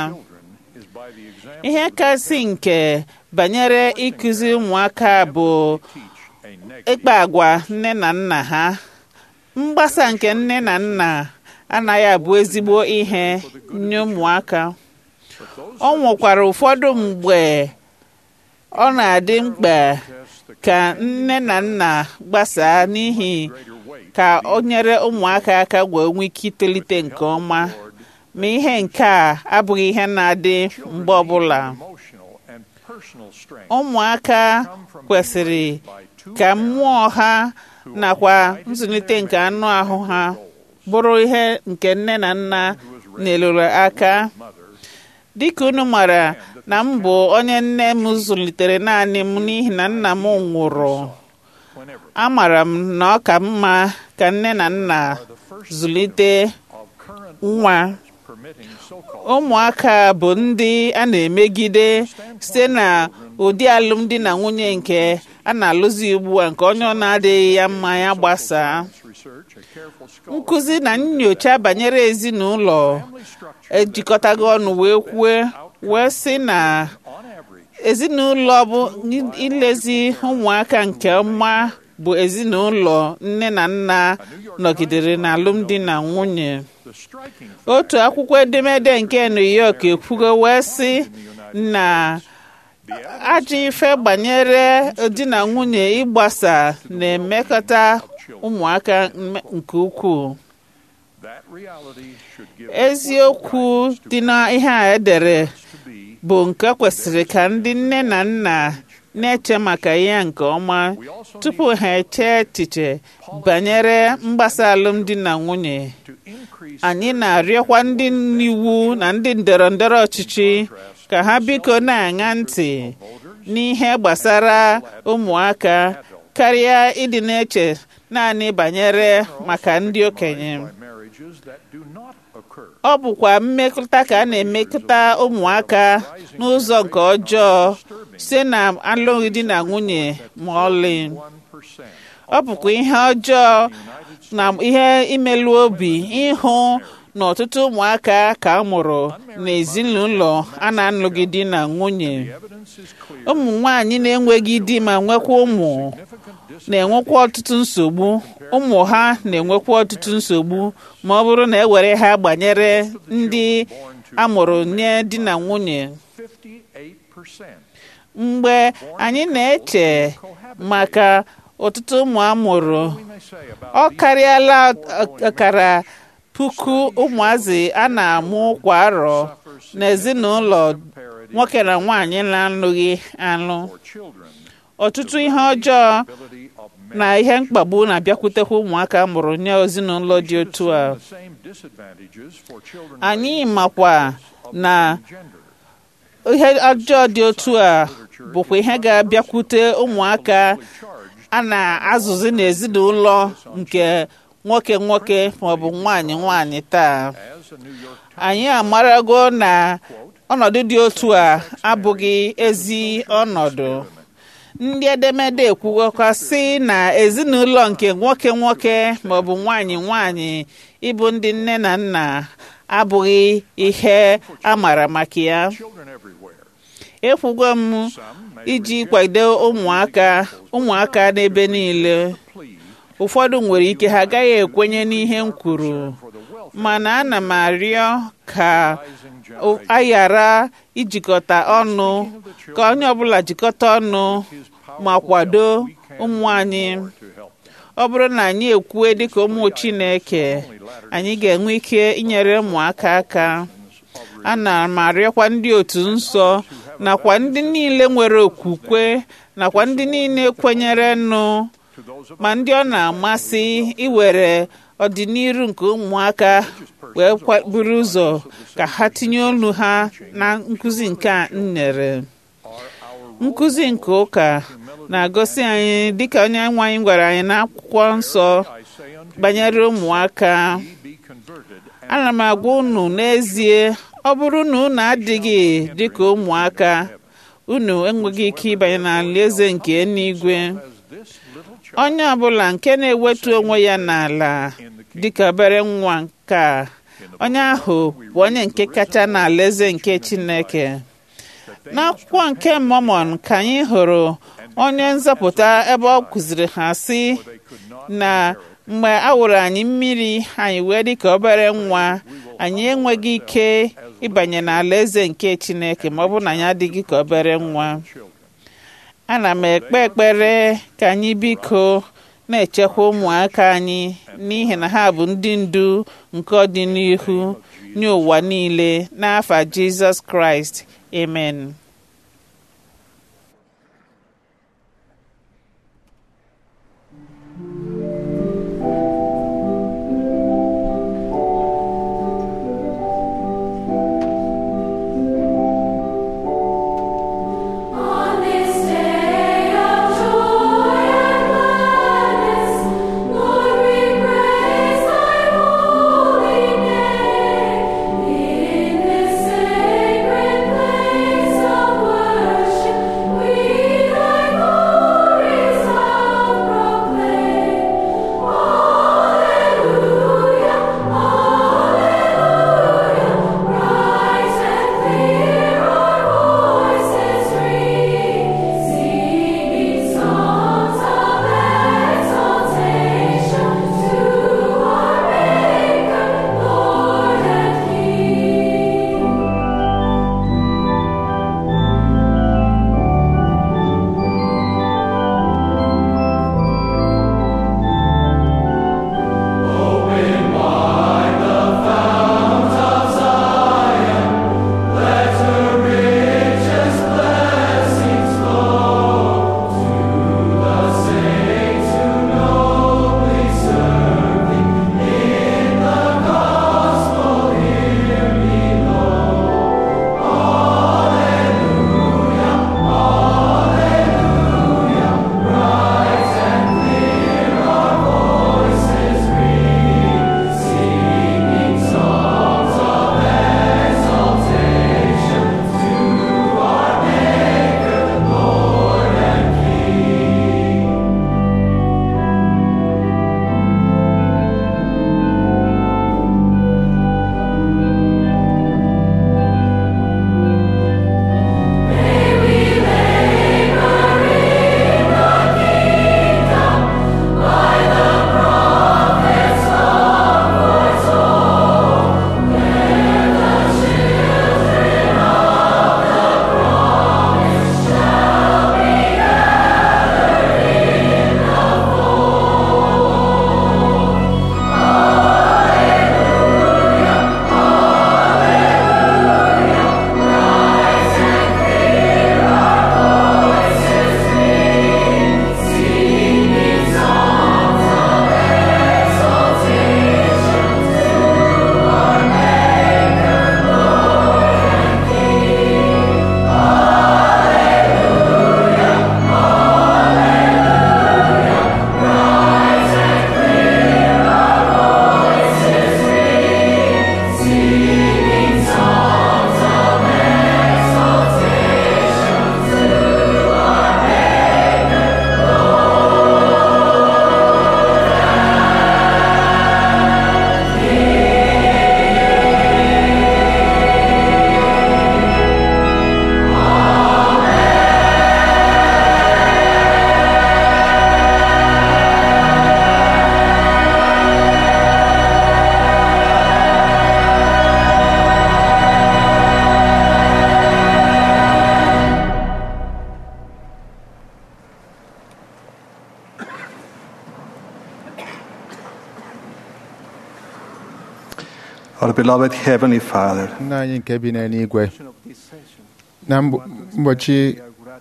ihe kasị nke banyere ịkụzi ụmụaka bụ ịkpa agwa nne na nna ha mgbasa nke nne na nna anaghị abụ ezigbo ihe nye ụmụaka ọ nwekwara ụfọdụ mgbe ọ na-adị mkpa ka nne na nna gbasaa n'ihi ka o nyere ụmụaka aka wee nwee ike itolite nke ọma ma ihe nke a abụghị ihe na-adị mgbe ọbụla ụmụaka kwesịrị ka mmụọ ha nakwa nzụlite nke anụ ahụ ha bụrụ ihe nke nne na nna nyelụrụ aka dịka unu mara na m bụ onye nne m zụlitere naanị m n'ihi na nna m nwụrụ amara m na ọ ka mma ka nne na nna zụlite nwa ụmụaka bụ ndị a na-emegide site na ụdị alụmdi na nwunye nke a na-alụzi ugbu a nke onye ọ na-adịghị ya mma ya gbasaa nkụzi na nyocha banyere ezinụlọ ejikọtago ọnụ wee kwue wee sị na ezinụlọ bụ ilezi ụmụaka nke ọma bụ ezinụlọ nne na nna nọgidere na alụmdi na nwunye otu akwụkwọ edemede nke New York ekwugo wee sị na ajọ ife banyere di na nwunye ịgbasa na-emekọta ụmụaka nke ukwuu eziokwu dị n'ihe a edere bụ nke kwesịrị ka ndị nne na nna na-eche maka ya nke ọma tupu ha eche echiche banyere mgbasa alụmdi na nwunye anyị na-arịọkwa ndị iwu na ndị ndọrọ ndọrọ ọchịchị ka ha biko na-aṅa ntị n'ihe gbasara ụmụaka karịa ịdị na-eche naanị banyere maka ndị okenye ọ bụkwa mmekọta ka a na-emekọta ụmụaka n'ụzọ nke ọjọọ site na alụghị di na nwunye ma ọlị ọ bụkwa ihe ọjọọ na ihe imelụ obi ịhụ na ọtụtụ ụmụaka ka a mụrụ n'ezinụlọ a na-alụghị di na nwunye ụmụ nwanyị na-enweghị di ma nwekwa ụmụ na-enwekwa ọtụtụ nsogbu ụmụ ha na-enwekwa ọtụtụ nsogbu ma ọ bụrụ na ewere ha gbanyere ndị amụrụ nye di na nwunye mgbe anyị na-eche maka ọtụtụ ụmụ amụrụ ọ karịala ọkara puku ụmụazị a na-amụ kwa arọ n'ezinụlọ nwoke na nwaanyị na-alụghị alụ ọtụtụ ihe ọjọọ na ihe mkpagbu na-abịakwutekwa ụmụaka mụrụ nye ezinụlọ dị otu a anyị makwa na ihe ọjọọ dị otu a bụkwa ihe ga-abịakwute ụmụaka a na-azụzi n'ezinụlọ nke nwoke nwoke maọbụ nwanyị nwanyị taa anyị amarago na ọnọdụ dị otu a abụghị ezi ọnọdụ ndị edemede ekwugokwa sị na ezinụlọ nke nwoke nwoke maọbụ nwanyị nwanyị ịbụ ndị nne na nna abụghị ihe a mara maka ya ekwugo m iji kwado ụmụaka ụmụaka n'ebe niile ụfọdụ nwere ike ha agaghị ekwenye n'ihe m kwuru mana ana m arịọ ka a ghara ijikọta ọnụ ka onye ọbụla jikọta ọnụ ma kwado ụmụ anyị ọ bụrụ na anyị ekwue dịka ụmụ Chineke anyị ga-enwe ike inyere ụmụaka aka ana m arịọkwa ndị otu nsọ nakwa ndị niile nwere okwukwe nakwa ndị niile kwenyere nụ ma ndị ọ na-amasị iwere ọdịnihu nke ụmụaka wee buru ụzọ ka ha tinye olu ha na nkụzi nke a nyere nkụzi nke ụka na-agosi anyị dịka onye nwe anyị gwara anyị n'akwụkwọ nsọ banyere ụmụaka ana m agwa unu n'ezie ọ bụrụ na unu adịghị dịka ụmụaka unu enweghị ike ịbanye n'alaeze nke eluigwe onye ọbụla nke na-ewetu onwe ya n'ala dịka obere nwa nke a onye ahụ bụ onye nke kacha n'alaeze nke Chineke n'akwụkwọ nke Mọmọn ka anyị hụrụ onye nzọpụta ebe ọ kụziri ha sị na mgbe a wụrụ anyị mmiri anyị wee dị ka obere nwa anyị enweghị ike ịbanye n'ala eze nke Chineke ma ọ bụrụ na anyị adịghị ka obere nwa ana m ekpe ekpere ka anyị biko na-echekwa ụmụaka anyị n'ihi na ha bụ ndị ndu nke ọdịnihu nye ụwa niile n'afa Jizọs Kraịst amen On this day of joy and gladness, Lord, we praise Thy holy name. In this sacred place of worship, we Thy glories out proclaim. Alleluia, Alleluia, bright and clear our voices ring, singing songs of exaltation to our Maker, Lord and King. Our beloved Heavenly Father, nna anyị nke bi n'eluigwe na mb- ụbọchị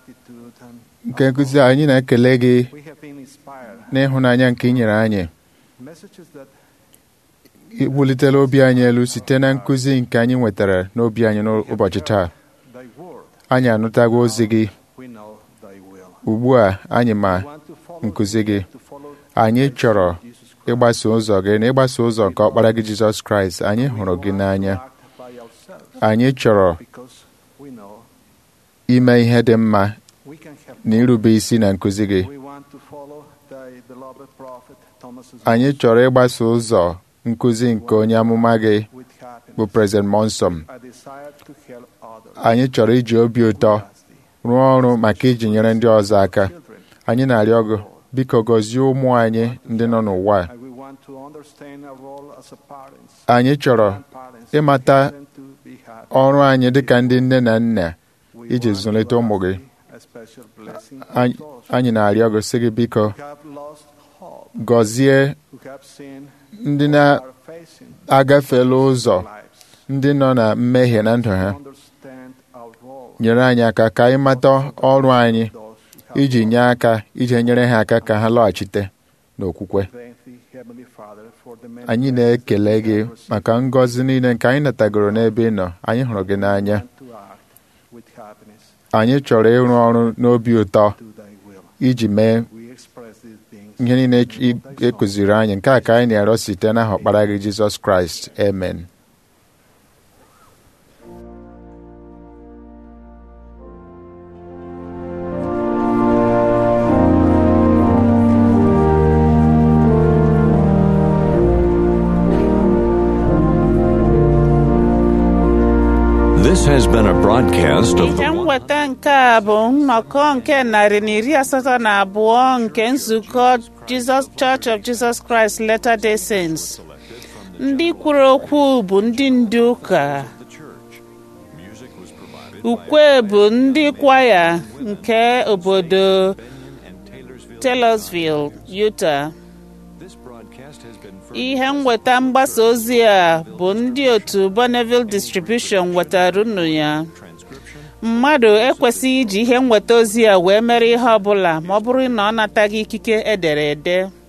nke nkụzi a, anyị na-ekele gị n'ịhụnanya nke ị nyere anyị messages that iwulitela obi anyị elu site na nkụzi nke anyị nwetara n'obi anyị n'ụbọchị taa thy word anyị anụtago ozi gị we know thy will. ugbu a anyị ma nkụzi gị anyị chọrọ ịgbaso ụzọ gị na ịgbaso ụzọ nke ọkpara gị jizọs kraịst anyị hụrụ gị n'anya anyị chọrọ Because we know ime ihe dị mma we can have na irube isi na nkụzi gị we want to follow thy beloved prophet Thomas's anyị chọrọ ịgbaso ụzọ nkụzi nke onye amụma gị bụ President Monson a desire to help others. anyị chọrọ iji obi ụtọ rụọ ọrụ maka iji nyere ndị ọzọ aka anyị na-arịọ gị biko gọzie ụmụ anyị ndị nọ n'ụwa a. And we want to understand our role as a parents. anyị chọrọ Parents, ịmata them to be happy. ọrụ anyị dịka ndị nne na nna iji zụlite ụmụ gị A special blessing Anyị- to those anyị na-arịọ gị sị gị biko who have lost hope, gọzie who have seen ndị or na- are facing agafela ụzọ lives. ndị nọ na mmehie na ndụ ha Understand our role. nyere anyị aka ka anyị mata ọrụ anyị Those who have iji nye aka iji nyere ha aka ka ha lọghachite n'okwukwe Thank thee, Heavenly Father, for the many anyị blessings na-ekele we gị have received maka ngọzi niile nke anyị natagoro n'ebe ị nọ anyị hụrụ gị n'anya and to act with happiness. anyị chọrọ ịrụ ọrụ n'obi ụtọ Do thy will. iji mee We express these things ihe niile ị- ị kụziri anyị nke a ka anyị na-arịọ site n'aha ọkpara gị jizọs kraịst amen This has been a broadcast of ihe the mweta nke a bụ nnọkọ nke narị na iri asatọ na abụọ nke nzukọ Jesus Church of Jesus Christ Latter-day Saints. ndị kwuru okwu bụ ndị ndu ụka ukwe bụ ndị kwaya nke obodo Taylorsville, Utah. ihe nweta mgbasa ozi a bụ ndị otu Bonneville Distribution wetara unu ya mmadụ ekwesịghị iji ihe nweta ozi a wee mere ihe ọ bụla ma ọ bụrụ na ọ nataghị ikike edere ede